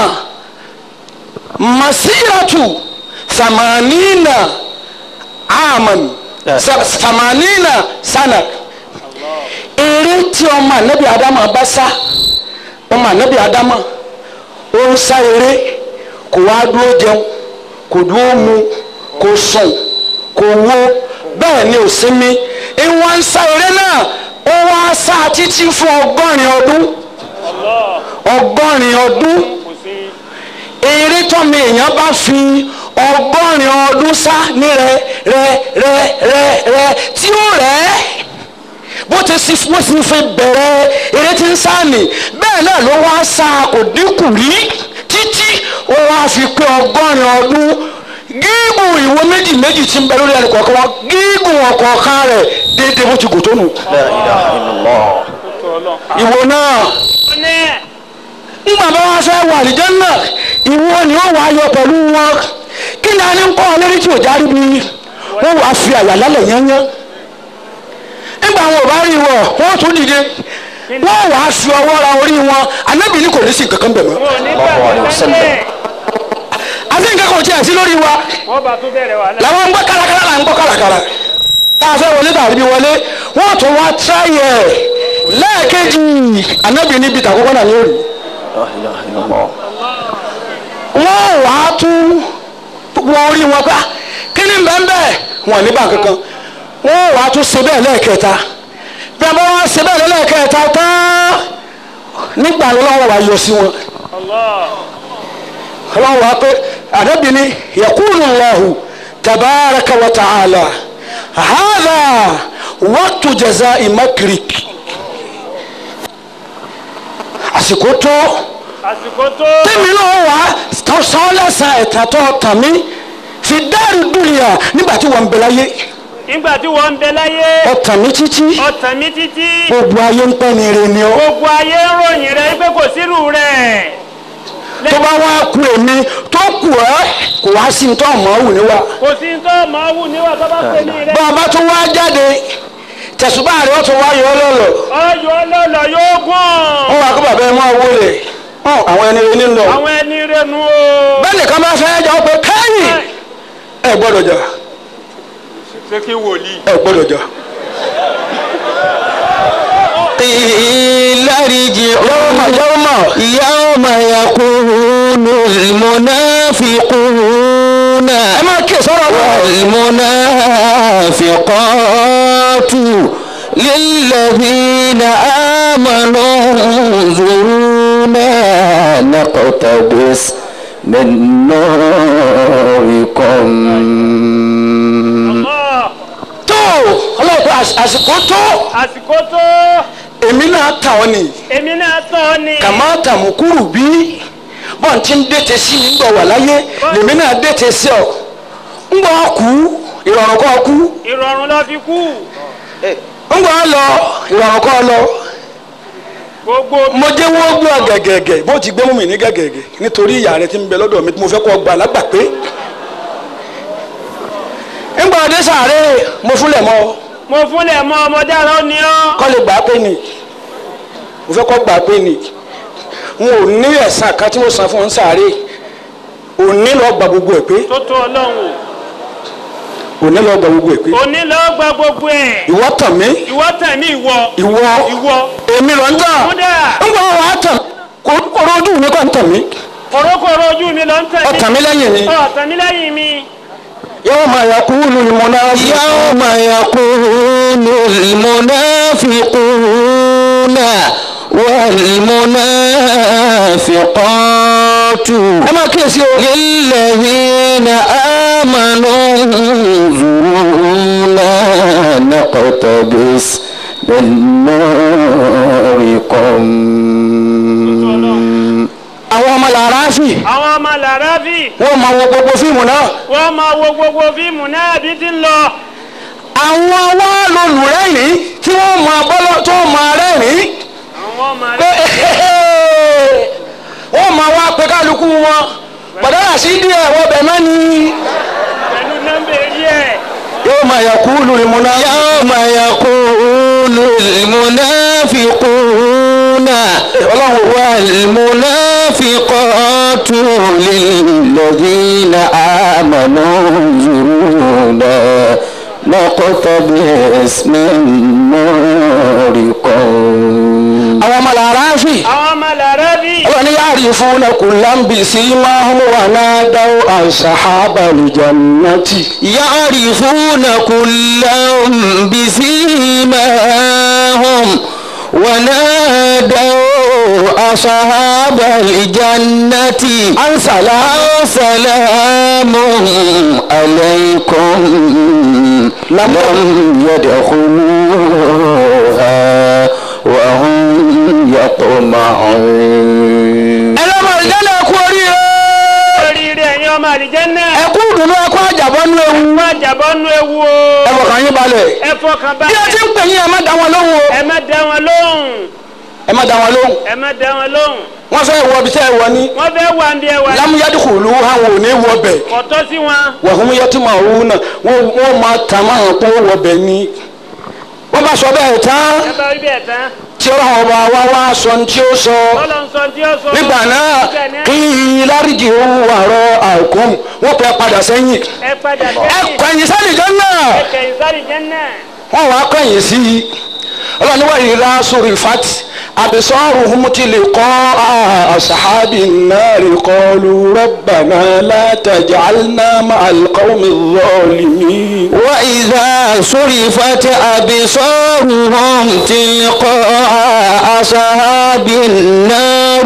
masiratu samanina aman sa- samanina sana eré tí ọmọ anabi adama bá sá ọmọ anabi adama ó ń sá eré kò wá dúró jẹun kò dúró mu kò sùn kò wo bẹ́ẹ̀ ni ò sinmi ìwọ̀n ń sá eré náà ó wá sá títí fún ọgọ́rin ọdún ọgọ́rin ọdún kò sí eré tọ́mi èèyàn bá fi ọgọ́rin ọdún sá ní rẹ rẹ rẹ rẹ rẹ tí ó rẹ̀ ẹ́ bó ti sì bó sì fi bẹ̀rẹ̀ eré tí ń sá nì bẹ́ẹ̀ náà ló wá sá kò dínkù rí títí ó wá fi pé ọgọ́rin ọdún gígùn ìwo méjì méjì tí ń bẹ lórí ẹnì kọ̀ọ̀kan wọn gígùn ọ̀kọ̀ọ̀kan rẹ̀ déédéé bó ti gùn tó nù. لا إله إلا الله tó ọlọ́run. ìwo náà àwọn ní nígbà bá wá fẹ́ wà lìjẹ́ náà ìwọ ni ó wà á yọ pẹ̀lú wọn kí ni a ní ń kọ́ ọ lórí tí ò járí bí wọ́n wàá fi àyà lálẹ̀ yányán nígbà wọn ò bá rí wọ wọ́n tún dìde wọ́n wàá fi ọwọ́ ra orí wọn anábì ní kò ní sí nǹkan kan bẹ̀ mọ́ wọn ò ní Allahu alayhi wa gbàgbọ́ sallam. sẹ́lẹ̀ àti nǹkan kan ò tiẹ̀ sí lórí wa wọ́n bá tún bẹ̀rẹ̀ wà náà. làwọn ń gbọ́ kárakára là ń gbọ́ kárakára tá a fẹ́ wọlé tàbí bí wọlé wọ́n tún wá tíráyẹ̀ lẹ́ẹ̀kejì anábì níbi tàkọ́kọ́ náà ní òrì لا إله إلا الله wọ́n wà á tún wọ orí wọn pa kí ni bẹ́ẹ̀ wọn ní báńkì kan wọ́n wà á tún ṣe bẹ́ẹ̀ lẹ́ẹ̀kẹta bí a bá wá ṣe bẹ́ẹ̀ lẹ́ẹ̀kẹta tán nígbà lọ́wọ́ wa yọ sí wọn Allah ọlọ́wọ́ wa pé àdébí ni yakulu Allahu tabaraka wa ta'ala hadha waqtu jazai makrik àsìkò tó àsìkò tó tèmi náà wà sọ lẹ́sàn ẹ̀ta tó tàn mí fi dáàrí dúnìyà nígbà tí wọ́n ń bẹ láyé nígbà tí wọ́n ń bẹ láyé ọ̀tàn mi títí ọ̀tàn mi títí gbogbo ayé ń pẹ́ ní ire ni ọ́ gbogbo ayé ń ròyìn rẹ pé kò sírù rẹ̀ tó bá wá ku èmi tó kù ẹ́ kò wá sí tó mọ̀ ọ́ wù ní wa kò sí tó máa wù níwà tó bá pè ní rẹ bá a bá tún wá jáde tẹ̀sùbá rẹ̀ ó tún wá yọ ọ́ lọ́lọ́ ọyọ ọlọ́lọ́ yóò gùn wọ́n wá kó bàbá ẹ̀ máa wọlé hàn àwọn ẹni rẹ nílò àwọn ẹni rẹ nu o bẹ́ẹ̀ nìkan bá fẹ́ jà ó pé kẹ́yìn ẹ gbọ́dọ̀ jà ṣé kí wòlíì ẹ gbọ́dọ̀ jà قيل ارجعوا yọ́mọ̀ yọ́mọ̀ يوم يقول المنافقون ẹ máa kí sọ́rọ̀ wọn. والمنافقات للذين آمنوا انظرونا نقتبس من نوركم Allah tó ọlọ́pàá àsìkò tó àsìkò tó èmi náà tà ọ́ ni èmi náà tọ́ ni kàmá tàmùkúrù bí bọ́n ti ń dètè sí mi gbọ̀ wà láyé lèmi náà dètè sí ọ ń gbọ́ kú ìrọ̀rùn kọ́ kú ìrọ̀rùn lọ fi kú ń gbọ́ lọ ìrọ̀rùn kọ́ lọ gbogbo mo jẹ́ wọ́n gbé ọ gẹ̀gẹ̀gẹ̀ bó ti gbé mú mi ní gẹ̀gẹ̀gẹ̀ nítorí ìyá rẹ ti ń bẹ lọ́dọ̀ mi tí mo fẹ́ kọ́ gbà lágbà pé ń gbọ́ ọdẹ sàárè mo fúnlẹ̀ mọ́ ọ. mo fúnlẹ̀ mọ́ ọmọdé ara ó ní ọ́ kọ́ lè gbà pé ni mo fẹ́ kọ́ gbà pé ni n ò ní ẹ̀sán kan tí mo san fún un sáré òní lọ gba gbogbo ẹ̀ pé tó tó ọlọ́run òní lọ gba gbogbo ẹ̀ pé o òní lọ́ọ́ gba gbogbo ẹ̀ ìwọ tàn mí ìwọ tẹ̀mí ìwọ ìwọ ìwọ èmi lọ ń tàn kódà ń gbọ́ wàá tàn kò kóró ojú mi kọ́ ń tàn mí kòrókòrò ojú mi lọ ń tẹ̀mí ọ̀tàn mi lẹ́yìn ni ọ̀tàn mi lẹ́yìn mi yóò máa yà kú lù ní mo náà fi يوم يقول المنافقون والمنافقات ẹ máa kíyèsí o للذين آمنوا انظرونا نقتبس بالنار قم àwọn ọmọ làráfì àwọn ọmọ làráfì wọ́n máa wo gbogbo fíìmù náà wọ́n máa wo gbogbo fíìmù náà bí ti ń lọ. àwọn wá lolùrẹ́rìn tí wọ́n máa bọ́lọ́ tó máa rẹ́rìn àwọn ọmọ pé rẹ̀ wọ́n máa wá pé kálukú wọn pàdánù sí díẹ̀ wọ́n bẹ̀ mọ́ ni pẹ̀lú nọ́mbà èyí ẹ̀. yóò máa yẹ kú lùmúná. يوم يقول المنافقون والمنافقات للذين آمنوا انظرونا نقتبس من نوركم àwọn ọmọ làráfì àwọn ọmọ làráfì wọ́n ní yáàrí fún ọkùnrin bí sí máa ń wà náà dáwọ́ àṣàhábà lùjànnàtì. يعرفون كلا بسيماهم ونادوا أصحاب الجنة أن سلام سلام عليكم لم يدخلوها وهم يطمعون ẹlọ́mọ ìjẹ́lẹ̀ ẹ̀kú oríire oríire ẹ̀yin ọmọ àlìjẹ́nà ẹ̀kú ìdùnnú ẹ̀kú àjàbọ́nú ewu má jàbọ́ nú ewu o. ẹ fọkàn yín balẹ̀ ẹ fọkàn bí ẹ ti balẹ̀ ń pè yín ẹ má dá wọn lóhùn o ẹ má dá wọn lóhùn ẹ má dá wọn lóhùn ẹ má dá wọn lóhùn wọ́n fẹ́ wọ ibi tẹ́ ẹ wọ ní wọ́n fẹ́ wà ń bí ẹ wà lámúyádùkúlù àwọn ò ní wọ bẹ̀ kọ̀tọ́ sí wọn. wàhùn yẹtùmọ̀ òun náà wọ́n wọ́n máa tà máa hàn pé wọ bẹ̀ ní. wọ́n bá sọ bẹ́ẹ̀ tán ẹ bá rí bẹ́ẹ̀ tán tí ọlọ́run ọba wa wá sọ ní tí ó sọ lọ́lọ́ ń sọ tí ó sọ. nígbà náà kí láríjì òun àrọ àìkún wọ́n pẹ́ padà sẹ́yìn ẹ padà ẹ sẹ́yìn kọ̀yìn sẹ́yìn jẹ́ náà ẹ kẹ̀yìn sáré jẹ́nà. wọ́n wá kọ̀yìn sí i ọlọ́run wà yìí lá sórí fati àbísọ́rù humutili kọ́ àṣàhábì náà rí kọlu rọ́bànà látàjàlná màálùkọ́mi zọ́ọ̀lìmí. وإذا صرفت أبصارهم تلقاء أصحاب النار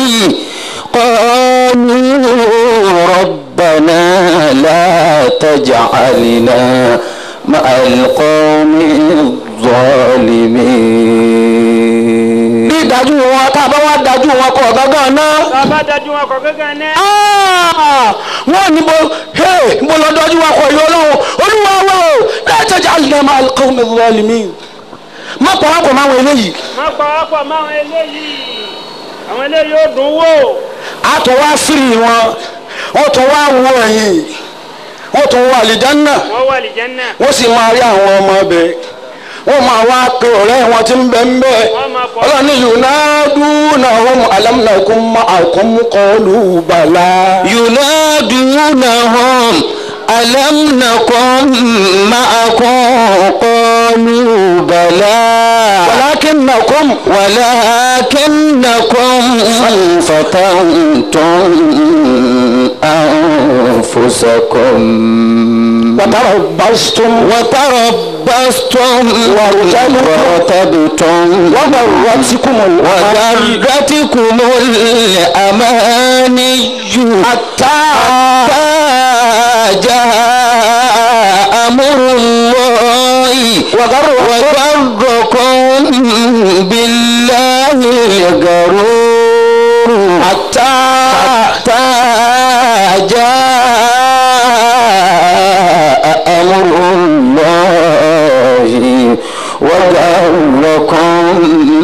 قالوا ربنا لا تجعلنا مع القوم الظالمين bí ìdájú wọn tá a bá wá dájú wọn kọ gángan náà. bàbá dájú wọn kọ̀ gángan náà. Ah! wọ́n ní mo hey, mo lọ dájú wọn kọ ìyọ́ lọ́wọ́ olúwa wa o láti ọjà àlùdàmà alqawmi zalimin. má pa wọn kọ máa wọn eléyìí má pa wá pọ̀ mọ́ àwọn eléyìí àwọn eléyìí ó dùn wò. a tún wá firi wọn wọ́n tún wá wọ ẹ̀yìn wọ́n tún wọ àlìjánná wọ́n wà àlìjẹ́nà. wọ́n sì máa rí àwọn ọmọ ọbẹ̀ wọ́n máa wá pe ọ̀rẹ́ wọn tí ń bẹ ń bẹ Wọ́n máa kọ́- ọlọ́ni yunadunahum alam nakum ma'akum qalu bala. ينادونهم ألم نكن معكم قالوا بلى ولكنكم ولكنكم فتنتم أنفسكم وتربصتم وتربصتم وارتبتم وارتبتم وغرتكم الأماني وغرتكم الأماني حتى حتى جاء أمر الله وغركم بالله الغرور حتى حتى جاء أمر الله وغركم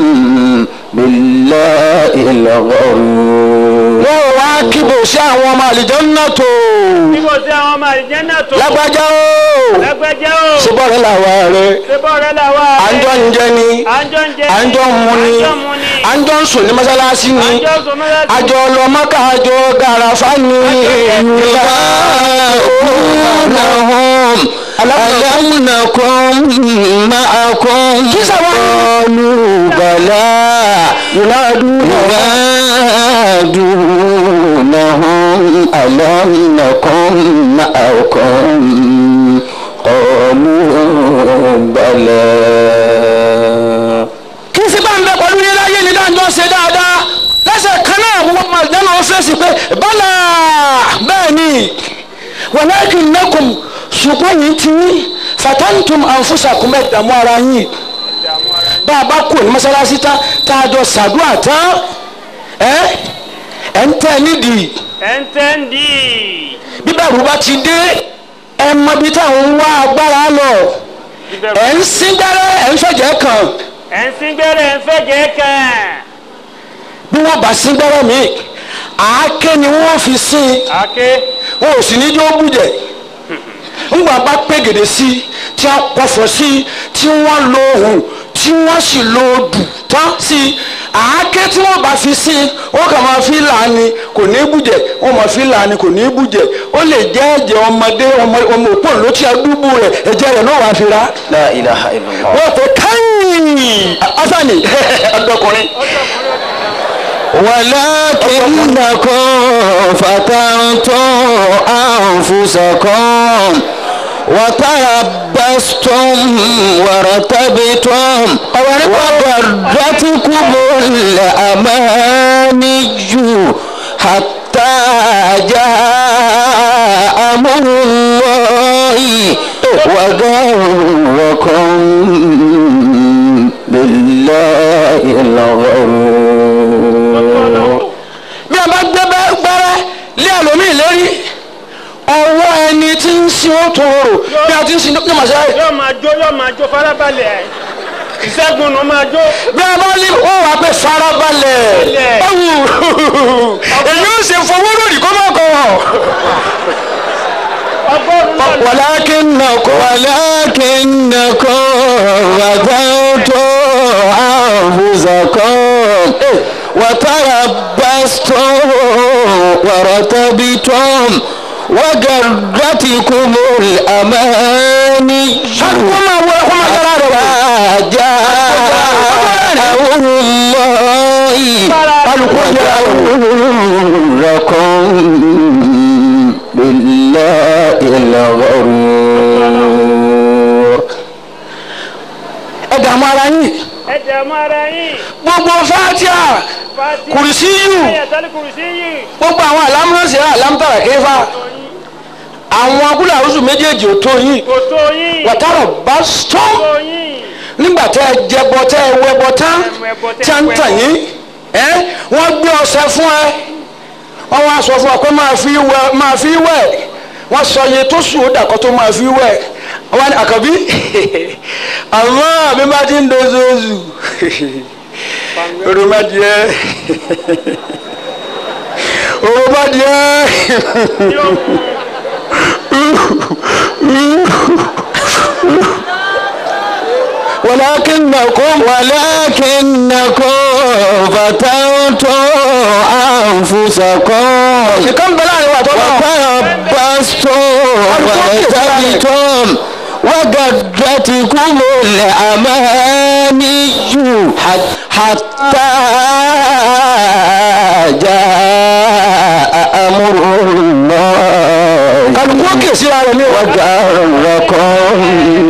بالله الغرور wọ́n wá kíbò sí àwọn ọmọ àlìjọ́nà tó níbo sí àwọn ọmọ àlìjẹ́nà tó. lágbájá o lágbájá o. ṣùgbọ́n làwa rẹ̀ ṣébọ̀ rẹ làwa. à ń jọ ń jẹ ni à ń jọ ń jẹ à ń jọ ń mu ni à ń jọ ń mu ni. à ń jọ ń sùn ní mọ́sálásí à ni ń jọ ń sọ mọ́lá sí. àjọ lọ́mọ́ká àjọ gàràfà ni ينادونهم ألم نكن معكم قالوا بلى ينادونهم ألم نكن معكم قالوا بلى kí sì bá ń bẹ pẹ̀lú yín láyé ní dáńjọ́ ṣe dáadáa lẹ́sẹ̀ kan náà gbogbo ọmọ àlìjọ́nà ó fèsì pé bọ́lá bẹ́ẹ̀ ni walakinnakum ṣùgbọ́n yìí ti ní fatantum anfusakum ẹ̀ dààmú ara yín bá a bá kú ní mọ́sálásí tán tá a jọ ṣàdúrà tán ẹ ẹ ń tẹ́ nídìí ẹ̀ ń tẹ́ ń dì bí bẹ̀rù bá ti dé ẹ mọ ibi táwọn ń wá agbára lọ ẹ ń sín gbẹ́rẹ́ ẹ ń fẹ̀jẹ̀ kàn ẹ̀ ń sín gbẹ́rẹ́ ẹ̀ ń fẹ́jẹ̀ kàn bí wọ́n bá sín gbẹ́rẹ́ mi àáké ni wọ́n fi sín àké wọn ò sì ní jó bùjẹ́ ńgbà bá pé gèdè sí tí wọ́n pọ̀fọ̀ sí tí wọ́n lo ohùn tí wọ́n sì lo odù tán sí àáké tí wọ́n bá fi sí wọ́n kàn máa fi lànà kò ní bùjẹ́ wọ́n máa fi lànà kò ní bùjẹ́ ó lè jẹ́ ẹ̀jẹ̀ ọmọdé ọmọ ọmọ òpó ló ti adúgbò rẹ̀ ẹ̀jẹ̀ rẹ̀ náà wàá fi ra لا إله إلا الله wọ́n tó káyìn asani ọdọkùnrin. ولكنكم فتنتم أنفسكم وتربصتم وارتبتم وغرتكم الأماني حتى جاء أمر الله وغركم بالله الغرور bí a bá gbé bẹ́- gbẹ́rẹ́ lé ẹlòmíì lérí ọwọ́ ẹni tí ń sin ó tó rò bí a ti ń sin ní màṣẹ́ rẹ̀. yóò máa jó yóò máa jó farabalẹ̀ ìṣẹ́gun ló máa jó bí a bá lé ó wà pé farabalẹ̀ Balẹ̀. ẹ̀wù èyí ó ṣe fowó lórí kó má kọ̀ ọgọ́rùn-ún náà wàlákìnnàkó ولكنكم غدوتم أنفسكم وتربصتم وارتبتم وغرتكم الأماني kó máa wọ kó máa dára rẹ̀ wá. جاء أمر الله وغركم بالله الغرور ẹ dààmú ara yín ẹ jẹ́ mọ́ ara yín gbogbo fatia fati kùrìsíyù ayatollah kùrùsí yìí gbogbo àwọn àlámúránṣẹ́ àlámútàrà kéfà àwọn akúlẹ̀ àrùsù méjèèjì ò tó yín kò tó yín wàtárọ̀ bá stọ́n tó yín nígbà tẹ́ ẹ jẹbọ tẹ́ ẹ wẹbọ tán tí a ń tàn yín ẹ wọ́n gbé ọṣẹ fún ẹ wọ́n wá sọ fún ọ pé máa fi wẹ̀ máa fi wẹ̀ wọ́n sọ iye tó sùn ó dàkọ́ tó máa fi wẹ̀ wọ́n ní àkàbí àmọ́ àbí bá ti ń dozoozu òròmọdìẹ òròmọdìẹ yóò ولكنكم ولكنكم فتنتم أنفسكم nìkan bẹ láàrin wa tó náà. وتربصتم وارتبتم وغرتكم الأماني حتى جاء أمر الله kálukú òkè síra rẹ̀ ní ìwà. وغركم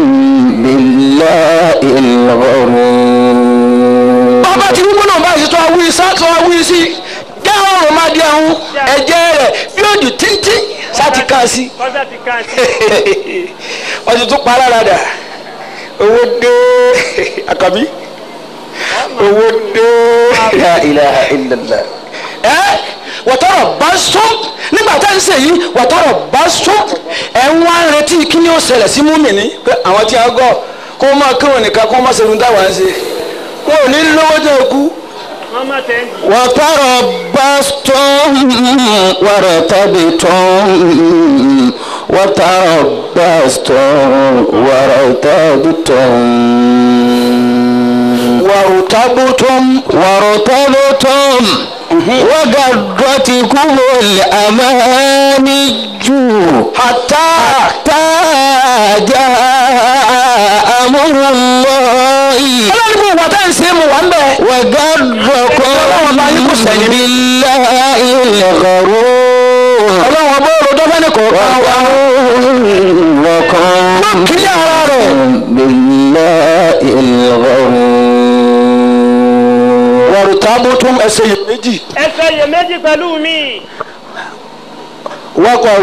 بالله الغرور bàbá tí wípé náà báyìí tó awúyí sá tó awúyí sí dáhùn ọ̀rọ̀ máa di àwọn ẹ̀jẹ̀ rẹ̀ bí òjò tíntín sáti ká sí kọ́sà ti kàn sí wọ́n ti tún pa lára dà owó dé àkàbí owó dé لا إله إلا الله ẹ wọ́tọ́rọ̀ bá sún nígbà tá ń sèyí wọ́tọ́rọ̀ bá sún ẹ̀ ń wá ń retí kí ni ó ṣẹlẹ̀ sí múmìnì pé àwọn tí a gọ̀ kó máa kírun nìkan kó máa ṣerun táwa ń ṣe wọn ò ní lówó tó kú. wọ́n má tẹ̀ ń dì وتربصتم وارتبتم وتربصتم وارتبتم وارتبتم وارتبتم وغرتكم الأماني حتى حتى جاء أمر الله ọlọ́run kò wọ́n tá ń ṣe mu wà ń bẹ̀. وغركم بالله الغرور ọlọ́run ọgbọ́n òròdó fẹ́ni kọ̀ọ̀kan wa. وغركم kílẹ̀ ara rẹ̀. بالله الغرور wàrútàbùtùm ẹsẹ̀ yìí méjì. ẹsẹ̀ yẹ méjì pẹ̀lú mi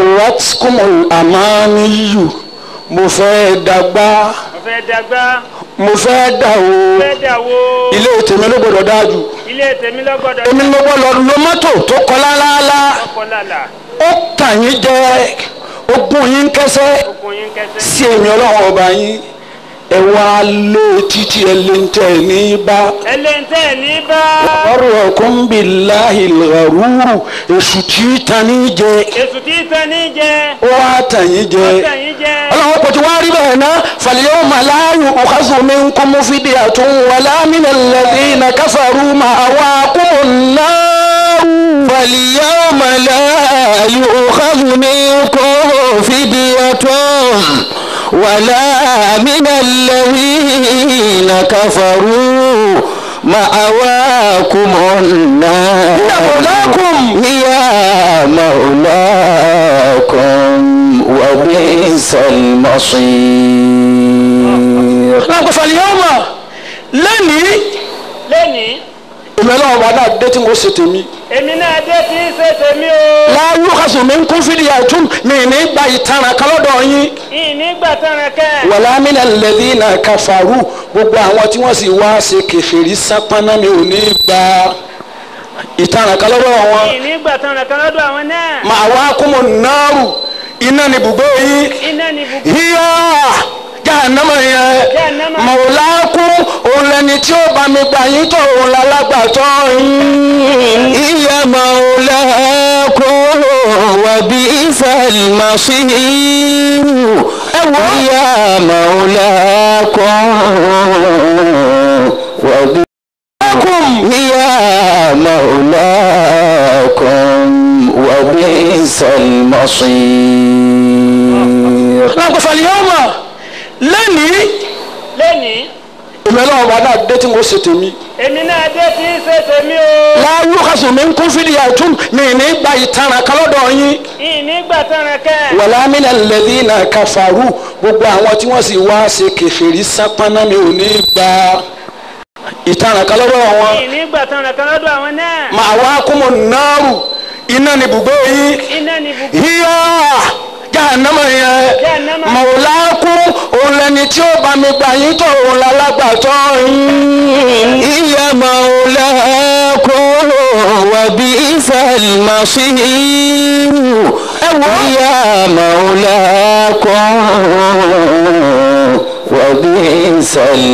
wákọ̀rọ̀tìkùmù àmàmíyù mo fẹ́ dàgbà mo fẹ́ dàgbà mo fẹ́ dà o fẹ́ dà wo ilé tèmi ló gbọdọ̀ dáa jù ilé tèmi lọ́gbọ́dọ̀ èmi ló gbọdọ̀ lo mọ́tò tó kọ́ lálálá ọkọ̀ lálà ó tàn yín jẹ ogún yín kẹsẹ́ okùn yín kẹsẹ́. sí èmi ọlọ́run ọba yín ẹ wá lé títí ẹ lé ń tẹ̀ ní bá. ẹlẹ́ntẹ́ ní bá ọrọ̀kùn billahi al-gharur èṣù tí tani jẹ èsù tí tán ní jẹ ó wá tàn yín jẹ tàn yín jẹ ọlọ́wọ́ kò tí wá rí bẹ́ẹ̀ ná fal-yawma la yu'khadhu minkum fidyatun wala mina alladhina kafaru ma'wakumun nar. فاليوم لا يؤخذ منكم فدية ولا من الذين كفروا مأواكم النار مولاكم. هي مولاكم وبئس المصير láǹkó fal-yawma lẹ́nìí lẹ́nìí èmi ọlọ́run ọba náà dé tí mo ṣe tèmi. èmi náà dé tí í ṣe tèmi o la yu'khadhu minkum fidyatun mi ní gba ìtanràn kan lọ́dọ̀ yín. ìnígbà tán kẹ́ wàlá mina alladhina kafaru gbogbo àwọn tí wọ́n sì wá ṣe kèfèrí sápáná mi ò ní gba ìtanràn kan lọ́wọ́ wọn. ìnígbà tán kan lọ́dọ̀ àwọn náà ma'wakumu nnaru iná ni bùgbé yín iná ni bùkún hiya jahannama yẹn Jahannama. mawlakum òun lẹni tí ó bá mi gbà yín tó òun lálágbàtọ́ yín. هي مولاكم وبئس المصير هي مولاكم وبئس هي مولاكم وبئس المصير láǹkó fal-yawma lẹ́nìí lẹ́nìí èmi ọlọ́run bá náà dé tí mo ṣe tèmi. èmi náà dé tí í ṣe tèmi o la yu'khadhu minkum fidyatun mi ní gba ìtanràn kan lọ́dọ̀ yín. ìnígbà tán kẹ́ wàlá mina alladhina kafaru gbogbo àwọn tí wọ́n sì wá ṣe kèfèrí sápáná mi ò ní gba ìtanràn kan lọ́wọ́ wọn. ìnígbà tán kan lọ́dọ̀ àwọn náà ma'wakumu nnaru iná ni bùgbé yín. iná ni bùkún hiya jahannama yẹn Jahannama. mawlakum òun lẹni tí ó bá mi gbà yín tó òun lálágbàtọ́ yín. هي مولاكم وبئس المصير هي مولاكم وبئس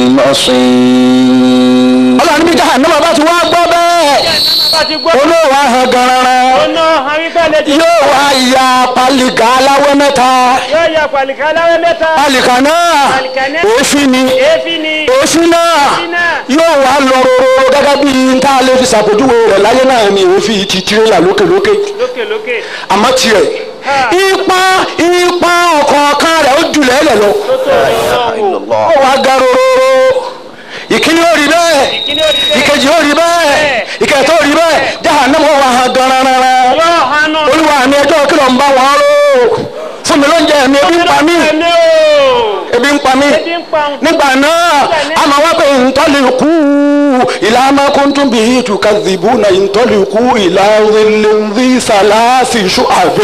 المصير ọlọ́run níbi jahannama bá ti wá gbọ́ bẹ́ẹ̀ bá ti gbọ́ olóòwò ahọ́n gan-an ọ̀nà àwíká lè ti yóò wá ya pálíkà aláwọ̀ mẹ́ta yóò ya pàlìkà láwẹ́ mẹ́ta pálíkà náà Pálíkà náà. èéfín ni èéfín ni èéfín náà náà. yóò wá lọ rororo gẹ́gẹ́ bí n tá a lè fi ṣàpèjúwe rẹ̀ láyé náà ni èéfín ti tirẹ́là lókèlókè lókè lókè àmọ́ tiẹ̀ Ha. ipa ipa ọ̀kọ̀ọ̀kan rẹ̀ ó jùlẹ̀ ẹ̀lẹ̀ lọ tó tó ìlọ́wọ́ ó wá ga rororo ìkíní ó rí bẹ́ẹ̀ ìkíní òdì bẹ́ẹ̀ ìkejì ó rí bẹ́ẹ̀ ìkẹtọ́ ó rí bẹ́ẹ̀ jahannama wà hàn gan-an yóò hànú olúwa mi ẹjọ́ kí ló ń bá wọn rò fún mi lóúnjẹ mi ebi ń pa mí ẹ̀mí o ebi ń pa mí ebi ń pa òun. nígbà náà a máa wá pé ntọ́lẹ̀kú ìlà amákúntún bí ìtùkàzìbù náà ntọ́lẹ̀kú ìlà ńlẹ́ńdí sàlásì ṣùàbẹ̀.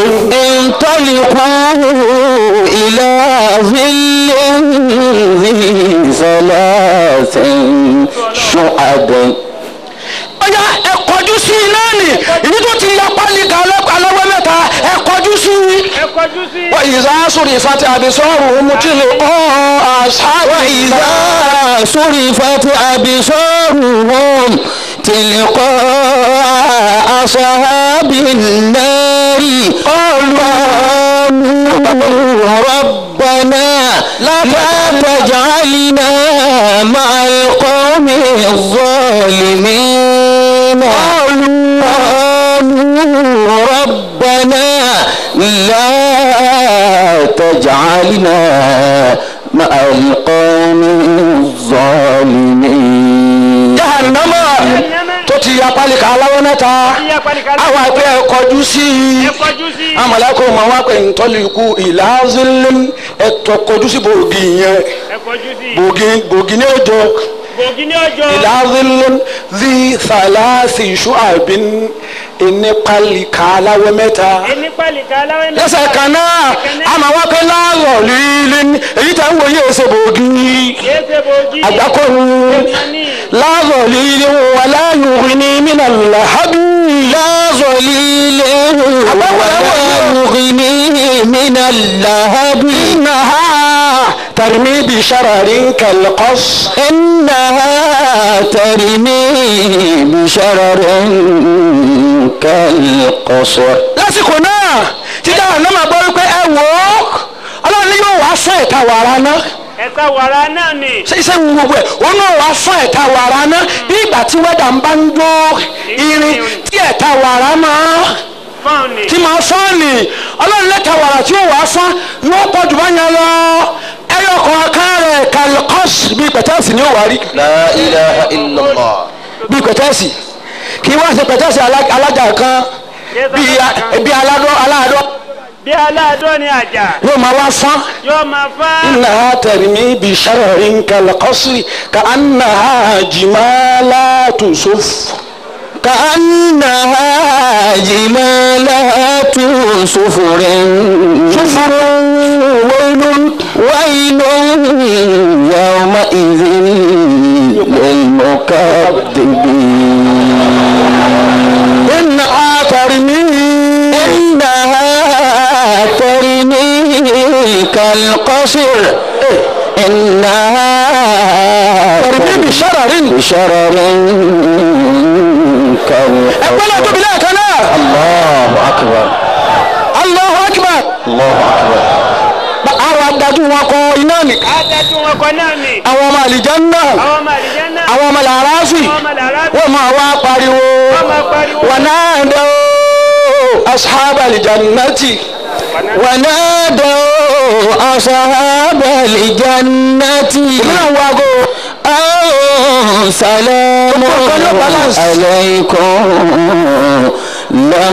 انطلقوا إلى ظل ذي ثلاث شعب ọ̀yá ẹ kọjú sí i náà nì ìdí tó ti ya pálí kan aláwọ̀ mẹ́ta ẹ kọjú sí i. ẹ kọjú sí wọ́n ìzá sórí ìfàtí àbísọ́rù mú tí lè kọ́ àṣàwọ̀ ìzá. إذا صرفت أبصارهم تلقاء أصحاب النار قالوا ربنا لا تجعلنا مع القوم الظالمين قالوا ربنا لا تجعلنا مع القوم الظالمين jahannama tó ti ya pálí kan aláwọ̀ mẹ́ta ìyá pàlìkà àwọn àgbẹ̀ ẹ kọjú sí i. ẹ kọjú sí amalako ma wá pé ntọ́lẹ̀kù ìlàzílẹ̀ ẹ̀tọ́ kọjú sí bògì yẹn ẹ kọjú sí bògì bògì ní ọjọ́ bògì ní ọjọ́ ìlàzílẹ̀ zi sàlásì ṣùàbìn ẹni pálí ká aláwọ̀ mẹ́ta ẹni pálíkà aláwẹ̀ mẹ́ta. lẹ́sẹ̀ kan náà a máa wá pé láàrọ̀ líle ní èyí tá ń wo yé ṣe bòógì kìí ṣe bòójì. àgbákò ní Èèmọ̀ ni. láàrọ̀ líle wà láàyò ní mínà làhábì. لا ظليل ولا يغني من اللهب إنها ترمي بشرر كالقص إنها ترمي بشرر كالقصر lásìkò náà títí àwọn náà máa gbọ́ wípé ẹ wò ó ọlọ́run ni yóò wá fún ẹ̀ta wàrà náà ẹ̀ka wàrà náà ni. ṣé iṣẹ́ ń gbogbo ẹ̀ ó náà wá fún ẹ̀ta wàrà náà bí ìgbà tí wẹ́dà ń bá ń jó irin tí ẹ̀ta wàrà máa fọ́ọ̀n ni. tí máa fọ́ọ̀nì ọlọ́run lẹ́ta wàrà tí ó wàá fún yóò pọ̀ jù bá yẹn lọ ẹyọ kọ̀ọ̀kan rẹ̀ kàlùkọ́s bíi pẹ̀tẹ́sì ni ó wà rí لا إله إلا الله bíi pẹ̀tẹ́sì kì í wá sí pẹ̀tẹ́sì alá- alájà kan bíi a- bíi aládọ́ aládọ́ bí aláàdọ́ ni àjà yóò máa wá fún. yóò máa fá. إنها ترمي بشرر كالقصر كأنها جمالات صف كأنها جمالات صفر صفر ويل ويل يومئذ للمكذبين إنها ترمي إنها ترمي كالقصر إنها ترمي بشرر بشرر أقبل كالقصر بلا كلام الله أكبر الله أكبر الله أكبر àwọn adájú wọn kọ iná ni adájú wọn kọ náà ni. àwọn ọmọ àlìjánná àwọn ọmọ àdìjẹ́ náà. àwọn ọmọ làráfì àwọn ọmọ làrá. wọ́n máa wá pariwo wọ́n máa pariwo. wọn náà dẹ́ ashab àlìjánnátì ونادوا أصحاب الجنة náà wago أن سلام عليكم لم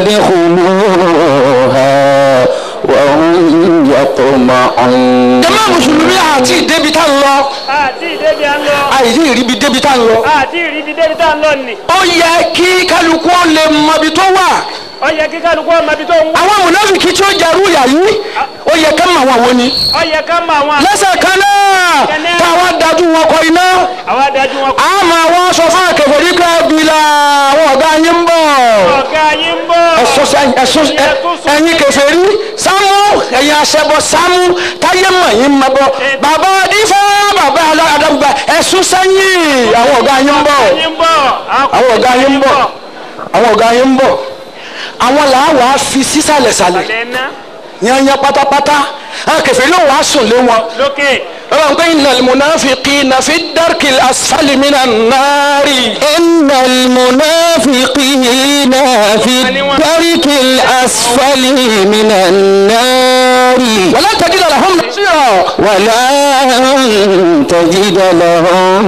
يدخلوها وهم يطمعون jàmá mùsùlùmí àti ìdébi tá ń lọ àti ìdébi à ń lọ. àìsí ìríbi débi tá ń lọ àti ìríbi débi tá à ń lọ ni. ó yẹ kí kálukú ó lè mọ ibi tó wà ó yẹ kí kálukú ọmọ ibi tó ń wá. àwọn mùnáfìkì tí ó jẹrú ìyà yìí ó yẹ ká mọ àwọn wo ni ó yẹ ká mọ àwọn. lẹ́sẹ̀ kan náà táwọn dájú wọn kọ iná àwọn adájú wọn kọ. a máa wọ́n sọ fún akẹ́kọ̀ọ́ nípa ẹbílà àwọn ọ̀gá yín ń bọ̀ ọ̀gá yín ń bọ̀. ẹ̀sùn sẹ́yìn ẹ̀sùn ẹ̀yìn kèfèrí sámú ẹ̀yìn aṣẹ́bọ sámú táyé mọ̀ yín mọ̀ bọ̀ bàbá dífá bàbá adágbà ẹ̀sùn sẹ́yìn àwọn ọ̀gá yín ń bọ̀ yín ń bọ̀. àwọn ọ̀gá yín ń bọ̀ àwọn ọ̀gá yín ń bọ̀ àwọn làá fi sísàlẹ̀sàlẹ̀ ọ̀lẹ́ ná. yanyan pátápátá àwọn kèfèrí yóò wá sùn lé wọn. lókè. ọlọ́run pé innal munafiqina fi darkil asfali minan nari. إن المنافقين في الدرك الأسفل من النار wala tajida lahum nasira. ولن تجد لهم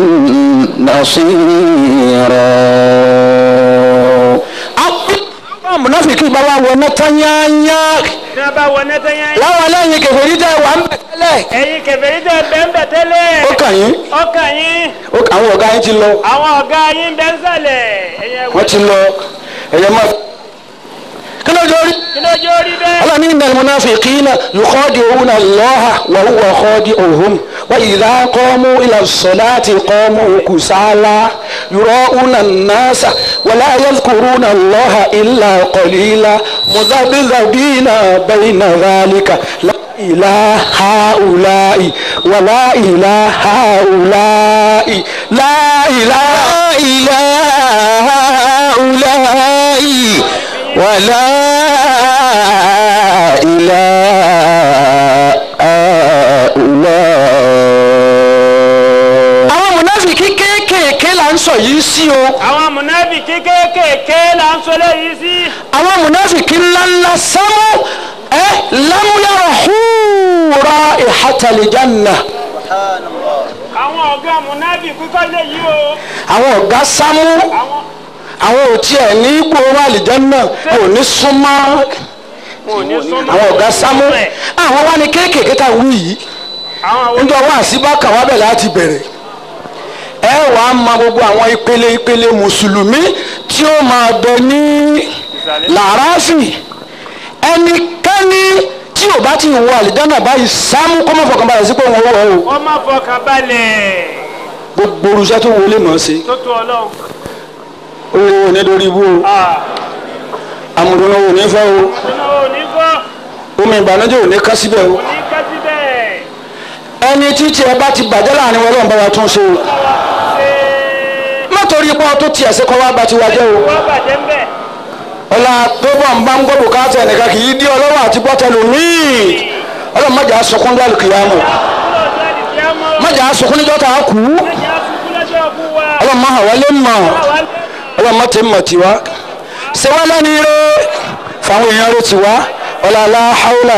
نصيرا àwọn munafiki bá wà wọnà tányányá. ní a bá wọ nẹ́tẹ̀ yẹn. láwọn lẹ́yìn kèfèrí tẹ wà ń bẹ̀ tẹ́lẹ̀. ẹ̀yin kẹfẹ́rí tẹ bẹ́ẹ̀ tẹ́lẹ̀. ó kàn yín ọkàn yín. ó kàn àwọn ọ̀gá yín ti lọ àwọn ọ̀gá yín bẹ́ẹ̀ ń sàlẹ̀. ẹ̀yin ẹ̀wọ̀. wọ́n ti lọ ẹ̀yẹ máa. kí ló dé orí. kí ló jẹ́ orí bẹ́ẹ̀. Allah ní innal munafiqina yukhadi'una Allaha wa huwa khadi'uhum wa idha qamu ila as-salati qamu kusala yura'una an-nasa wa la yadhkuruna Allaha illa qalila mudhabdhabina bayna dhalika la ilaha ha'ula'i wa la ilaha ha'ula'i la ilaha لا إله هؤلاء ولا إله هؤلاء àwọn munafiki kéékèèké là ń sọ yìí sí o. àwọn mùnáfìkì kéékèèké là ń sọ lẹ́yìn sí. àwọn munafiki ńláńlá sámú ẹ lámúyàrá húra ìhàtàlìjánà àwọn ọ̀gá mùnáfìkì kọ́ lẹ́yìn o. àwọn ọ̀gá sámú àwọn àwọn ò tiẹ̀ ní gbòòrò àlìjánà kò ní súnmọ́ wọn ò ní súnmọ́. àwọn ọ̀gá sámú àwọn wá ní kéékèèké tá a wí yìí àwọn àwọn níjọ wá sí bákà wá bẹ̀ láti bẹ̀rẹ̀ ẹ wàá ma gbogbo àwọn ìpele ìpele mùsùlùmí tí ó máa bẹ ní làráfì ẹnikẹ́ni tí ò bá ti wọ àlìjáná báyìí sámú kó má fọkàn balẹ̀ sí pé wọ́n wọ̀ ọ́ wọ́n má fọkàn balẹ̀ gbogbo orúṣẹ́ tó wọlé mọ̀ ọ́ sí tó tó ọlọ́run. owó ò ní lórí ibú o Ah, amúdùnú ò ní fẹ́ o iná ò ní fọ́ omi ìbànújẹ́ ò ní ká síbẹ̀ o kò ní ká síbẹ̀. ẹni títí ẹ bá ti bàjẹ́ láàrin wọn lọ́nà bá wa tún ṣe o ṣé má torí pé ọ tó tiẹ̀ sí kọ́ wá bá ti wá jẹ́ o wọ́n bàjẹ́ ń bẹ̀. ọlá tó bọ̀ ń bá ń gbọ́ bùkátà ẹnìkan kì í dí ọlọ́wọ́ àti bọ́tẹ́lù míì ọlọ́run má jà á sọkún lálù kìyàmù kúrò ọjọ́ àdìsí àmọ́. má jà á sọkún níjọ́ tá a kú ẹ̀jẹ̀ àsùnkú lọ́jọ́ ọkú wa. ọlọ́run má hàn wálé mọ̀ àwa ń ọlọ́run má ti mọ̀ tiwa ṣé wọ́n lẹ́ni rẹ fáwọn èèyàn rẹ tiwa ọlá aláhàúlà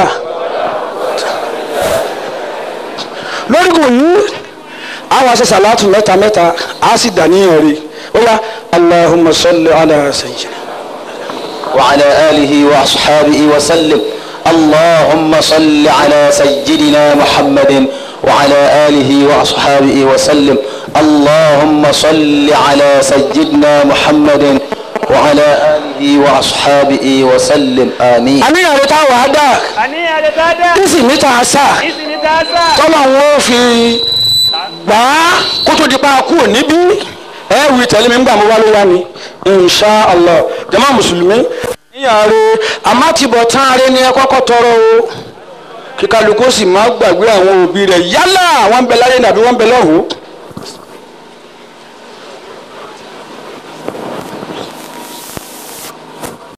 lórí kò yí àwọn aṣọ sàlátù mẹ́ta mẹ́ta á sì dà níyàn rí ó yá allahumma salli ala sayyidina. وعلى آله وأصحابه وسلم اللهم صل على سيدنا محمد وعلى آله وأصحابه وسلم اللهم صل على سيدنا محمد وعلى آله وأصحابه وسلم آمين àníyàn rẹ tá a wà á dà àníyàn rẹ̀ dáadáa. nísì níta sá ìsìn ní dáadáa. tọ́lọ̀ ń wọ́n fi gbà á kó tó di pa kú níbí ẹ wí tẹ̀lé mi ń gbà mọ́ wá ló wá ni insha allah jama mùsùlùmí. níyàn rẹ àmọ́ ti bọ̀ tán rẹ ni ẹ kọ́kọ́ tọrọ o kíkálukú sì máa gbàgbé àwọn òbí rẹ yálà wọ́n ń bẹ láyé nàbí wọ́n ń bẹ lọ́hùn-ún